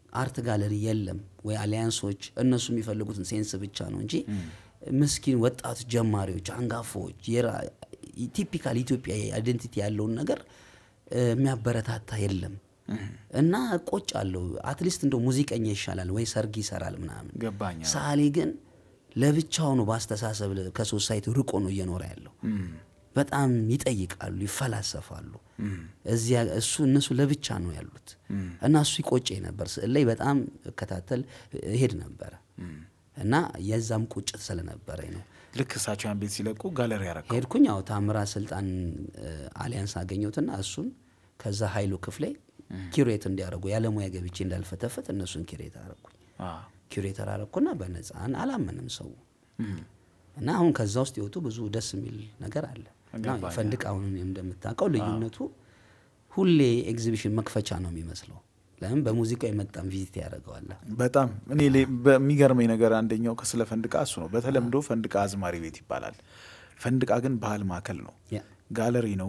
Speaker 2: አርት ጋለሪ የለም ወይ አሊያንሶች እነሱ የሚፈልጉትን ሴንስ ብቻ ነው እንጂ ምስኪን ወጣት ጀማሪዎች አንጋፋዎች ቲፒካል ኢትዮጵያ አይደንቲቲ ያለውን ነገር እ፣ የሚያበረታታ የለም እና ቆጭ አለው አትሊስት እንደው ሙዚቀኛ ይሻላል ወይ ሰርግ ይሰራል ምናምን
Speaker 1: ገባኝ። አዎ።
Speaker 2: ሰዓሊ ግን ለብቻው ነው በአስተሳሰብ ለ- ከሶሳይቲ ርቆ ነው እየኖረ ያለው በጣም ይጠይቃሉ ይፈላሰፋሉ እዚያ እሱ እነሱ ለብቻ ነው ያሉት እና እሱ ይቆጨኝ ነበር ስዕል ላይ በጣም እከታተል እሄድ ነበረ እና የዛም ቁጭት ስለነበረኝ ነው
Speaker 1: ልክ እሳቸው ያን ቤት ሲለቁ ጋለሪ ያረከው
Speaker 2: ሄድኩኝ ያው ታምራ ስልጣን እ፣ አሊያንስ አገኘሁትና እሱን ከዛ ሀይሉ ክፍሌ ኪሬት እንዲያደርጉ ያለሙያ ገብቼ እንዳልፈተፈት እነሱን ኪሬት አረኩኝ ኪሬተር አረኩና በነፃን አላመንም ሰው እና አሁን ከዛ ውስጥ የወጡ ብዙ ደስ የሚል ነገር አለ እና
Speaker 1: ገባኝ።
Speaker 2: ፈንድቅ አሁን እንደምታውቀው ልዩነቱ ሁሌ ኤግዚቢሽን መክፈቻ ነው የሚመስለው ለምን በሙዚቃው የመጣም ቪዚት ያደርገዋል
Speaker 1: በጣም እኔ ሌ- በሚገርመኝ ነገር አንደኛው ከስለ ፈንድቃ እሱ ነው። በተለምዶ ፈንድቃ አዝማሪ ቤት ይባላል። ፈንድቃ ግን ባህል ማዕከል ነው፣
Speaker 2: ያ
Speaker 1: ጋለሪ ነው።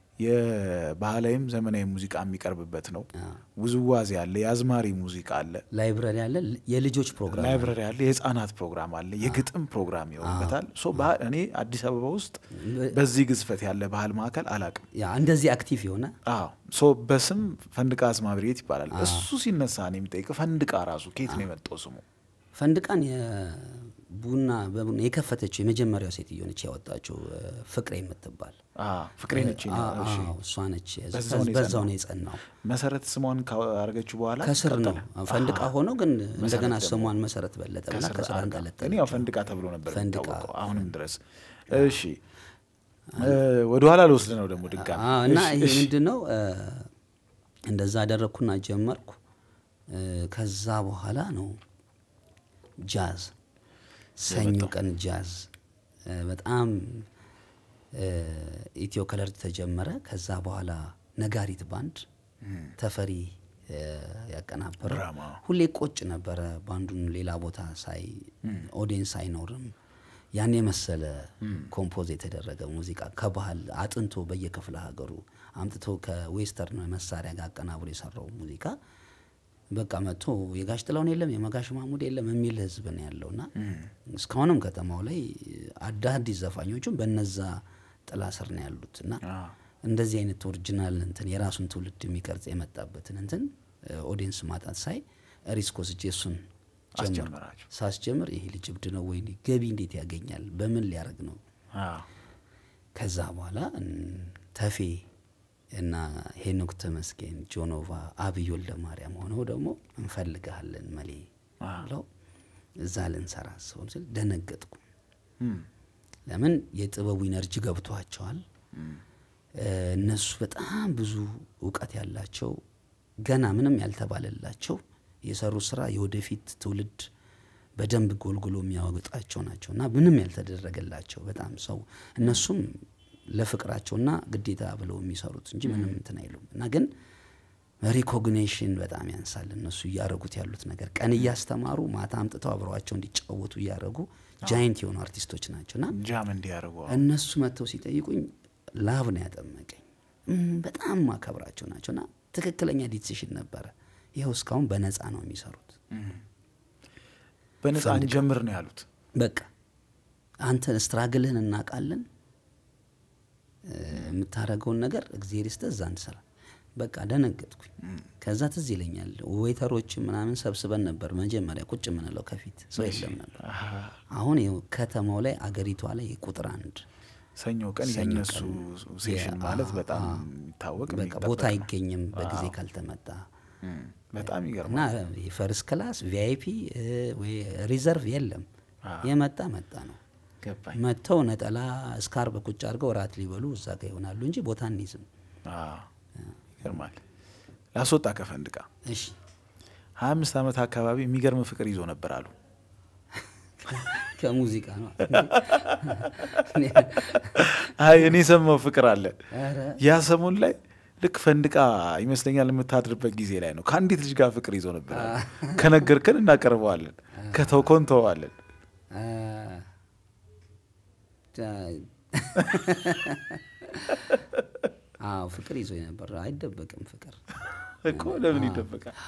Speaker 1: የባህላዊም ዘመናዊ ሙዚቃ የሚቀርብበት ነው። ውዝዋዜ አለ፣ የአዝማሪ ሙዚቃ አለ፣
Speaker 2: ላይብረሪ አለ የልጆች ፕሮግራም አለ።
Speaker 1: ላይብረሪ አለ፣ የህፃናት ፕሮግራም አለ፣ የግጥም ፕሮግራም ይሆንበታል። ሶ ባህል እኔ አዲስ አበባ ውስጥ በዚህ ግዝፈት ያለ ባህል ማዕከል አላቅም።
Speaker 2: ያ እንደዚህ አክቲቭ የሆነ
Speaker 1: አዎ ሶ በስም ፈንድቃ አዝማሪ ቤት ይባላል። እሱ ሲነሳ እኔ የሚጠይቅ ፈንድቃ ራሱ ከየት ነው የመጣው ስሙ?
Speaker 2: ፈንድቃን የቡና በቡና የከፈተችው የመጀመሪያው ሴትዮ ነች ያወጣችው እ፣ ፍቅሬ የምትባል
Speaker 1: አዎ፣ ፍቅሬ ነች። ነው።
Speaker 2: አ-
Speaker 1: እሺ።
Speaker 2: አዎ፣ እሷ ነች
Speaker 1: በዛው ነው
Speaker 2: በዛው
Speaker 1: የጸናው።
Speaker 2: ነው የጸናው
Speaker 1: መሰረት ስሟን ካረገችው በኋላ
Speaker 2: ከስር ነው
Speaker 1: ቀጠለ።
Speaker 2: ፈንድቃ
Speaker 1: አሃ።
Speaker 2: ሆኖ ግን እንደገና
Speaker 1: ደግሞ
Speaker 2: ስሟን መሰረት በለጠ ብላ
Speaker 1: ከስር
Speaker 2: ከስር
Speaker 1: አድርጋ።
Speaker 2: አንጠለጠለ
Speaker 1: እኔ ያው ፈንድቃ ተብሎ ነበር
Speaker 2: ፈንድቃ።
Speaker 1: የሚታወቀው አሁንም ድረስ። እሺ ወደ ኋላ ልወስድ ነው ደግሞ ድጋሚ
Speaker 2: አዎ፣ እና
Speaker 1: እሺ፣
Speaker 2: ይሄ
Speaker 1: እሺ።
Speaker 2: ምንድን ነው እ፣ እንደዛ አደረግኩና ጀመርኩ እ፣ ከዛ በኋላ ነው ጃዝ ሰኞ ቀን ጃዝ እ፣ በጣም እ፣ ኢትዮ ከለር ተጀመረ ከዛ በኋላ ነጋሪት ባንድ ተፈሪ እ፣ ያቀናበረ
Speaker 1: ድራማ።
Speaker 2: ሁሌ ቆጭ ነበረ ባንዱን ሌላ ቦታ ሳይ ኦዲየንስ አይኖርም ያን የመሰለ ኮምፖዝ የተደረገ ሙዚቃ ከባህል አጥንቶ በየክፍለ ሀገሩ አምጥቶ ከዌስተርን መሳሪያ ጋር አቀናብሮ የሰራው ሙዚቃ በቃ መጥቶ የጋሽ ጥላውን የለም የመጋሽ ማሙድ የለም የሚል ህዝብ ነው ያለውና እስካሁንም ከተማው ላይ አዳዲስ ዘፋኞቹም በነዛ ጥላ ስር ነው ያሉት እና
Speaker 1: አዎ።
Speaker 2: እንደዚህ አይነት ኦሪጂናል እንትን የራሱን ትውልድ የሚቀርጽ የመጣበትን እንትን ኦዲየንስ ማጣት ሳይ ሪስክ ወስጄ እሱን ጀመርኩ።
Speaker 1: አስጀመራችሁ።
Speaker 2: ሳስጀምር ይሄ ልጅ እብድ ነው ወይ ገቢ እንዴት ያገኛል በምን ሊያደርግ ነው
Speaker 1: አዎ።
Speaker 2: ከዛ በኋላ እን- ተፌ እና ሄኖክ ተመስገን ጆኖቫ አብይ ወልደ ማርያም ሆነው ደግሞ እንፈልግሃለን መሌ
Speaker 1: አዎ።
Speaker 2: ብለው እዛ ልንሰራ አስበው ስል ደነገጥኩ
Speaker 1: እም፣
Speaker 2: ለምን የጥበቡ ኢነርጂ ገብቷቸዋል እ፣ እነሱ በጣም ብዙ እውቀት ያላቸው ገና ምንም ያልተባለላቸው የሰሩ ስራ የወደፊት ትውልድ በደንብ ጎልጉሎ የሚያወጣቸው ናቸው እና ምንም ያልተደረገላቸው በጣም ሰው እነሱም ለፍቅራቸውና ግዴታ ብለው የሚሰሩት እንጂ ምንም እንትን አይሉም እና ግን ሪኮግኒሽን በጣም ያንሳል እነሱ እያደረጉት ያሉት ነገር ቀን እያስተማሩ ማታ አምጥተው አብረዋቸው እንዲጫወቱ እያደረጉ ጃይንት የሆኑ አርቲስቶች ናቸው እና
Speaker 1: ጃም እንዲያደርጉ አዎ።
Speaker 2: እነሱ መጥተው ሲጠይቁኝ ላብ ነው ያጠመቀኝ። እም፣ በጣም ማከብራቸው ናቸው እና ትክክለኛ ዲሲሽን ነበረ። ይኸው እስካሁን በነፃ ነው የሚሰሩት።
Speaker 1: በነፃ እንጀምር ነው ያሉት።
Speaker 2: በቃ አንተ ስትራግልህን እናውቃለን፣ እ፣ የምታደርገውን ነገር እግዜር ይስጥህ፣ እዛ እንሰራ። በቃ ደነገጥኩኝ። ከዛ ትዝ ይለኛል ዌይተሮች ምናምን ሰብስበን ነበር መጀመሪያ ቁጭ የምንለው ከፊት ሰው የለም ነበር።
Speaker 1: አሃ።
Speaker 2: አሁን ይኸው ከተማው ላይ አገሪቷ ላይ ቁጥር አንድ
Speaker 1: ሰኞ ቀን
Speaker 2: ሰኞ
Speaker 1: የእነሱ
Speaker 2: ቀን
Speaker 1: ሴሽን
Speaker 2: የ-
Speaker 1: ማለት
Speaker 2: አዎ፣
Speaker 1: በጣም
Speaker 2: አዎ።
Speaker 1: የሚታወቅ
Speaker 2: በቃ
Speaker 1: የሚጠበቅ
Speaker 2: ቦታ
Speaker 1: ነው።
Speaker 2: አይገኝም በጊዜ ካልተመጣ
Speaker 1: እም፣ በጣም
Speaker 2: እና
Speaker 1: ይገርማል።
Speaker 2: የፈርስት ክላስ ቪአይፒ ወይ ሪዘርቭ የለም። የመጣ መጣ ነው።
Speaker 1: ገባኝ።
Speaker 2: መጥተው ነጠላ እስካርብ ቁጭ አድርገው እራት ሊበሉ እዛ ጋ ይሆናሉ እንጂ ቦታ እንይዝም።
Speaker 1: አዎ፣ ይገርማል። ላስወጣ ከፈንድቃ
Speaker 2: እሺ
Speaker 1: ሀያ አምስት ዓመት አካባቢ የሚገርም ፍቅር ይዞ ነበር አሉ።
Speaker 2: ከሙዚቃ ነው።
Speaker 1: አይ እኔ የሰማው ፍቅር አለ።
Speaker 2: ኧረ
Speaker 1: ያ ሰሞን ላይ ልክ ፈንድቃ ይመስለኛል የምታድርበት ጊዜ ላይ ነው ከአንዲት ልጅ ጋር ፍቅር ይዞ ነበር አሉ። ከነገርከን እናቀርበዋለን፣ ከተውከው እንተዋለን።
Speaker 2: አ፣ ጃ- አዎ ፍቅር ይዞ ነበር። አይደበቅም ፍቅር
Speaker 1: እኮ ለምን ይደበቃል?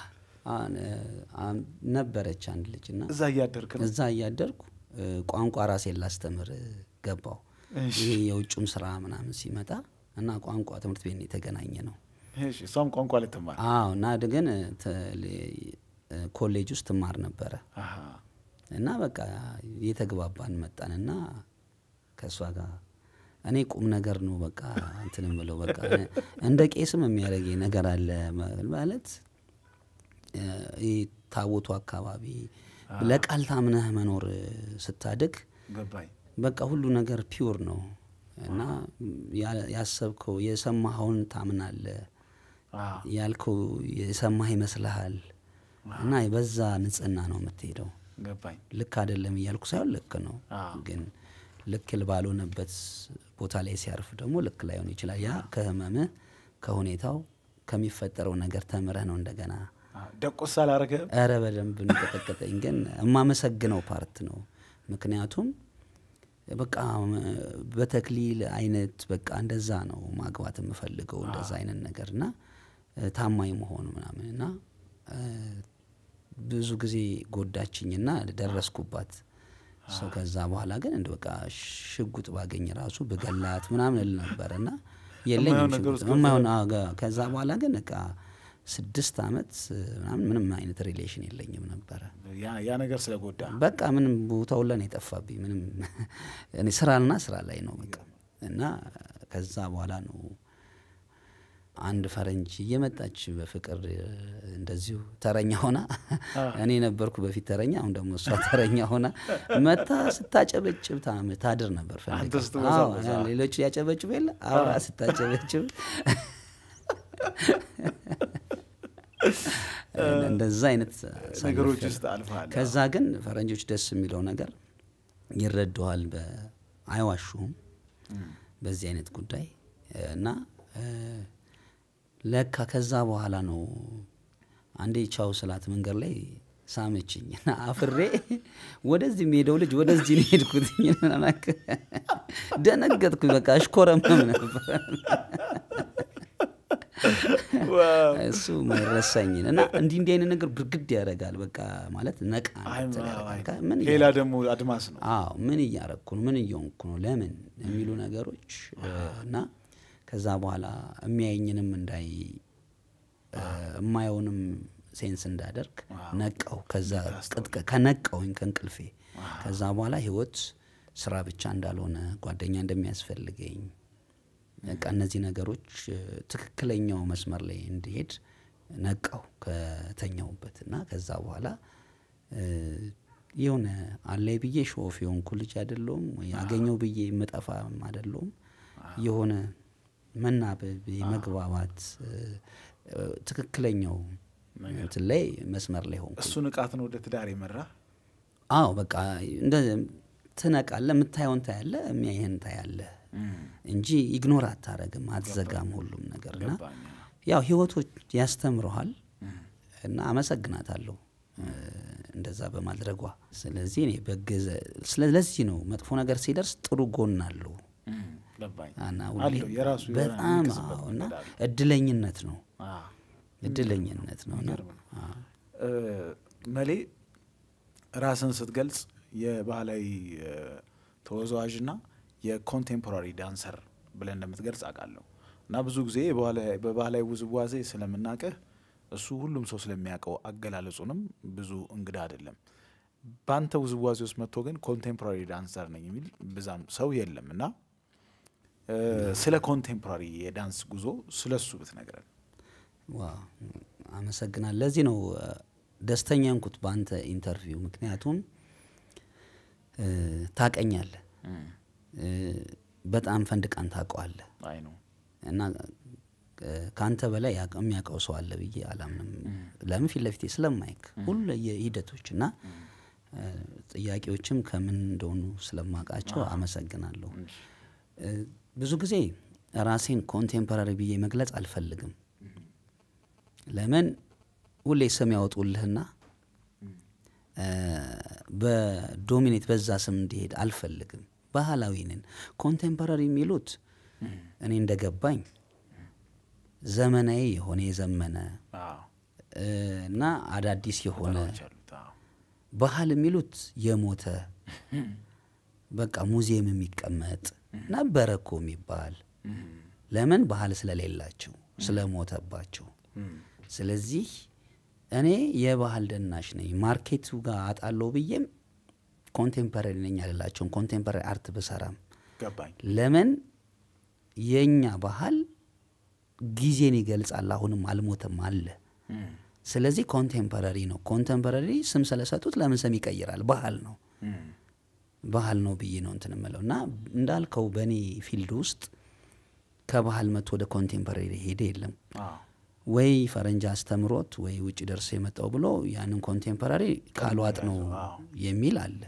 Speaker 2: ነበረች አንድ ልጅ እና
Speaker 1: እዛ እያደርክ ነው
Speaker 2: እዛ እያደርኩ እ፣ ቋንቋ ራሴን ላስተምር ገባው።
Speaker 1: እሺ።
Speaker 2: ይሄ የውጭም ስራ ምናምን ሲመጣ እና ቋንቋ ትምህርት ቤት ነው የተገናኘ ነው።
Speaker 1: እሺ እሷም ቋንቋ ልትማር
Speaker 2: አዎ እና ግን ተ- ሌ- ኮሌጅ ውስጥ ትማር ነበረ
Speaker 1: አሃ።
Speaker 2: እና በቃ የተግባባን መጣንና ከእሷ ጋር እኔ ቁም ነገር ነው በቃ እንትን ምለው በቃ እንደ ቄስም የሚያደርገኝ ነገር አለ ማለት እ፣ ይህ ታቦቱ አካባቢ ለቃል ታምነህ መኖር ስታድግ
Speaker 1: ገባኝ
Speaker 2: በቃ ሁሉ ነገር ፒውር ነው እና ያ- ያሰብከው የሰማኸውን ታምናለህ
Speaker 1: አዎ።
Speaker 2: ያልከው የሰማህ ይመስልሃል እና በዛ ንጽህና ነው የምትሄደው።
Speaker 1: ገባኝ
Speaker 2: ልክ አይደለም እያልኩ ሳይሆን ልክ ነው፣
Speaker 1: አዎ።
Speaker 2: ግን ልክ ባልሆነበት ቦታ ላይ ሲያርፍ ደግሞ ልክ ላይሆን ይችላል። ያ ከህመምህ ከሁኔታው ከሚፈጠረው ነገር ተምረህ ነው እንደገና
Speaker 1: አዎ። ደቆስ አላረገህም
Speaker 2: ኧረ በደንብ እንቀጠቀጠኝ። ግን የማመሰግነው ፓርት ነው። ምክንያቱም በቃ በተክሊል አይነት በቃ እንደዛ ነው ማግባት የምፈልገው እንደዛ አይነት ነገር እና እ፣ ታማኝ መሆኑ ምናምን እና እ፣ ብዙ ብዙ ጊዜ ጎዳችኝና ደረስኩባት። ሰው ከዛ በኋላ ግን እንደ በቃ ሽጉጥ ባገኝ ራሱ ብገላት ምናምን እል ነበር እና የለኝም
Speaker 1: የማይሆን ነገር
Speaker 2: ሽጉጥ
Speaker 1: ውስጥ
Speaker 2: የማይሆን አዎ፣ ጋ- ከዛ በኋላ ግን በቃ ስድስት አመት ምናምን ምንም አይነት ሪሌሽን የለኝም ነበረ።
Speaker 1: ያ- ያ ነገር ስለጎዳ
Speaker 2: በቃ ምንም ቦታው ላይ ነው የጠፋብኝ። ምንም እኔ ስራና ስራ ላይ ነው በቃ እና ከዛ በኋላ ነው አንድ ፈረንጅ እየመጣች በፍቅር እንደዚሁ ተረኛ ሆና እኔ ነበርኩ በፊት ተረኛ፣ አሁን ደግሞ እሷ ተረኛ ሆና መታ ስታጨበጭብ ታም- ታድር ነበር ፈልጋ።
Speaker 1: አንተ ስትወዛወዝ፣
Speaker 2: አዎ፣
Speaker 1: አዎ።
Speaker 2: ሌሎቹ ያጨበጭብ የለ አብራ ስታጨበጭብ እንደዛ አይነት
Speaker 1: ነገሮች
Speaker 2: አሳልፌያለሁ።
Speaker 1: ውስጥ አልፈሃል።
Speaker 2: ከዛ ግን ፈረንጆች ደስ የሚለው ነገር ይረዱሃል፣ በ- አይዋሹም በዚህ አይነት ጉዳይ እና እ፣ ለካ ከዛ በኋላ ነው አንዴ ቻው ስላት መንገድ ላይ ሳመችኝ እና አፍሬ ወደዚህ የሚሄደው ልጅ ወደዚህ ነው የሄድኩትኝ። ደነገጥኩኝ። በቃ እሽኮረመም ነበር
Speaker 1: ዋው።
Speaker 2: እሱ ማይረሳኝን እና እንዲህ እንዲህ አይነት ነገር ብርግድ ያደርጋል። በቃ ማለት ነቃ
Speaker 1: አይ፣
Speaker 2: እንድትል
Speaker 1: አይ፣
Speaker 2: ያደርጋል።
Speaker 1: አይ።
Speaker 2: ከ- ምን
Speaker 1: ሌላ
Speaker 2: እያ-
Speaker 1: ደግሞ አድማስ ነው።
Speaker 2: አዎ ምን እያረግኩ ነው? ምን እየሆንኩ ነው? ለምን የሚሉ ነገሮች እ፣ እና ከዛ በኋላ የሚያየኝንም እንዳይ እ፣ የማየውንም ሴንስ እንዳደርግ ነቃው። ከዛ ቅጥቀ- ከነቃውኝ ከእንቅልፌ ከዛ በኋላ ህይወት ስራ ብቻ እንዳልሆነ ጓደኛ እንደሚያስፈልገኝ በቃ እነዚህ ነገሮች እ፣ ትክክለኛው መስመር ላይ እንዲሄድ ነቃው ከተኛውበት እና ከዛ በኋላ እ፣ የሆነ አለይ ብዬ ሾፍ የሆንኩ ልጅ አይደለሁም ወይ አገኘው ብዬ የምጠፋም አይደለሁም። የሆነ መናበብ የመግባባት እ፣ እ፣ ትክክለኛው እንትን ላይ መስመር ላይ ሆንኩ።
Speaker 1: እሱ ንቃት ነው ወደ ትዳር የመራ
Speaker 2: አዎ በቃ እንደ ትነቃለህ፣ የምታየውን ታያለህ፣ የሚያይህን ታያለህ እንጂ ኢግኖር አታረግም፣ አትዘጋም ሁሉም ነገር እና
Speaker 1: ገባኝ።
Speaker 2: ያው ህይወቶች ያስተምረሃል እና አመሰግናታለሁ እ፣ እንደዛ በማድረጓ። ስለዚህ እኔ በገዘ ስለዚህ ነው መጥፎ ነገር ሲደርስ ጥሩ ጎን አለው
Speaker 1: እም፣ ገባኝ።
Speaker 2: እና
Speaker 1: አለው
Speaker 2: ሁሌ
Speaker 1: የራሱ የሆነ
Speaker 2: በጣም
Speaker 1: የሚክስበት
Speaker 2: አዎ፣ እና
Speaker 1: መንገድ አለው።
Speaker 2: እድለኝነት ነው
Speaker 1: አዎ።
Speaker 2: እድለኝነት ነው እና
Speaker 1: የሚገርም ነው።
Speaker 2: አዎ።
Speaker 1: እ፣ መሌ ራስን ስትገልጽ የባህላዊ እ፣ ተወዛዋዥና የኮንቴምፖራሪ ዳንሰር ብለን እንደምትገልጽ አውቃለሁ እና ብዙ ጊዜ የባህላዊ- በባህላዊ ውዝዋዜ ስለምናቅህ እሱ ሁሉም ሰው ስለሚያውቀው አገላለጹንም ብዙ እንግዳ አይደለም። በአንተ ውዝዋዜ ውስጥ መጥቶ ግን ኮንቴምፖራሪ ዳንሰር ነኝ የሚል ብዛም ሰው የለም እና እ፣ ስለ ኮንቴምፖራሪ የዳንስ ጉዞ ስለ እሱ ብትነግረን።
Speaker 2: ዋው አመሰግናል። ለዚህ ነው እ፣ ደስተኛ እንኩት በአንተ ኢንተርቪው። ምክንያቱም እ፣ ታቀኛለህ እ፣ በጣም ፈንድቃን ታውቀዋለህ
Speaker 1: አይ ነው
Speaker 2: እና እ፣ ከአንተ በላይ ያቅ- የሚያውቀው ሰው አለ ብዬ አላምንም። ለምን ፊት ለፊቴ ስለማይክ ሁሉ የሂደቶች እና እ፣ ጥያቄዎችም ከምን እንደሆኑ ስለማውቃቸው አመሰግናለሁ። እ፣ ብዙ ጊዜ ራሴን ኮንቴምፖራሪ ብዬ መግለጽ አልፈልግም። ለምን ሁሌ ስም ያወጡልህና እ፣ በዶሚኔት በዛ ስም እንዲሄድ አልፈልግም። ባህላዊ ነን። ኮንቴምፖራሪ የሚሉት እኔ እንደገባኝ ዘመናዊ የሆነ የዘመነ
Speaker 1: አዎ።
Speaker 2: እ፣ እና አዳዲስ የሆነ
Speaker 1: ነገሮች አሉት። አዎ።
Speaker 2: ባህል የሚሉት የሞተ በቃ ሙዚየም የሚቀመጥ ነበረ እኮ የሚባል ለምን ባህል ስለሌላቸው ስለሞተባቸው። ስለዚህ እኔ የባህል ደናሽ ነኝ። ማርኬቱ ጋር አጣለው ብዬም ኮንቴምፐራሪ ነኝ አልላቸውም። ኮንቴምፐራሪ አርት ብሰራም
Speaker 1: ገባኝ።
Speaker 2: ለምን የእኛ ባህል ጊዜን ይገልጻል። አሁንም አልሞተም አለ። ስለዚህ ኮንቴምፐራሪ ነው። ኮንቴምፐራሪ ስም ስለሰጡት ለምን ስም ይቀይራል? ባህል ነው ባህል ነው ብዬ ነው እንትን እምለው እና እንዳልከው በእኔ ፊልድ ውስጥ ከባህል መጥቶ ወደ ኮንቴምፐራሪ ሄደ የለም
Speaker 1: አዎ።
Speaker 2: ወይ ፈረንጅ አስተምሮት ወይ ውጭ ደርሶ የመጣው ብሎ ያንን ኮንቴምፐራሪ ቃሏጥ ነው
Speaker 1: አዎ።
Speaker 2: የሚል አለ።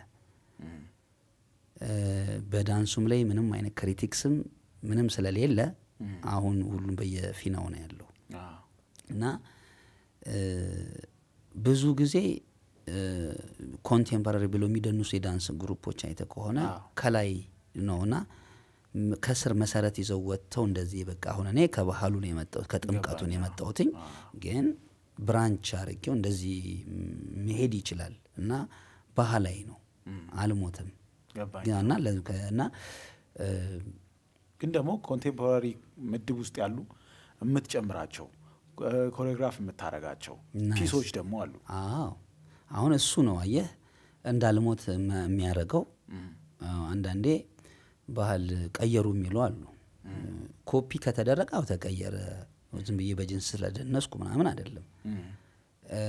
Speaker 2: እ፣ በዳንሱም ላይ ምንም አይነት ክሪቲክስም ምንም ስለሌለ አሁን ሁሉም በየፊናው ነው ያለው
Speaker 1: አዎ።
Speaker 2: እና እ፣ ብዙ ጊዜ ኮንቴምፐራሪ ብሎ የሚደንሱ የዳንስ ግሩፖች አይተ ከሆነ
Speaker 1: አዎ።
Speaker 2: ከላይ ነው እና ም- ከስር መሰረት ይዘው ወጥተው እንደዚህ በቃ አሁን እኔ ከባህሉ ነው የመጣሁት ከጥምቀቱ ነው የመጣሁትኝ ግን ብራንች አርጌው እንደዚህ ም- መሄድ ይችላል እና ባህላዊ ነው አልሞትም
Speaker 1: ገባኝ።
Speaker 2: እና ለ- ከ- እና እ፣
Speaker 1: ግን ደግሞ ኮንቴምፖራሪ ምድብ ውስጥ ያሉ የምትጨምራቸው ኮሪዮግራፍ የምታረጋቸው
Speaker 2: ናይስ።
Speaker 1: ፒሶች ደግሞ አሉ።
Speaker 2: አዎ አሁን እሱ ነው አየህ እንዳልሞት መ- የሚያደርገው አዎ፣ አንዳንዴ ባህል ቀየሩ የሚሉ አሉ ኮፒ ከተደረገ አው ተቀየረ ዝም ብዬ በጅንስ ስለደነስኩ ምናምን አይደለም እ፣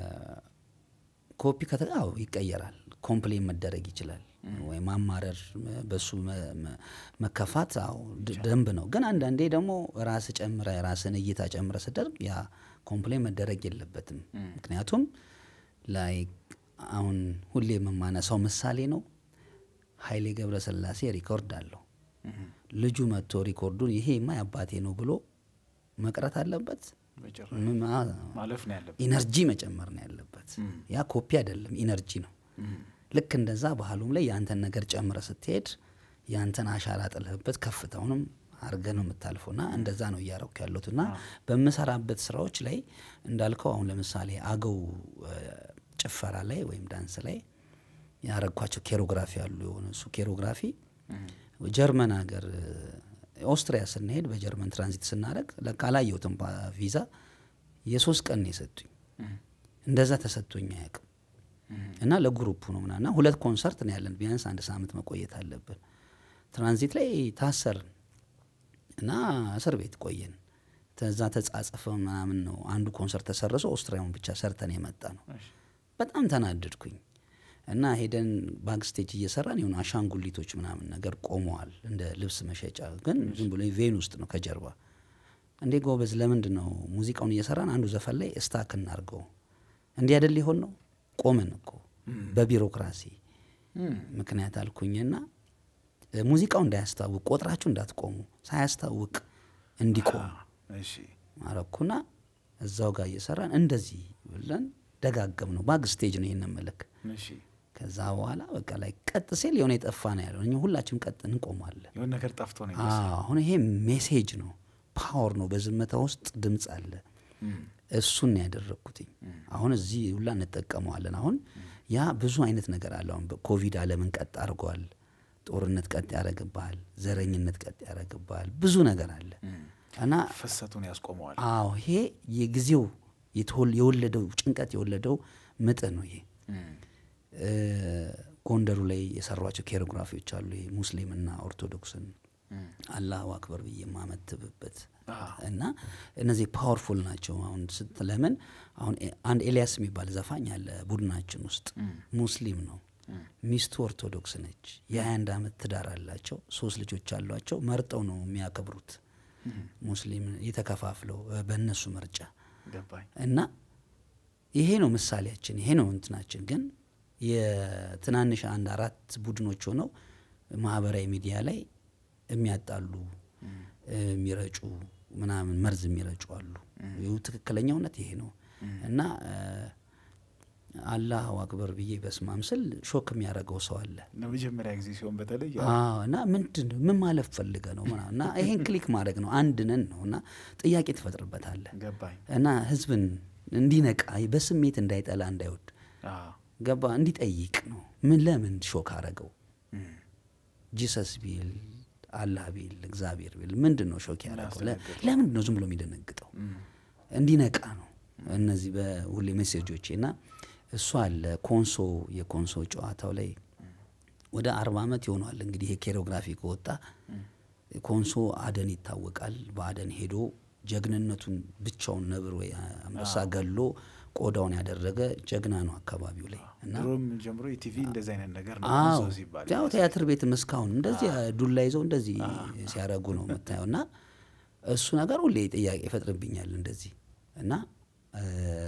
Speaker 2: ኮፒ ከተ አዎ ይቀየራል ኮምፕሌን መደረግ ይችላል ወይ ማማረር መ- በሱ መ- መ- መከፋት አዎ ድ- ደንብ ነው ግን አንዳንዴ ደግሞ ራስ ጨምረ ራስን እይታ ጨምረ ስደርግ ያ ኮምፕሌን መደረግ የለበትም ምክንያቱም ላይ አሁን ሁሌ የምማነሳው ምሳሌ ነው ኃይሌ ገብረስላሴ ሪኮርድ አለው ልጁ መጥቶ ሪኮርዱን ይሄማ የአባቴ ነው ብሎ መቅረት አለበት
Speaker 1: በጭራሽ
Speaker 2: ም- አ-
Speaker 1: ማለፍ ነው ያለብን።
Speaker 2: ኢነርጂ መጨመር ነው ያለበት ያ ኮፒ አይደለም ኢነርጂ ነው ልክ እንደዛ ባህሉም ላይ የአንተን ነገር ጨምረ ስትሄድ የአንተን አሻራ ጥልህበት ከፍታውንም አርገ ነው የምታልፈው ና እንደዛ ነው እያረኩ ያለሁት እና በምሰራበት ስራዎች ላይ እንዳልከው አሁን ለምሳሌ አገው እ፣ ጭፈራ ላይ ወይም ዳንስ ላይ ያረግኳቸው ኬሮግራፊ አሉ የሆነ እሱ ኬሮግራፊ ጀርመን ሀገር እ፣ ኦስትሪያ ስንሄድ በጀርመን ትራንዚት ስናደረግ ለካ አላየሁትም ባ- ቪዛ የሶስት ቀን ነው የሰጡኝ እንደዛ ተሰጥቶኝ አያውቅም እና ለግሩፑ ነው ምናምን እና ሁለት ኮንሰርት ነው ያለን ቢያንስ አንድ ሳምንት መቆየት አለብን ትራንዚት ላይ ታሰርን እና እስር ቤት ቆየን ተዛ ተጻጽፈ ምናምን ነው አንዱ ኮንሰርት ተሰርሶ ኦስትሪያውን ብቻ ሰርተን የመጣ ነው
Speaker 1: እሺ።
Speaker 2: በጣም ተናደድኩኝ እና ሄደን ባክስቴጅ እየሰራን የሆኑ አሻንጉሊቶች ምናምን ነገር ቆመዋል እንደ ልብስ መሸጫ ግን ዝም ብሎ ቬን ውስጥ ነው ከጀርባ እንዴ ጎበዝ ለምንድን ነው ሙዚቃውን እየሰራን አንዱ ዘፈን ላይ እስታክ እናርገው እንዲህ አይደል ሊሆን ነው ቆምን እኮ በቢሮክራሲ ምክንያት አልኩኝና እ፣ ሙዚቃው እንዳያስታውቅ ቆጥራችሁ እንዳትቆሙ ሳያስታውቅ እንዲቆም
Speaker 1: እሺ
Speaker 2: አረኩና እዛው ጋር እየሰራን እንደዚህ ብለን ደጋገም ነው ባግ ስቴጅ ነው ይህን ምልክ
Speaker 1: እሺ
Speaker 2: ከዛ በኋላ በቃ ላይ ቀጥ ሲል የሆነ የጠፋ ነው ያለው እኛ ሁላችንም ቀጥ እንቆማለን
Speaker 1: የሆነ ነገር ጠፍቶ ነው
Speaker 2: አዎ፣ አሁን ይሄ ሜሴጅ ነው ፓወር ነው በዝምታ ውስጥ ድምፅ አለ እሱን ነው ያደረግኩትኝ አሁን እዚህ ሁላ እንጠቀመዋለን አሁን ያ ብዙ አይነት ነገር አለ አሁን በኮቪድ አለምን ቀጥ አድርጓል ጦርነት ቀጥ ያደረግብሃል ዘረኝነት ቀጥ ያደረግብሃል ብዙ ነገር አለ እና
Speaker 1: ፍሰቱን ያስቆመዋል።
Speaker 2: አዎ ይሄ የጊዜው የተወል- የወለደው ጭንቀት የወለደው ምጥ ነው ይሄ እ፣ ጎንደሩ ላይ የሰሯቸው ኬሮግራፊዎች አሉ ይሄ ሙስሊምና ኦርቶዶክስን አላሁ አክበር ብዬ የማመትብበት እና እነዚህ ፓወርፉል ናቸው አሁን ስት ለምን አሁን ኤ- አንድ ኤልያስ የሚባል ዘፋኝ አለ ቡድናችን ውስጥ ሙስሊም ነው ሚስቱ ኦርቶዶክስ ነች የ21 ዓመት ትዳር አላቸው ሶስት ልጆች አሏቸው መርጠው ነው የሚያከብሩት ሙስሊም የተከፋፍለው እ፣ በእነሱ ምርጫ
Speaker 1: ገባኝ።
Speaker 2: እና ይሄ ነው ምሳሌያችን ይሄ ነው እንትናችን ግን የትናንሽ አንድ አራት ቡድኖች ሆነው ማህበራዊ ሚዲያ ላይ የሚያጣሉ እ፣ የሚረጩ ምናምን መርዝ የሚረጩ አሉ ይሁ ትክክለኛውነት ይሄ ነው እና እ፣ አላሁ አክበር ብዬ በስማም ስል ሾክ የሚያደርገው ሰው አለ
Speaker 1: ለመጀመሪያ ጊዜ ሲሆን በተለይ
Speaker 2: አዎ እና ምንድን ነው ምን ማለት ፈልገ ነው ምናምን እና ይሄን ክሊክ ማድረግ ነው አንድ ነን ነው እና ጥያቄ ትፈጥርበታለህ
Speaker 1: ገባኝ።
Speaker 2: እና ህዝብን እንዲነቃ በስሜት እንዳይጠላ እንዳይወድ
Speaker 1: አዎ።
Speaker 2: ገባ እንዲጠይቅ ነው። ምን ለምን ሾክ አረገው? ጂሰስ ቢል አላህ ቢል እግዚአብሔር ቢል ምንድን ነው ሾክ ያደረገው? ለ- ለምንድን ነው ዝም ብሎ የሚደነግጠው? እንዲነቃ ነው። እነዚህ በሁሌ ሜሴጆቼ እና እሱ አለ ኮንሶ የኮንሶ ጨዋታው ላይ ወደ አርባ ዓመት ይሆኗል እንግዲህ ይሄ ኬሮግራፊ ከወጣ ኮንሶ አደን ይታወቃል። በአደን ሄዶ ጀግንነቱን ብቻውን ነብር ወይ አንበሳ ገሎ ቆዳውን ያደረገ ጀግና ነው አካባቢው ላይ እና
Speaker 1: ድሮም ጀምሮ የቲቪ እንደዚህ አይነት ነገር ነው
Speaker 2: አዎ
Speaker 1: ሰው ሲባል
Speaker 2: ያው ቲያትር ቤትም እስካሁን እንደዚህ ዱላ ይዘው እንደዚህ ሲያደርጉ ነው የምታየው። እና እሱ ነገር ሁሌ ጥያቄ ይፈጥርብኛል እንደዚህ እና እ፣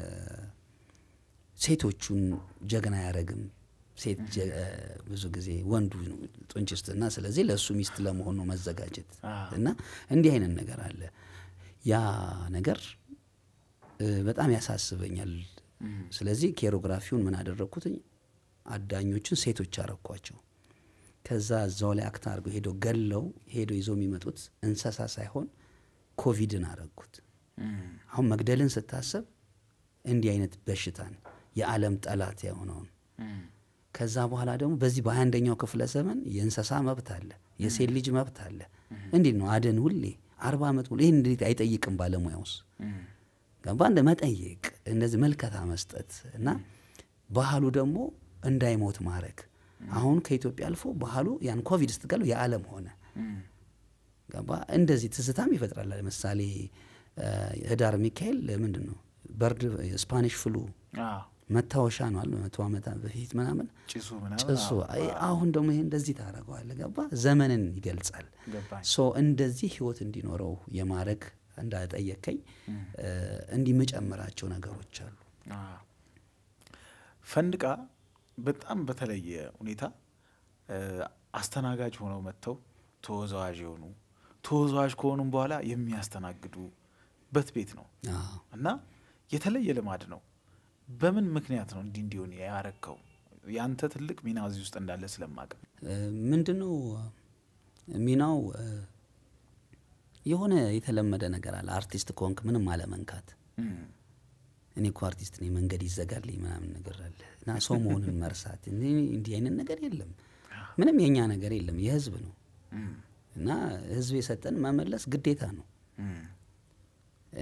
Speaker 2: ሴቶቹን ጀግና አያረግም። ሴት ጀ- እ፣ ብዙ ጊዜ ወንዱ ነው ጡንችስት እና ስለዚህ ለእሱ ሚስት ለመሆን ነው መዘጋጀት
Speaker 1: አዎ።
Speaker 2: እና እንዲህ አይነት ነገር አለ። ያ ነገር እ፣ በጣም ያሳስበኛል። ስለዚህ ኬሮግራፊውን ምን አደረግኩትኝ አዳኞችን ሴቶች አረኳቸው። ከዛ እዛው ላይ አክት አድርገው ሄደው ገለው ሄደው ይዘው የሚመጡት እንስሳ ሳይሆን ኮቪድን አረግኩት። አሁን መግደልን ስታሰብ እንዲህ አይነት በሽታን የዓለም ጠላት የሆነውን ከዛ በኋላ ደግሞ በዚህ በሀያ አንደኛው ክፍለ ዘመን የእንስሳ መብት አለ፣ የሴት ልጅ መብት አለ። እንዴት ነው አደን ሁሌ አርባ ዓመት ሙሉ ይህን እንዴት አይጠይቅም? ባለሙያውስ ገባ እንደ መጠየቅ እንደዚህ መልከታ መስጠት እና ባህሉ ደግሞ እንዳይሞት ማድረግ አሁን ከኢትዮጵያ አልፎ ባህሉ ያን ኮቪድ ስትገሉ የዓለም ሆነ ገባ እንደዚህ ትዝታም ይፈጥራል። ለምሳሌ እ፣ ህዳር ሚካኤል ምንድን ነው በርድ ስፓኒሽ ፍሉ
Speaker 1: አዎ።
Speaker 2: መታወሻ ነው አለ መቶ ዓመት በፊት ምናምን
Speaker 1: ጭሱ ምናምን
Speaker 2: ጭሱ አይ፣ አሁን ደግሞ ይሄ እንደዚህ ታደርገዋለህ ገባ ዘመንን ይገልጻል።
Speaker 1: ገባኝ።
Speaker 2: ሶ እንደዚህ ህይወት እንዲኖረው የማድረግ እንዳጠየከኝ እ፣ እንዲህ የምጨምራቸው ነገሮች አሉ።
Speaker 1: አዎ። ፈንድቃ በጣም በተለየ ሁኔታ እ፣ አስተናጋጅ ሆነው መጥተው ተወዛዋዥ የሆኑ ተወዛዋዥ ከሆኑም በኋላ የሚያስተናግዱበት ቤት ነው
Speaker 2: አዎ።
Speaker 1: እና የተለየ ልማድ ነው። በምን ምክንያት ነው እንዲህ እንዲሆን ያረከው? ያንተ ትልቅ ሚና እዚህ ውስጥ እንዳለ ስለማቅ
Speaker 2: እ፣ ምንድነው ሚናው እ፣ የሆነ የተለመደ ነገር አለ። አርቲስት ከሆንክ ምንም አለመንካት እኔ እኮ አርቲስት ነኝ መንገድ ይዘጋልኝ ምናምን ነገር አለ እና ሰው መሆንን መርሳት እኔ እንዲህ አይነት ነገር የለም። ምንም የእኛ ነገር የለም፣ የህዝብ ነው እና ህዝብ የሰጠን መመለስ ግዴታ ነው። እ፣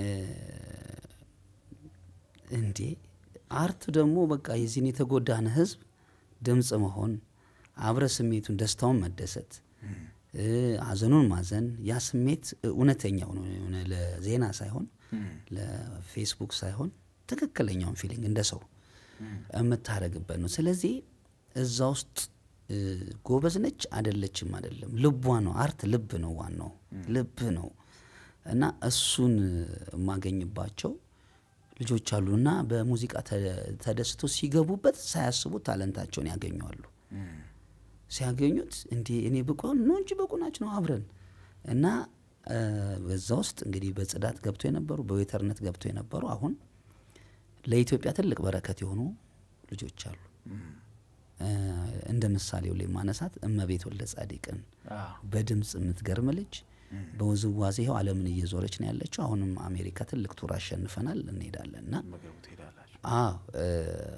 Speaker 2: እንዴ አርት ደግሞ በቃ የዚህን የተጎዳን ህዝብ ድምፅ መሆን አብረ ስሜቱን ደስታውን መደሰት እ፣ ሀዘኑን ማዘን ያ ስሜት እውነተኛው ነው የሆነ ለዜና ሳይሆን ለፌስቡክ ሳይሆን ትክክለኛውን ፊሊንግ እንደ ሰው የምታደርግበት ነው። ስለዚህ እዛ ውስጥ እ፣ ጎበዝ ነች አደለችም አይደለም፣ ልቧ ነው። አርት ልብ ነው፣ ዋናው ልብ ነው እና እሱን የማገኝባቸው ልጆች አሉ እና በሙዚቃ ተ- ተደስቶ ሲገቡበት ሳያስቡት ታለንታቸውን ያገኘዋሉ። ሲያገኙት እንዲ እኔ ብቁ ኖ እንጂ ብቁ ናቸው ነው አብረን እና እ፣ በዛ ውስጥ እንግዲህ በጽዳት ገብቶ የነበሩ በዌተርነት ገብቶ የነበሩ አሁን ለኢትዮጵያ ትልቅ በረከት የሆኑ ልጆች አሉ። እ፣ እንደ ምሳሌው ላይ ማነሳት እመቤት ወልደ ጻዲቅን በድምፅ የምትገርም ልጅ በውዝዋዜ ይኸው ዓለምን እየዞረች ነው ያለችው። አሁንም አሜሪካ ትልቅ ቱር አሸንፈናል እንሄዳለን እና
Speaker 1: መገቡ ትሄዳላችሁ።
Speaker 2: አዎ እ፣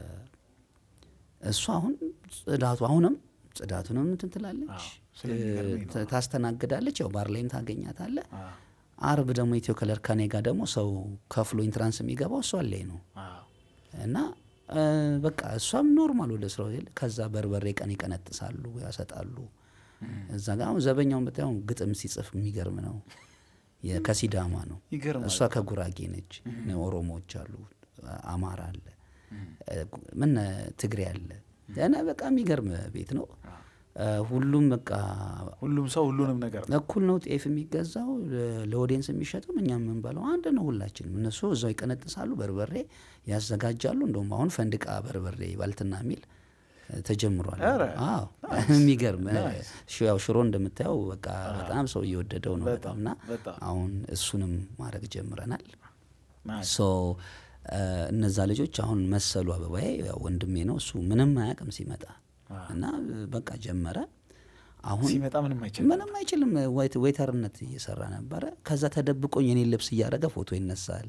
Speaker 2: እሱ አሁን ጽዳቱ አሁንም ጽዳቱንም እንትን ትላለች
Speaker 1: አዎ፣ ስለሚገርመኝ ነው።
Speaker 2: እ፣ ታስተናግዳለች። ያው ባር ላይም ታገኛታለህ።
Speaker 1: አዎ፣
Speaker 2: አርብ ደግሞ ኢትዮ ከለር ከኔ ጋር ደግሞ ሰው ከፍሎ ኢንትራንስ የሚገባው እሷ ላይ ነው
Speaker 1: አዎ።
Speaker 2: እና እ፣ በቃ እሷም ኖርማል ወደ ስራው ሄድ ከዛ በርበሬ ቀን ይቀነጥሳሉ ያሰጣሉ። እዛ ጋር አሁን ዘበኛውን ብታየው ግጥም ሲጽፍ የሚገርም ነው። የ- ከሲዳማ ነው
Speaker 1: ይገርማል።
Speaker 2: እሷ ከጉራጌ ነች። ኦሮሞዎች አሉ፣ አማራ አለ፣ ምን ትግሬ አለ እና በቃ የሚገርም ቤት ነው። እ፣ ሁሉም በቃ
Speaker 1: ሁሉም ሰው ሁሉንም ነገር ነው።
Speaker 2: እኩል ነው። ጤፍ የሚገዛው ለ- ለኦዲየንስ የሚሸጠው እኛ የምንበላው አንድ ነው። ሁላችንም እነሱ እዛው ይቀነጥሳሉ፣ በርበሬ ያዘጋጃሉ። እንደውም አሁን ፈንድቃ በርበሬ ባልትና የሚል እ፣ ተጀምሯል።
Speaker 1: ኧረ፣
Speaker 2: አዎ የሚገርም እ፣ ሽ- ያው ሽሮ እንደምታየው በቃ በጣም ሰው እየወደደው ነው በጣም እና
Speaker 1: በጣም
Speaker 2: አሁን እሱንም ማድረግ ጀምረናል።
Speaker 1: ናይስ።
Speaker 2: ሶ እ፣ እነዛ ልጆች አሁን መሰሉ አበባዬ ያው ወንድሜ ነው እሱ ምንም አያውቅም ሲመጣ እና እ፣ በቃ ጀመረ አሁን
Speaker 1: ሲመጣ ምንም አይችልም።
Speaker 2: ምንም አይችልም። ዌይት- ዌይተርነት እየሰራ ነበረ። ከዛ ተደብቆኝ የኔን ልብስ እያደረገ ፎቶ ይነሳል።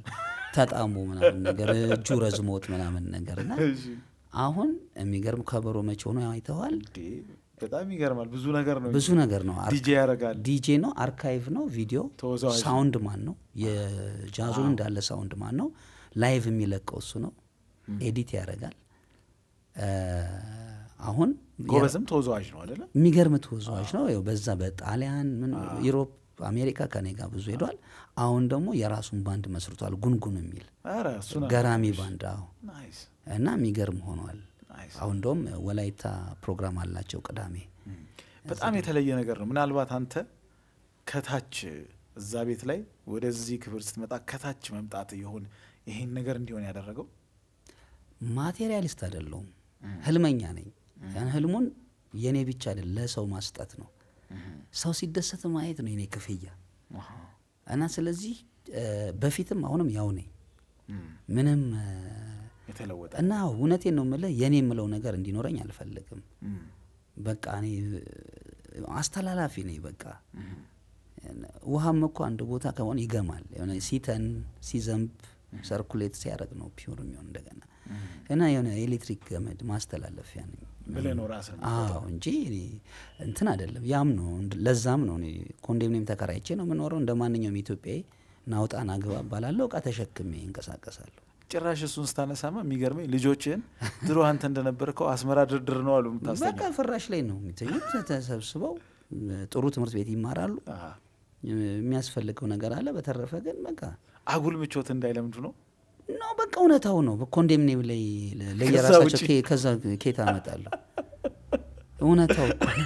Speaker 2: ተጣሞ ምናምን ነገር እጁ ረዝሞት ምናምን ነገር እና
Speaker 1: እሺ።
Speaker 2: አሁን የሚገርም ከበሮ መቼ ሆኖ አይተዋል።
Speaker 1: እንዴ፣ በጣም ይገርማል። ብዙ ነገር ነው።
Speaker 2: ብዙ ነገር ነው። አር-
Speaker 1: ዲጄ ያደርጋል።
Speaker 2: ዲጄ ነው፣ አርካይቭ ነው፣ ቪዲዮ
Speaker 1: ተወዛዋዥ
Speaker 2: ሳውንድ ማን ነው፣ የጃዙን እንዳለ ሳውንድ ማን ነው፣ ላይቭ የሚለቀው እሱ ነው፣ ኤዲት ያደርጋል። እ፣ አሁን
Speaker 1: ጎበዝም ተወዛዋዥ ነው አይደለ?
Speaker 2: የሚገርም ተወዛዋዥ ነው። ያው በዛ በጣሊያን ምን ዩሮፕ፣ አሜሪካ ከኔ ጋር ብዙ ሄዷል። አሁን ደግሞ የራሱን ባንድ መስርቷል፣ ጉንጉን የሚል
Speaker 1: ኧረ እሱን
Speaker 2: ገራሚ ባንድ አዎ።
Speaker 1: ናይስ
Speaker 2: እና የሚገርም ሆኗል።
Speaker 1: ናይስ።
Speaker 2: አሁን እንደውም ወላይታ ፕሮግራም አላቸው ቅዳሜ።
Speaker 1: በጣም የተለየ ነገር ነው። ምናልባት አንተ ከታች እዛ ቤት ላይ ወደዚህ ክብር ስትመጣ ከታች መምጣት ይሆን ይሄን ነገር እንዲሆን ያደረገው?
Speaker 2: ማቴሪያሊስት አይደለሁም፣ ህልመኛ ነኝ። ያን ህልሙን የኔ ብቻ አይደል ለሰው ማስጠት ነው። ሰው ሲደሰት ማየት ነው የኔ ክፍያ
Speaker 1: አሃ።
Speaker 2: እና ስለዚህ እ፣ በፊትም አሁንም ያው ነኝ
Speaker 1: እም፣
Speaker 2: ምንም እ፣
Speaker 1: የተለወጠ
Speaker 2: እና እውነቴን ነው የምልህ የኔ የምለው ነገር እንዲኖረኝ አልፈልግም።
Speaker 1: እም፣
Speaker 2: በቃ እኔ እ፣ አስተላላፊ ነኝ በቃ
Speaker 1: እም፣
Speaker 2: ውሃም እኮ አንድ ቦታ ከሆነ ይገማል። የሆነ ሲተን ሲዘንብ ሰርኩሌት ሲያደርግ ነው ፒውር የሚሆን እንደገና እና የሆነ ኤሌክትሪክ ገመድ ማስተላለፊያ ነኝ
Speaker 1: ብለህ ነው ራስህ
Speaker 2: አዎ እንጂ እኔ እንትን አይደለም። ያም ነው እንድ- ለዛም ነው እኔ ኮንዶሚኒየም ተከራይቼ ነው የምኖረው እንደ ማንኛውም ኢትዮጵያዊ ናውጣ ናግባ እባላለሁ። እቃ ተሸክሜ እንቀሳቀሳለሁ።
Speaker 1: ጭራሽ እሱን ስታነሳማ የሚገርመኝ ልጆችህን ድሮ አንተ እንደነበርከው አስመራ ድርድር ነው አሉ የምታስተኛ
Speaker 2: በቃ ፍራሽ ላይ ነው የሚተኙት። ተሰብስበው ጥሩ ትምህርት ቤት ይማራሉ።
Speaker 1: አሃ።
Speaker 2: የሚያስፈልገው ነገር አለ። በተረፈ ግን በቃ
Speaker 1: አጉል ምቾት እንዳይለምዱ ነው።
Speaker 2: ነው በቃ እውነታው ነው። በኮንዶሚኒየም ላይ ለ- ለየራሳቸው
Speaker 1: ውጪ?
Speaker 2: ኬ- ከዛ ኬት አመጣለሁ። እውነታው እኮ ነው።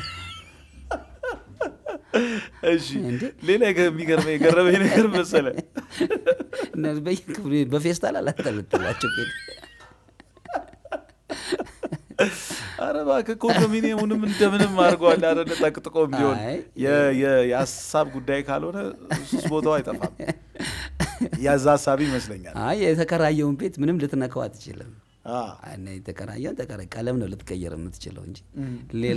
Speaker 1: እሺ
Speaker 2: እንዴ?
Speaker 1: ሌላ የገ- የሚገርመኝ የገረመኝ ነገር መሰለ
Speaker 2: እነዚህ በየክፍሉ በፌስታል አላጠለጥላቸው ኬት
Speaker 1: አረ እባክህ ኮንዶሚኒየሙንም እንደምንም አድርገዋል። አረ ጠቅጥቆም ቢሆን
Speaker 2: አይ።
Speaker 1: የ- የ- የሀሳብ ጉዳይ ካልሆነ ሱስ ቦታው አይጠፋም። ያዛ ሀሳቢ ይመስለኛል።
Speaker 2: አይ የተከራየውን ቤት ምንም ልትነካው አትችልም።
Speaker 1: አ፣
Speaker 2: እና የተከራየውን ተከራ ቀለም ነው ልትቀየር የምትችለው እንጂ ሌላ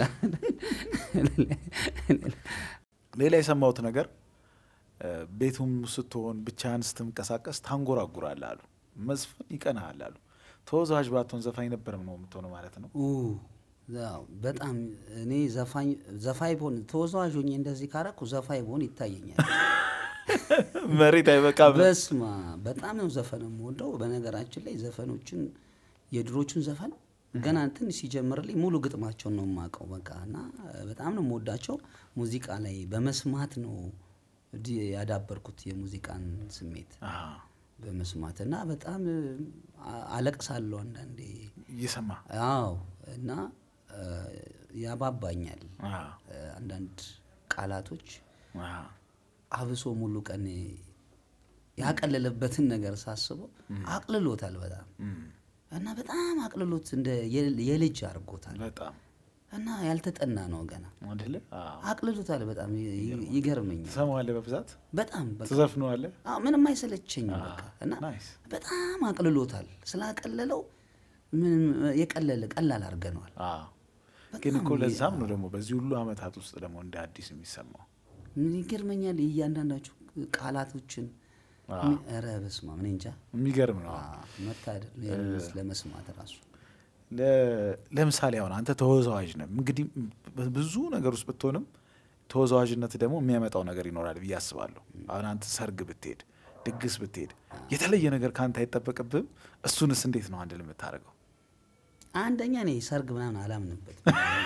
Speaker 1: ሌላ የሰማሁት ነገር እ፣ ቤቱም ስትሆን ብቻህን ስትንቀሳቀስ ታንጎራጉራለህ አሉ። መዝፈን ይቀናሃል አሉ። ተወዛዋዥ ባትሆን ዘፋኝ ነበር ነው የምትሆነው ማለት ነው።
Speaker 2: ኡ፣ ያው በጣም እኔ ዘፋኝ ዘፋኝ ብሆን ተወዛዋዥ ሆኜ እንደዚህ ካረኩ ዘፋኝ ብሆን ይታየኛል።
Speaker 1: መሬት አይበቃም።
Speaker 2: በስማ በጣም ነው ዘፈን የምወደው። በነገራችን ላይ ዘፈኖችን የድሮቹን ዘፈን ገና እንትን ሲጀምርልኝ ሙሉ ግጥማቸውን ነው የማውቀው። በቃ እና በጣም ነው የምወዳቸው። ሙዚቃ ላይ በመስማት ነው ዲ- ያዳበርኩት የሙዚቃን ስሜት
Speaker 1: አ፣
Speaker 2: በመስማት እና በጣም አ- አለቅሳለሁ አንዳንዴ።
Speaker 1: እየሰማ
Speaker 2: አዎ እና እ፣ ያባባኛል
Speaker 1: አ፣
Speaker 2: እ፣ አንዳንድ ቃላቶች
Speaker 1: አ፣
Speaker 2: አብሶ ሙሉ ቀን ያቀለለበትን ነገር ሳስበው አቅልሎታል በጣም
Speaker 1: እም፣
Speaker 2: እና በጣም አቅልሎት እንደ የል- የልጅ አድርጎታል
Speaker 1: በጣም
Speaker 2: እና ያልተጠና ነው ገና
Speaker 1: አይደለ? አ፣
Speaker 2: አቅልሎታል በጣም ይ- ይገርመኛል
Speaker 1: ትሰማዋለህ በብዛት
Speaker 2: በጣም በቃ
Speaker 1: ትዘፍነዋለህ።
Speaker 2: አዎ፣ ምንም አይሰለቸኝም በቃ እና
Speaker 1: ናይስ።
Speaker 2: በጣም አቅልሎታል ስላቀለለው ምንም የቀለለ ቀላል አድርገነዋል
Speaker 1: አ፣ ግን
Speaker 2: በጣም
Speaker 1: እኮ ለዛም ነው ደግሞ በዚህ ሁሉ አመታት ውስጥ ደግሞ እንደ አዲስ የሚሰማው
Speaker 2: ምን ይገርመኛል እያንዳንዳችሁ ቃላቶችን
Speaker 1: አ፣
Speaker 2: ኧረ በስመ አብ እኔ እንጃ
Speaker 1: የሚገርም ነው።
Speaker 2: አዎ፣ መታደል ነው ያንን ለመስማት ራሱ
Speaker 1: ለ- ለምሳሌ አሁን አንተ ተወዛዋዥ ነህ። እንግዲህ ብዙ ነገር ውስጥ ብትሆንም ተወዛዋዥነት ደግሞ የሚያመጣው ነገር ይኖራል ብዬ አስባለሁ። አሁን አንተ ሰርግ ብትሄድ፣ ድግስ ብትሄድ የተለየ ነገር ከአንተ አይጠበቅብህም። እሱንስ እንዴት ነው አንድ የምታደርገው?
Speaker 2: አንደኛ እኔ ሰርግ ምናምን አላምንበት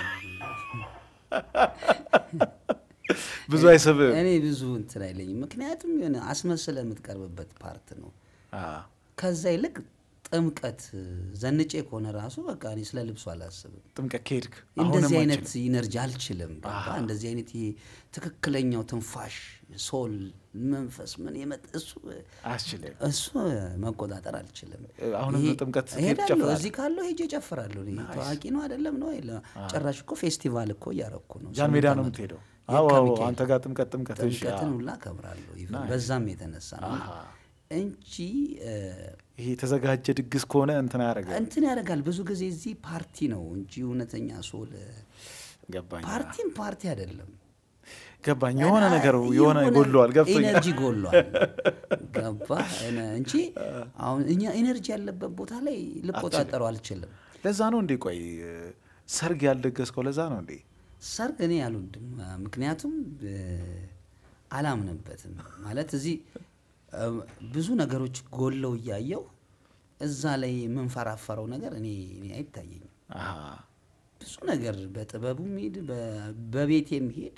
Speaker 1: ብዙ አይስብህም።
Speaker 2: እኔ ብዙ እንትን አይለኝም። ምክንያቱም የሆነ አስመስለ የምትቀርብበት ፓርት ነው።
Speaker 1: አ፣
Speaker 2: ከዛ ይልቅ ጥምቀት ዘንጬ ከሆነ ራሱ በቃ እኔ ስለ ልብሱ አላስብም።
Speaker 1: ጥምቀት ከሄድክ
Speaker 2: እንደዚህ
Speaker 1: አሁንም
Speaker 2: አይነት
Speaker 1: አችልም።
Speaker 2: ኢነርጂ አልችልም። ገባ? እንደዚህ አይነት ይሄ ትክክለኛው ትንፋሽ ሶል መንፈስ ምን የመጥ እሱ
Speaker 1: አያስችልም።
Speaker 2: እሱ መቆጣጠር አልችልም።
Speaker 1: አሁንም
Speaker 2: ይሄ-
Speaker 1: ጥምቀት ስትሄድ
Speaker 2: እሄዳለሁ።
Speaker 1: ትጨፍራለህ?
Speaker 2: እዚህ ካለው ሄጄ እጨፍራለሁ። እኔ ታዋቂ ነው አይደለም ነው የለ- ጭራሽ እኮ ፌስቲቫል እኮ እያረኩ ነው።
Speaker 1: ጃን ሜዳ
Speaker 2: ስምንት
Speaker 1: ነው
Speaker 2: ዓመት
Speaker 1: የምትሄደው?
Speaker 2: የካ
Speaker 1: አዎ አዎ፣
Speaker 2: ሚካኤል።
Speaker 1: አንተ ጋር ጥምቀት ጥምቀት እሺ፣
Speaker 2: ጥምቀትን
Speaker 1: አዎ።
Speaker 2: ሁላ አከብራለሁ ኢቭን በዛም የተነሳ ነው
Speaker 1: አሃ።
Speaker 2: እንጂ እ፣
Speaker 1: ይሄ የተዘጋጀ ድግስ ከሆነ እንትን ያደርጋል።
Speaker 2: እንትን ያደርጋል። ብዙ ጊዜ እዚህ ፓርቲ ነው እንጂ እውነተኛ ሶል
Speaker 1: ገባኝ።
Speaker 2: ፓርቲም ፓርቲ አይደለም።
Speaker 1: ገባኝ። የሆነ ነገር የሆነ ጎድሏል፣ ገብቶኛል።
Speaker 2: ኢነርጂ ጎድሏል። ገባ እንጂ አሁን እኛ ኢነርጂ ያለበት ቦታ ላይ ልቆጣጠረው አልችልም።
Speaker 1: ለዛ ነው እንዴ? ቆይ ሰርግ ያልደገስከው ለዛ ነው እንዴ?
Speaker 2: ሰርግ እኔ አልወድም። ምክንያቱም አላምንበትም። ማለት እዚህ ብዙ ነገሮች ጎለው እያየው እዛ ላይ የምንፈራፈረው ነገር እኔ እኔ አይታየኝም። ብዙ ነገር በጥበቡም ሄድ በቤቴም ሄድ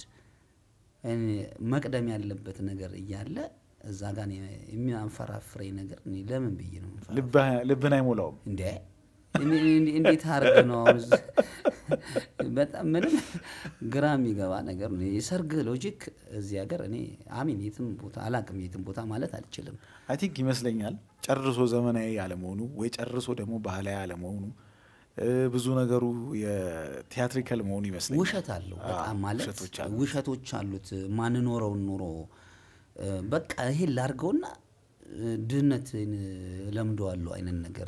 Speaker 2: መቅደም ያለበት ነገር እያለ እዛ ጋር የሚያንፈራፍረኝ ነገር እኔ ለምን ብዬ ነው
Speaker 1: ልብን አይሞላውም
Speaker 2: እንዴ? እንዴት አርግ ነው አሁን በጣም ምንም ግራ የሚገባ ነገር ነው። የሰርግ ሎጂክ እዚህ ሀገር እኔ አሚን የትም ቦታ አላቅም፣ የትም ቦታ ማለት አልችልም።
Speaker 1: አይ ቲንክ ይመስለኛል ጨርሶ ዘመናዊ አለመሆኑ ወይ ጨርሶ ደግሞ ባህላዊ አለመሆኑ ብዙ ነገሩ የቲያትሪካል መሆኑ ይመስለኛል።
Speaker 2: ውሸት አለው በጣም ማለት ውሸቶች አሉት። ማንኖረውን ኑሮ በቃ ይሄን ላርገውና ድህነትን ለምደዋለሁ አይነት ነገር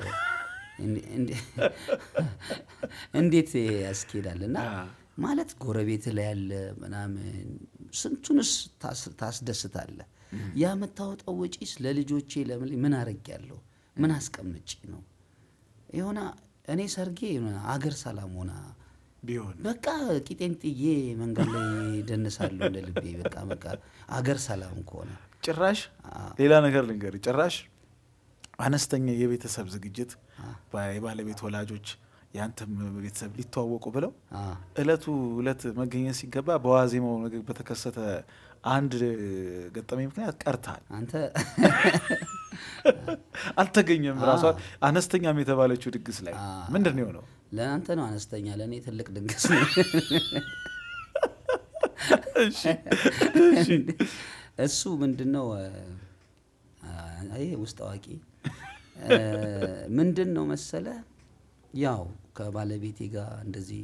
Speaker 2: እንዴት ያስኬዳል? እና ማለት ጎረቤት ላይ ያለ ምናምን ስንቱንስ ታስደስታለ። ያ የምታወጣው ወጪስ ለልጆቼ ለምን ምን አረጊያለሁ? ምን አስቀምጪ ነው የሆነ እኔ ሰርጌ አገር ሰላም ሆና
Speaker 1: ቢሆን
Speaker 2: በቃ ቂጤን ጥዬ መንገድ ላይ ደንሳለሁ እንደ ልቤ። በቃ በቃ አገር ሰላም ከሆነ
Speaker 1: ጭራሽ ሌላ ነገር ልንገር፣ ጭራሽ አነስተኛ የቤተሰብ ዝግጅት የባለቤት ወላጆች ያንተም ቤተሰብ ሊተዋወቁ ብለው እለቱ እለት መገኘት ሲገባ በዋዜማው ነገር በተከሰተ አንድ ገጠመኝ ምክንያት ቀርታል።
Speaker 2: አንተ
Speaker 1: አልተገኘም። ራሷ አነስተኛም የተባለችው ድግስ ላይ ምንድን ነው የሆነው?
Speaker 2: ለአንተ ነው አነስተኛ፣ ለእኔ ትልቅ ድግስ ነው። እሱ ምንድን ነው ይሄ ውስጥ አዋቂ ምንድን ነው መሰለ፣ ያው ከባለቤቴ ጋር እንደዚህ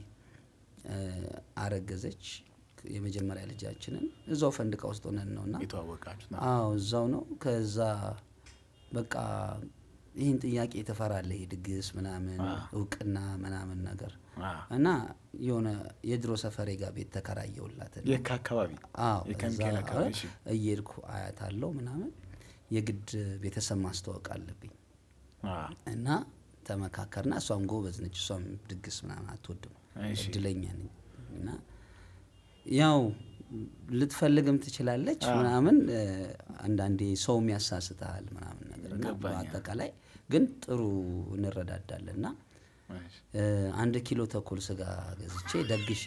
Speaker 2: አረገዘች የመጀመሪያ ልጃችንን እዛው ፈንድቃ ውስጥ ሆነን ነውና
Speaker 1: የተዋወቃችሁት?
Speaker 2: አዎ እዛው ነው። ከዛ በቃ ይህን ጥያቄ ትፈራለህ፣ ይሄ ድግስ ምናምን እውቅና ምናምን ነገር እና የሆነ የድሮ ሰፈሬ ጋር ቤት ተከራየውላት
Speaker 1: የካ አካባቢ
Speaker 2: አዎ
Speaker 1: የከሚካኤል
Speaker 2: እዛ
Speaker 1: አካባቢ እሺ።
Speaker 2: እየሄድኩ አያታለሁ ምናምን የግድ ቤተሰብ ማስተዋወቅ አለብኝ
Speaker 1: አ፣
Speaker 2: እና ተመካከርና እሷም ጎበዝ ነች። እሷም ድግስ ምናምን አትወድም።
Speaker 1: እሺ።
Speaker 2: እድለኛ ነኝ እና ያው ልትፈልግም ትችላለች
Speaker 1: አዎ።
Speaker 2: ምናምን እ፣ አንዳንዴ ሰውም ያሳስተሃል ምናምን ነገር እና
Speaker 1: ገባኝ።
Speaker 2: በአጠቃላይ ግን ጥሩ እንረዳዳለን እና
Speaker 1: እሺ።
Speaker 2: እ፣ አንድ ኪሎ ተኩል ስጋ ገዝቼ ደግሼ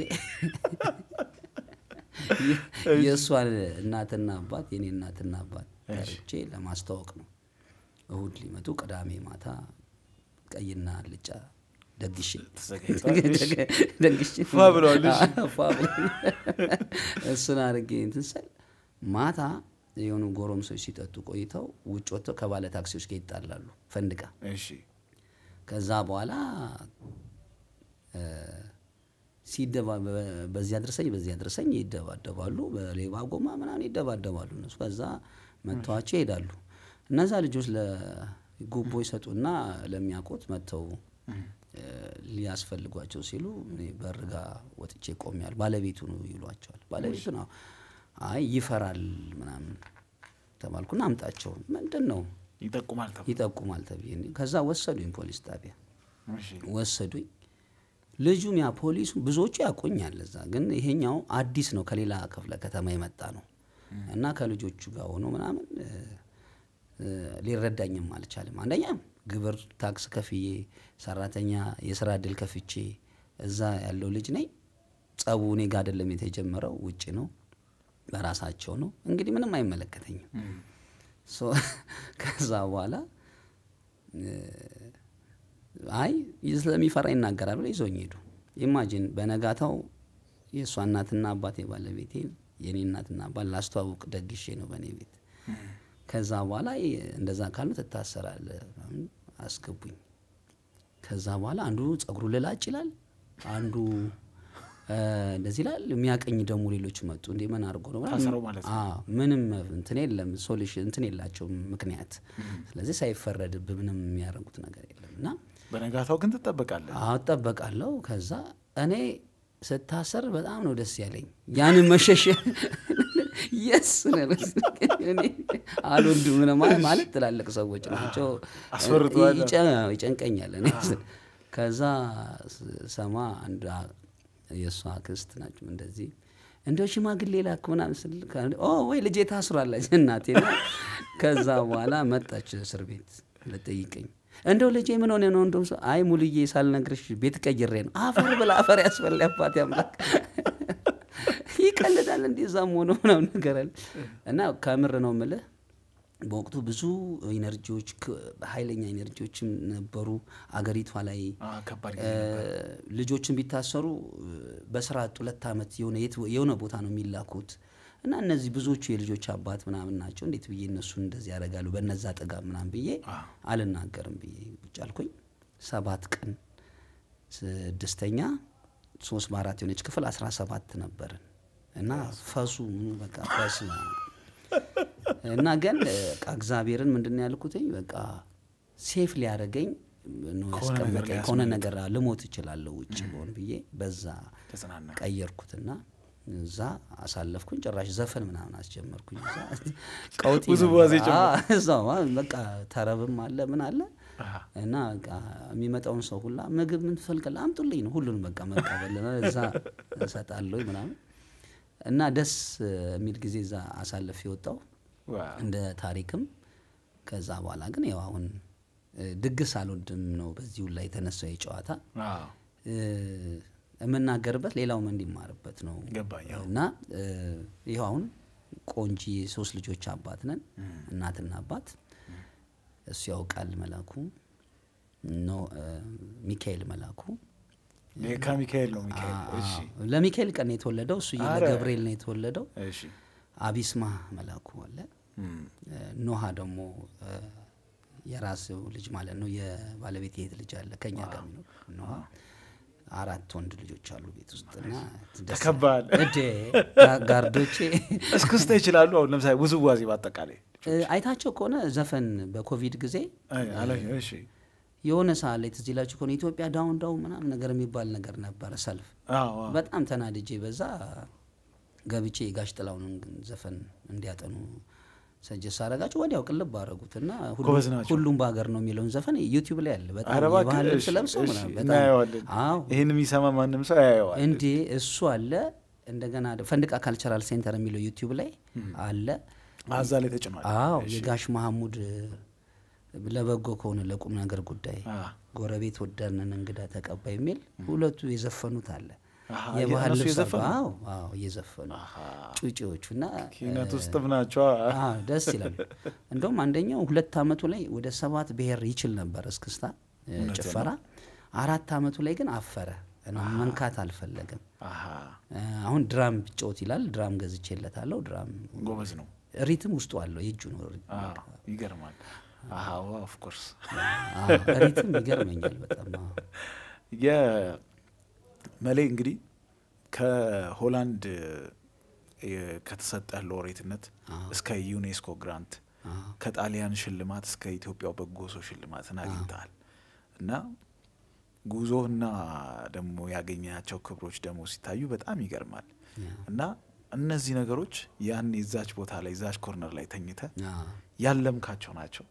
Speaker 2: የእሷን እናትና አባት የኔ እናትና አባት
Speaker 1: እሺ።
Speaker 2: ጠርቼ ለማስተዋወቅ ነው። እሁድ ሊመጡ ቅዳሜ ማታ ቀይና አልጫ ደግሼ
Speaker 1: ተዘጋጅተዋል። እሺ።
Speaker 2: ደግሼ
Speaker 1: ፏ ብለዋል። እሺ።
Speaker 2: ፏ ብለዋል። እሱን አድርጌ እንትን ስል ማታ የሆኑ ጎረምሶች ሲጠጡ ቆይተው ውጭ ወጥተው ከባለ ታክሲዎች ጋር ይጣላሉ ፈንድቃ
Speaker 1: እሺ።
Speaker 2: ከዛ በኋላ እ፣ ሲደባ በ- በዚህ አድርሰኝ በዚህ አድርሰኝ ይደባደባሉ። በሌባ ጎማ ምናምን ይደባደባሉ እነሱ። ከዛ መጥተዋቸው ይሄዳሉ። እነዛ ልጆች ለጉቦ ይሰጡና ለሚያውቁት መጥተው እ፣ ሊያስፈልጓቸው ሲሉ እኔ በር ጋ ወጥቼ ቆሜያለሁ። ባለቤቱ ነው ይሏቸዋል። ባለቤቱ ነው አይ ይፈራል ምናምን ተባልኩና አምጣቸው ምንድን ነው
Speaker 1: ይጠቁማል ተብሎ
Speaker 2: ይጠቁማል ተብዬ ከዛ ወሰዱኝ ፖሊስ ጣቢያ
Speaker 1: እሺ።
Speaker 2: ወሰዱኝ። ልጁም ያ ፖሊሱ ብዙዎቹ ያቆኛል እዛ፣ ግን ይሄኛው አዲስ ነው ከሌላ ክፍለ ከተማ የመጣ ነው እና ከልጆቹ ጋር ሆኖ ምናምን እ፣ እ፣ ሊረዳኝም አልቻለም። አንደኛ ግብር ታክስ ከፍዬ ሰራተኛ የስራ እድል ከፍቼ እዛ ያለው ልጅ ነኝ። ጸቡ እኔ ጋ አይደለም የተጀመረው ውጭ ነው በራሳቸው ነው። እንግዲህ ምንም አይመለከተኝም።
Speaker 1: እም፣
Speaker 2: ሶ ከዛ በኋላ እ፣ አይ ስለሚፈራ ይናገራል ብለው ይዞኝ ሄዱ። ኢማጂን በነጋታው የእሷ እናትና አባት የባለቤቴ የኔ እናትና አባት ላስተዋውቅ ደግሼ ነው በእኔ ቤት። ከዛ በኋላ ይ- እንደዛ ካሉ ትታሰራለህ ምናምን አስገቡኝ። ከዛ በኋላ አንዱ ጸጉሩ ልላጭ ይላል፣ አንዱ እ፣ እንደዚህ ይላል። የሚያቀኝ ደግሞ ሌሎች መጡ። እንዴ ምን አድርጎ ነው ምናምን።
Speaker 1: ታሰረው ማለት ነው።
Speaker 2: አዎ፣ ምንም እንትን የለም ሶሉሽን እንትን የላቸውም ምክንያት። ስለዚህ ሳይፈረድብ ምንም የሚያደርጉት ነገር የለም እና
Speaker 1: በነጋታው ግን ትጠበቃለህ።
Speaker 2: አዎ እጠበቃለሁ። ከዛ እኔ ስታሰር በጣም ነው ደስ ያለኝ። ያንን መሸሸ የስ አልወልድም ምናምን ማለት ማለት ትላልቅ ሰዎች ናቸው።
Speaker 1: አስፈርቶሃል?
Speaker 2: ይጨ- ይጨንቀኛል። እኔ ከዛ ሰማ አንዷ የእሷ ክስት ናቸው እንደዚህ እንደው ሽማግሌ ላክ ምናምን ስል ከ- ኦ ወይ ልጄ ታስሯለች እናቴ ነው። ከዛ በኋላ መጣች እስር ቤት ልጠይቀኝ እንደው ልጄ ምን ሆነ ነው? እንደውም ሰው አይ ሙሉዬ ሳልነግርሽ ቤት ቀይሬ ነው። አፈር ብላ አፈር ያስበላ አባት ያምላክ ይቀልዳል እንዴ እዛም ሆኖ ምናምን ነገር አለ እና ከምር ነው የምልህ በወቅቱ ብዙ ኢነርጂዎች ክ- ኃይለኛ ኢነርጂዎችም ነበሩ አገሪቷ ላይ
Speaker 1: አ፣ ከባድ
Speaker 2: እ፣ ልጆችን ቢታሰሩ እ፣ በስራ አጥ ሁለት ዓመት የሆነ የት- የሆነ ቦታ ነው የሚላኩት እና እነዚህ ብዙዎቹ የልጆች አባት ምናምን ናቸው። እንዴት ብዬ እነሱን እንደዚህ ያደርጋሉ በነዛ ጥጋብ ምናምን ብዬ አልናገርም ብዬ ቁጭ አልኩኝ። ሰባት ቀን ስድስተኛ ሶስት በአራት የሆነች ክፍል አስራ ሰባት ነበርን እና ፈሱ ምኑ በቃ ፈስ ነው። እና ግን በቃ እግዚአብሔርን ምንድን ነው ያልኩትኝ በቃ ሴፍ ሊያደርገኝ ነው
Speaker 1: ከሆነ ነገር
Speaker 2: ያስቀመጠኝ።
Speaker 1: ሊያስመልጥ።
Speaker 2: ከሆነ ነገር ልሞት እችላለሁ ውጭ በሆን ብዬ በዛ
Speaker 1: ተጽናና።
Speaker 2: ቀየርኩትና እዛ አሳለፍኩኝ። ጭራሽ ዘፈን ምናምን አስጀመርኩኝ። እዛ ቀውጢ
Speaker 1: ውዝዋዜ
Speaker 2: ነበር። አዎ፣ እዛው አ- በቃ ተረብም አለ ምን አለ
Speaker 1: አሃ።
Speaker 2: እና በቃ የሚመጣውን ሰው ሁላ ምግብ ምን ትፈልጋለህ አምጡልኝ ነው ሁሉንም በቃ መቀበል ነው። እዛ እሰጣለሁ ምናምን እና ደስ የሚል ጊዜ እዛ አሳልፍ የወጣው
Speaker 1: ዋው።
Speaker 2: እንደ ታሪክም ከዛ በኋላ ግን ያው አሁን እ፣ ድግስ አልወድም ነው በዚሁ ላይ የተነሳው የጨዋታ
Speaker 1: አዎ፣
Speaker 2: እ፣ የምናገርበት ሌላውም እንዲማርበት ነው
Speaker 1: ገባኝ። አዎ።
Speaker 2: እና እ፣ ይኸው አሁን ቆንጂ ሶስት ልጆች አባት ነን እናትና አባት እሱ ያውቃል መላኩ ኖ እ፣ ሚካኤል መላኩ
Speaker 1: ይሄ ከሚካኤል ነው ሚካኤል። እሺ፣
Speaker 2: አዎ፣ ለሚካኤል ቀን ነው የተወለደው እሱ
Speaker 1: አረ።
Speaker 2: ለገብርኤል ነው የተወለደው
Speaker 1: እሺ።
Speaker 2: አቢስማ መላኩ አለ
Speaker 1: እም፣
Speaker 2: እ፣ ኖሃ ደግሞ እ፣ የራስው ልጅ ማለት ነው የባለቤት የት ልጅ አለ ከኛ ጋር የሚኖር ኖሃ አራት ወንድ ልጆች አሉ ቤት ውስጥ እና ደስ-
Speaker 1: ተከባል።
Speaker 2: እዴ ጋ- ጋርዶቼ
Speaker 1: እስክስታ ይችላሉ። አሁን ለምሳሌ ውዝዋዜ በአጠቃላይ
Speaker 2: እ፣ አይታቸው ከሆነ ዘፈን በኮቪድ ጊዜ
Speaker 1: አይ፣ አለ። እሺ፣
Speaker 2: የሆነ ሰዓት ላይ ትዝ ይላችሁ ከሆነ ኢትዮጵያ ዳውን ዳውን ምናምን ነገር የሚባል ነገር ነበረ ሰልፍ
Speaker 1: አዎ፣ አዎ።
Speaker 2: በጣም ተናድጄ በዛ ገብቼ የጋሽ ጥላሁንን ግን ዘፈን እንዲያጠኑ ሰጀስ አረጋቸው ወዲያው ቅልብ አረጉት እና ሁሉም-
Speaker 1: ጎበዝ ናቸው።
Speaker 2: ሁሉም በሀገር ነው የሚለውን ዘፈን ዩቲዩብ ላይ አለ። በጣም
Speaker 1: ኧረ እባክህ፣
Speaker 2: የባህል ልብስ
Speaker 1: እሺ፣
Speaker 2: ለብሰው
Speaker 1: እሺ፣
Speaker 2: ምናምን በጣም
Speaker 1: እናየዋለን።
Speaker 2: አዎ
Speaker 1: ይህን የሚሰማ ማንም ሰው ያየዋል።
Speaker 2: እንዴ እሱ አለ። እንደገና ደ- ፈንድቃ ካልቸራል ሴንተር የሚለው ዩቲዩብ ላይ አለ።
Speaker 1: አዛ ላይ ተጭኗል።
Speaker 2: አዎ የጋሽ መሐሙድ እ፣ ለበጎ ከሆነ ለቁም ነገር ጉዳይ
Speaker 1: አ፣
Speaker 2: ጎረቤት ወዳንን እንግዳ ተቀባይ የሚል ሁለቱ የዘፈኑት አለ።
Speaker 1: አሃ፣
Speaker 2: የባህል
Speaker 1: እነሱ
Speaker 2: ልብስ
Speaker 1: የዘፈኑ?
Speaker 2: አዎ አዎ እየዘፈኑ ጩጬዎቹ እና
Speaker 1: ኪነት ውስጥም ናቸው።
Speaker 2: አዎ ደስ ይላል። እንደውም አንደኛው ሁለት አመቱ ላይ ወደ ሰባት ብሔር ይችል ነበር እስክስታ እ፣ ጭፈራ። አራት አመቱ ላይ ግን አፈረ እና መንካት አልፈለግም።
Speaker 1: አሃ፣
Speaker 2: እ፣ አሁን ድራም ቢጫወት ይላል። ድራም ገዝቼለታለሁ። ድራም
Speaker 1: ጎበዝ ነው።
Speaker 2: ሪትም ውስጡ አለው የእጁ ነው።
Speaker 1: አዎ፣ ይገርማል። አሃ፣ ኦፍ ኮርስ
Speaker 2: አዎ፣ ሪትም ይገርመኛል በጣም አዎ።
Speaker 1: የመሌ እንግዲህ ከሆላንድ የ- ከተሰጠ ሎሬትነት እስከ ዩኔስኮ ግራንት ከጣሊያን ሽልማት እስከ ኢትዮጵያው በጎ ሰው ሽልማትን አግኝተሃል እና ጉዞህና ደግሞ ያገኛቸው ክብሮች ደግሞ ሲታዩ በጣም ይገርማል እና እነዚህ ነገሮች ያን የዛች ቦታ ላይ ዛች ኮርነር ላይ ተኝተ
Speaker 2: አዎ።
Speaker 1: ያለምካቸው ናቸው።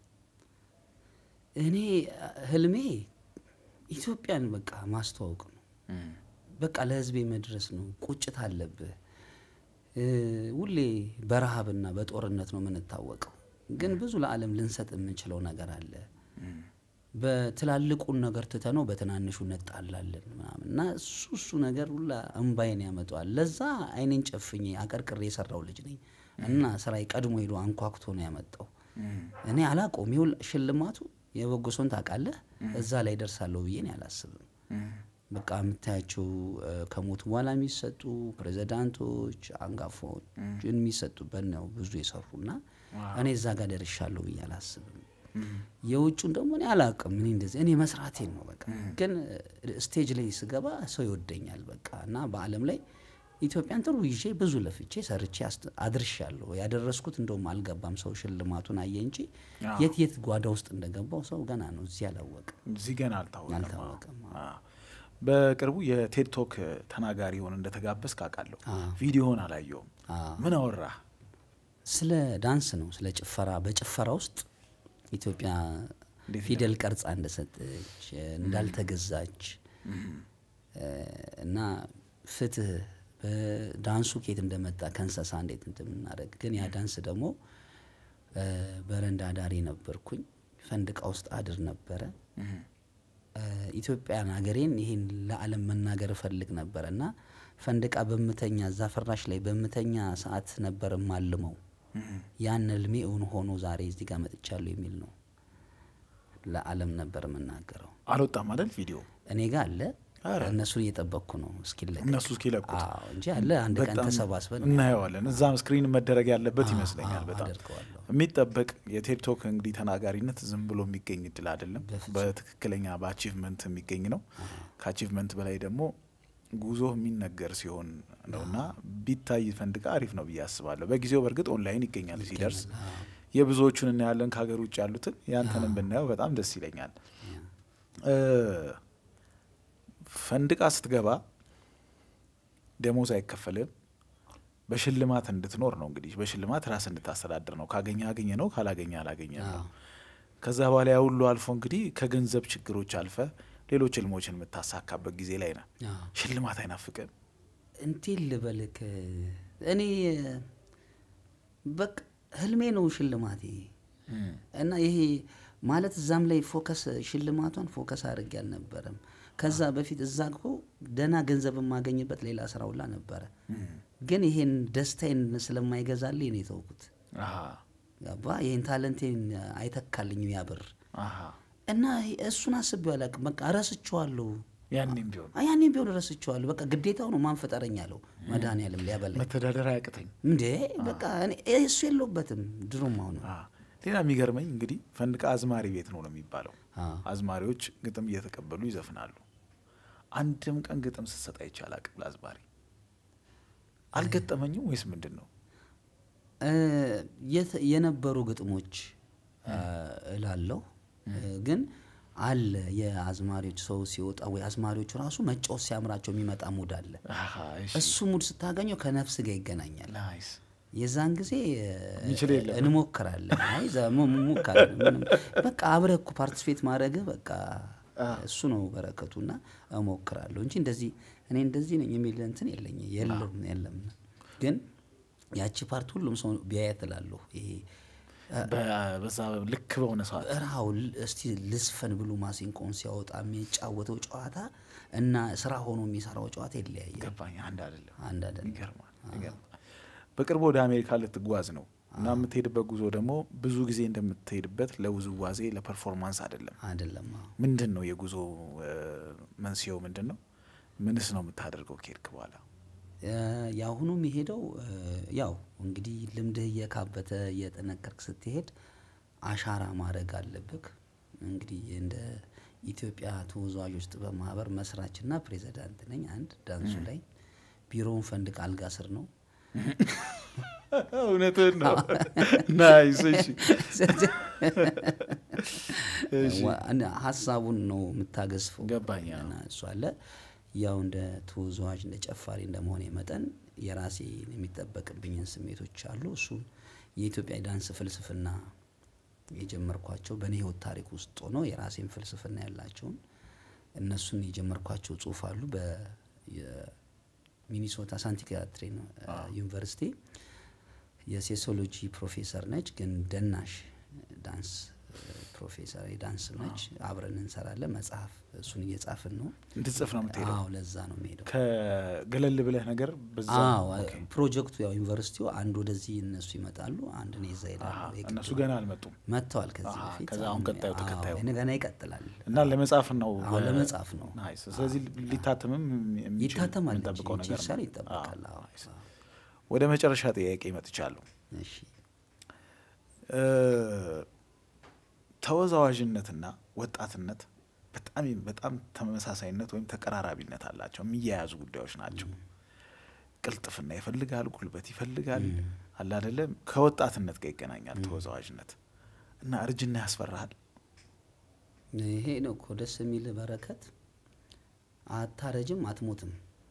Speaker 2: እኔ ህልሜ ኢትዮጵያን በቃ ማስተዋወቅ ነው። በቃ ለህዝቤ መድረስ ነው። ቁጭት አለብህ። እ፣ ሁሌ በረሃብና በጦርነት ነው የምንታወቀው፣ ግን ብዙ ለዓለም ልንሰጥ የምንችለው ነገር አለ። በትላልቁን ነገር ትተነው በትናንሹ እንጣላለን ምናምን እና እሱ እሱ ነገር ሁላ እምባይን ያመጣዋል። ለዛ አይኔን ጨፍኜ አቀርቅሬ የሰራው ልጅ ነኝ እና ስራዬ ቀድሞ ሄዶ አንኳኩቶ ነው ያመጣው። እኔ አላቆም ይሁል ሽልማቱ የበጎ ሰውን ታውቃለህ፣ እዛ ላይ ደርሳለሁ ብዬ እኔ አላስብም። በቃ የምታያቸው እ፣ ከሞት በኋላ የሚሰጡ ፕሬዚዳንቶች፣ አንጋፋዎች የሚሰጡበት ነው ብዙ የሰሩና እኔ እዛ ጋር ደርሻለሁ ብዬ አላስብም። የውጩን ደግሞ እኔ አላውቅም። እኔ እንደዚህ እኔ መስራቴን ነው በቃ። ግን እ፣ ስቴጅ ላይ ስገባ ሰው ይወደኛል በቃ እና በዓለም ላይ ኢትዮጵያን ጥሩ ይዤ ብዙ ለፍቼ ሰርቼ አስተ- አድርሻለሁ። ያደረስኩት እንደውም አልገባም። ሰው ሽልማቱን አየ እንጂ
Speaker 1: አዎ።
Speaker 2: የት የት ጓዳ ውስጥ እንደገባው ሰው ገና ነው እዚህ አላወቅም።
Speaker 1: እዚህ ገና አልታወቀም።
Speaker 2: አልታወቀም፣
Speaker 1: አዎ። በቅርቡ የቴድ ቶክ ተናጋሪ ሆነ እንደተጋበዝክ አውቃለሁ።
Speaker 2: አዎ።
Speaker 1: ቪዲዮውን አላየውም።
Speaker 2: አዎ።
Speaker 1: ምን አወራህ?
Speaker 2: ስለ ዳንስ ነው፣ ስለ ጭፈራ። በጭፈራ ውስጥ ኢትዮጵያ
Speaker 1: እንዴት
Speaker 2: ፊደል ቀርጻ እንደሰጠች እንዳልተገዛች እ፣ እና ፍትህ በዳንሱ ኬት እንደመጣ ከእንስሳ እንዴት እንደምናደርግ ግን ያ ዳንስ ደግሞ እ፣ በረንዳ ዳሪ ነበርኩኝ። ፈንድቃ ውስጥ አድር ነበረ። እ፣ ኢትዮጵያን ሀገሬን ይህን ለዓለም መናገር እፈልግ ነበረ እና ፈንድቃ በምተኛ እዛ ፍራሽ ላይ በምተኛ ሰዓት ነበር ማልመው ያን እልሜ እውን ሆኖ ዛሬ እዚህ ጋር መጥቻለሁ የሚል ነው። ለዓለም ነበር የምናገረው።
Speaker 1: አልወጣም አይደል ቪዲዮ
Speaker 2: እኔ ጋር አለ።
Speaker 1: ኧረ።
Speaker 2: እነሱን እየጠበቅኩ ነው እስኪለቀቅ
Speaker 1: እነሱ እስኪለቁት
Speaker 2: አዎ እንጂ አለ። አንድ ቀን
Speaker 1: በጣም
Speaker 2: ተሰባስበን
Speaker 1: እናየዋለን። እዛም ስክሪን መደረግ ያለበት
Speaker 2: አዎ፣
Speaker 1: ይመስለኛል።
Speaker 2: አዎ፣
Speaker 1: በጣም
Speaker 2: አደርገዋለሁ።
Speaker 1: የሚጠበቅ የቴድቶክ እንግዲህ ተናጋሪነት ዝም ብሎ የሚገኝ እድል አይደለም።
Speaker 2: በፍጹም።
Speaker 1: በትክክለኛ በአቺቭመንት የሚገኝ ነው። ከአቺቭመንት በላይ ደግሞ ጉዞ የሚነገር ሲሆን ነውና ቢታይ ፈንድቃ አሪፍ ነው ብዬ አስባለሁ። በጊዜው በእርግጥ ኦንላይን ይገኛል ሲደርስ የብዙዎቹን እናያለን። ከሀገር ውጭ ያሉትን ያንተንም ብናየው በጣም ደስ ይለኛል። እ፣ ፈንድቃ ስትገባ ደሞዝ አይከፈልም። በሽልማት እንድትኖር ነው እንግዲህ በሽልማት ራስ እንድታስተዳድር ነው። ካገኘ አገኘ ነው፣ ካላገኘ አላገኘ ነው።
Speaker 2: አዎ።
Speaker 1: ከዛ በኋላ ያ ሁሉ አልፎ እንግዲህ ከገንዘብ ችግሮች አልፈ ሌሎች ህልሞችን የምታሳካበት ጊዜ ላይ ነው።
Speaker 2: አዎ።
Speaker 1: ሽልማት አይናፍቅም?
Speaker 2: እንዴት ልበልክ እኔ በቃ ህልሜ ነው ሽልማቴ እና ይሄ ማለት እዛም ላይ ፎከስ ሽልማቷን ፎከስ አድርጌ አልነበረም። ከዛ በፊት እዛ እኮ ደህና ገንዘብ የማገኝበት ሌላ ስራ ሁላ ነበረ። ግን ይሄን ደስታዬን ስለማይገዛልኝ ነው የተውኩት።
Speaker 1: አሃ፣
Speaker 2: ገባ ይሄን ታለንቴን አይተካልኝም ያ ብር
Speaker 1: አሃ።
Speaker 2: እና እሱን አስቤው አላውቅም። በቃ ረስቼዋለሁ።
Speaker 1: ያኔም ቢሆን
Speaker 2: ያኔም ቢሆን ረስቼዋለሁ። በቃ ግዴታው ነው ማን ፈጠረኝ አለው መድኃኒዓለም ሊያበላኝ
Speaker 1: መተዳደር አያቅተኝ።
Speaker 2: እንዴ በቃ እኔ እሱ የለውበትም ድሮም አሁን
Speaker 1: አ፣ ሌላ የሚገርመኝ እንግዲህ ፈንድቃ አዝማሪ ቤት ነው ነው የሚባለው።
Speaker 2: አዎ።
Speaker 1: አዝማሪዎች ግጥም እየተቀበሉ ይዘፍናሉ። አንድም ቀን ግጥም ስትሰጥ አይቼ አላቅም ለአዝማሪ። አልገጠመኝም ወይስ ምንድን ነው?
Speaker 2: እ፣ የት- የነበሩ ግጥሞች እ፣ እላለሁ እ፣ ግን አለ የአዝማሪዎች ሰው ሲወጣ ወይ አዝማሪዎቹ ራሱ መጫወት ሲያምራቸው የሚመጣ ሙድ አለ።
Speaker 1: አሃ፣ እሺ።
Speaker 2: እሱ ሙድ ስታገኘው ከነፍስ ጋር ይገናኛል።
Speaker 1: ናይስ።
Speaker 2: የዛን ጊዜ እ፣
Speaker 1: የሚችል የለም።
Speaker 2: እንሞክራለን። አይ ዛ- ሙ- ሙ- ሙከራ ምንም በቃ አብረህ እኮ ፓርቲስፔት ማድረግ በቃ እሱ ነው በረከቱና እሞክራለሁ እንጂ እንደዚህ እኔ እንደዚህ ነኝ የሚል እንትን የለኝ የለም የለም። ግን ያቺ ፓርት ሁሉም ሰው ቢያየት እላለሁ። ይሄ
Speaker 1: በ- በዛ ልክ በሆነ ሰዓት
Speaker 2: እራው እስቲ ልስፈን ብሎ ማሲንቆን ሲያወጣ የሚጫወተው ጨዋታ እና ስራ ሆኖ የሚሰራው ጨዋታ ይለያያል።
Speaker 1: ገባኝ። አንድ አይደለም።
Speaker 2: አንድ አይደለም።
Speaker 1: ይገርማል፣ ይገርማል። በቅርቡ ወደ አሜሪካ ልትጓዝ ነው እና የምትሄድበት ጉዞ ደግሞ ብዙ ጊዜ እንደምትሄድበት ለውዝዋዜ ለፐርፎርማንስ አይደለም።
Speaker 2: አይደለም አዎ።
Speaker 1: ምንድን ነው የጉዞ እ፣ መንስኤው ምንድን ነው? ምንስ ነው የምታደርገው ከሄድክ በኋላ?
Speaker 2: እ፣ የአሁኑ የሚሄደው እ፣ ያው እንግዲህ ልምድህ እየካበተ እየጠነከርክ ስትሄድ አሻራ ማድረግ አለብህ። እንግዲህ እንደ ኢትዮጵያ ተወዛዋዦች ጥበብ ማህበር መስራችና ፕሬዚዳንት ነኝ። አንድ ዳንሱ ላይ ቢሮውን ፈንድቅ አልጋ ስር ነው።
Speaker 1: እውነትህን ነው። ናይስ። እሺ፣ እሺ።
Speaker 2: ዋ- እና ሀሳቡን ነው የምታገዝፈው።
Speaker 1: ገባኝ። አዎ።
Speaker 2: እና እሱ አለ ያው እንደ ተወዛዋዥ እንደ ጨፋሪ እንደመሆኔ መጠን የራሴ የሚጠበቅብኝን ስሜቶች አሉ። እሱም የኢትዮጵያ ዳንስ ፍልስፍና የጀመርኳቸው በእኔ ህይወት ታሪክ ውስጥ ሆኖ የራሴን ፍልስፍና ያላቸውን እነሱን የጀመርኳቸው ጽሁፍ አሉ። በሚኒሶታ ሳንቲያትሬን ዩኒቨርሲቲ የሴሶሎጂ ፕሮፌሰር ነች፣ ግን ደናሽ ዳንስ ፕሮፌሰር የዳንስ ነች። አብረን እንሰራለን። መጽሐፍ እሱን እየጻፍን ነው።
Speaker 1: እንድትጽፍ ነው የምትሄደው?
Speaker 2: አዎ ለዛ ነው የሚሄደው።
Speaker 1: ከገለል ብለህ ነገር በዛ
Speaker 2: አዎ
Speaker 1: ኦኬ።
Speaker 2: ፕሮጀክቱ ያው ዩኒቨርሲቲው አንድ ወደዚህ እነሱ ይመጣሉ፣ አንድ እኔ እዛ
Speaker 1: አሃ፣
Speaker 2: ሄዳለሁ። የግድ
Speaker 1: እነሱ
Speaker 2: ነው።
Speaker 1: ገና አልመጡም
Speaker 2: መጥተዋል ከዚህ
Speaker 1: አሃ፣
Speaker 2: በፊት
Speaker 1: ከዛ አሁን ቀጣዩ
Speaker 2: አዎ፣
Speaker 1: ተከታዩ
Speaker 2: እኔ ገና ይቀጥላል።
Speaker 1: እና ለመጻፍ ነው
Speaker 2: አዎ ለመጻፍ ነው።
Speaker 1: ናይስ። ስለዚህ ሊታተምም የሚችል
Speaker 2: ይታተማል እንጂ
Speaker 1: የምንጠብቀው ነገር
Speaker 2: ይችላል
Speaker 1: ነው።
Speaker 2: ይጠበቃል።
Speaker 1: አዎ፣
Speaker 2: አዎ።
Speaker 1: ናይስ። ወደ መጨረሻ ጥያቄ መጥቻለሁ።
Speaker 2: እሺ
Speaker 1: እ፣ ተወዛዋዥነትና ወጣትነት በጣም በጣም ተመሳሳይነት ወይም ተቀራራቢነት አላቸው። የሚያያዙ ጉዳዮች ናቸው። ቅልጥፍና ይፈልጋል፣ ጉልበት ይፈልጋል። አለ አይደለም? ከወጣትነት ጋር ይገናኛል ተወዛዋዥነት እና እርጅና ያስፈራሃል።
Speaker 2: ይሄ ነው እኮ ደስ የሚል በረከት። አታረጅም፣ አትሞትም።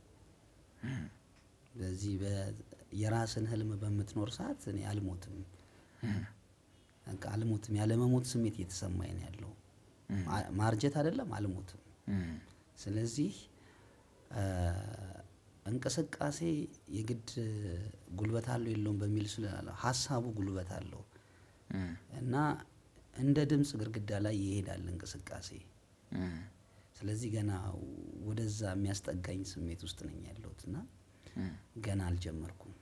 Speaker 2: በዚህ በ- የራስን ህልም በምትኖር ሰዓት እኔ አልሞትም፣ በቃ አልሞትም። ያለመሞት ስሜት እየተሰማኝ ነው ያለው። ማ- ማርጀት አይደለም አልሞትም።
Speaker 1: እም፣
Speaker 2: ስለዚህ አ፣ እንቅስቃሴ የግድ ጉልበት አለው የለውም በሚል ስላለ ሀሳቡ ጉልበት አለው
Speaker 1: እም፣
Speaker 2: እና እንደ ድምፅ ግድግዳ ላይ ይሄዳል እንቅስቃሴ።
Speaker 1: እም፣
Speaker 2: ስለዚህ ገና ወደዛ የሚያስጠጋኝ ስሜት ውስጥ ነኝ ያለሁት እና
Speaker 1: እም።
Speaker 2: ገና አልጀመርኩም።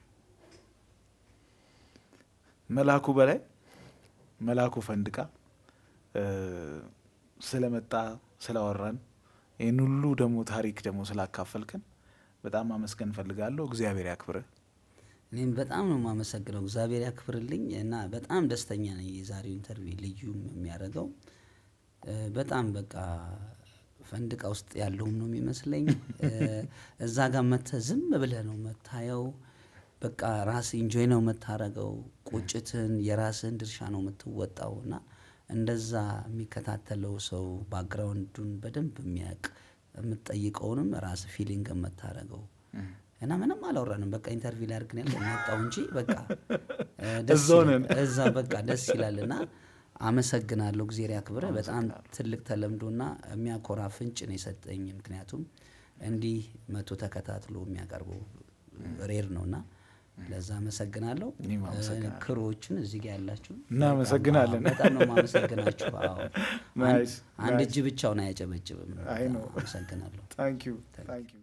Speaker 1: መላኩ በላይ መላኩ ፈንድቃ እ፣ ስለመጣ ስላወራን ይህን ሁሉ ደግሞ ታሪክ ደግሞ ስላካፈልክን በጣም ማመስገን እንፈልጋለሁ። እግዚአብሔር ያክብርህ።
Speaker 2: እኔም በጣም ነው የማመሰግነው። እግዚአብሔር ያክብርልኝ እና በጣም ደስተኛ ነኝ። የዛሬው ኢንተርቪው ልዩም የሚያደርገው እ፣ በጣም በቃ ፈንድቃ ውስጥ ያለውም ነው የሚመስለኝ። እ፣ እዛ ጋር መጥተህ ዝም ብለህ ነው መታየው። በቃ ራስ ኢንጆይ ነው የምታረገው። ቁጭትን የራስህን ድርሻ ነው የምትወጣው እና እንደዛ የሚከታተለው ሰው ባክግራውንዱን በደንብ የሚያውቅ የምትጠይቀውንም ራስ ፊሊንግ የምታረገው እና ምንም አላወራንም። በቃ ኢንተርቪው ላይ አድርገን ያለ መጣው እንጂ በቃ እ፣ ደስ
Speaker 1: እዛው
Speaker 2: ይላል።
Speaker 1: ነን።
Speaker 2: እዛ በቃ ደስ ይላል እና አመሰግናለሁ። እግዜር ያክብረ። በጣም ትልቅ ተለምዶና የሚያኮራ ፍንጭ ነው የሰጠኝ። ምክንያቱም እንዲህ መቶ ተከታትሎ የሚያቀርበው ሬር ነውና ለዛ አመሰግናለሁ።
Speaker 1: እኔም አመሰግናለሁ።
Speaker 2: ክሮዎችን እዚህ ጋር ያላችሁ
Speaker 1: እናመሰግናለን።
Speaker 2: በጣም ነው የማመሰግናችሁ። አዎ
Speaker 1: ናይስ፣
Speaker 2: አንድ
Speaker 1: ናይስ።
Speaker 2: እጅ ብቻውን አያጨበጭብም።
Speaker 1: አይ ነው።
Speaker 2: አመሰግናለሁ።
Speaker 1: ታንክ ዩ ታንክ ዩ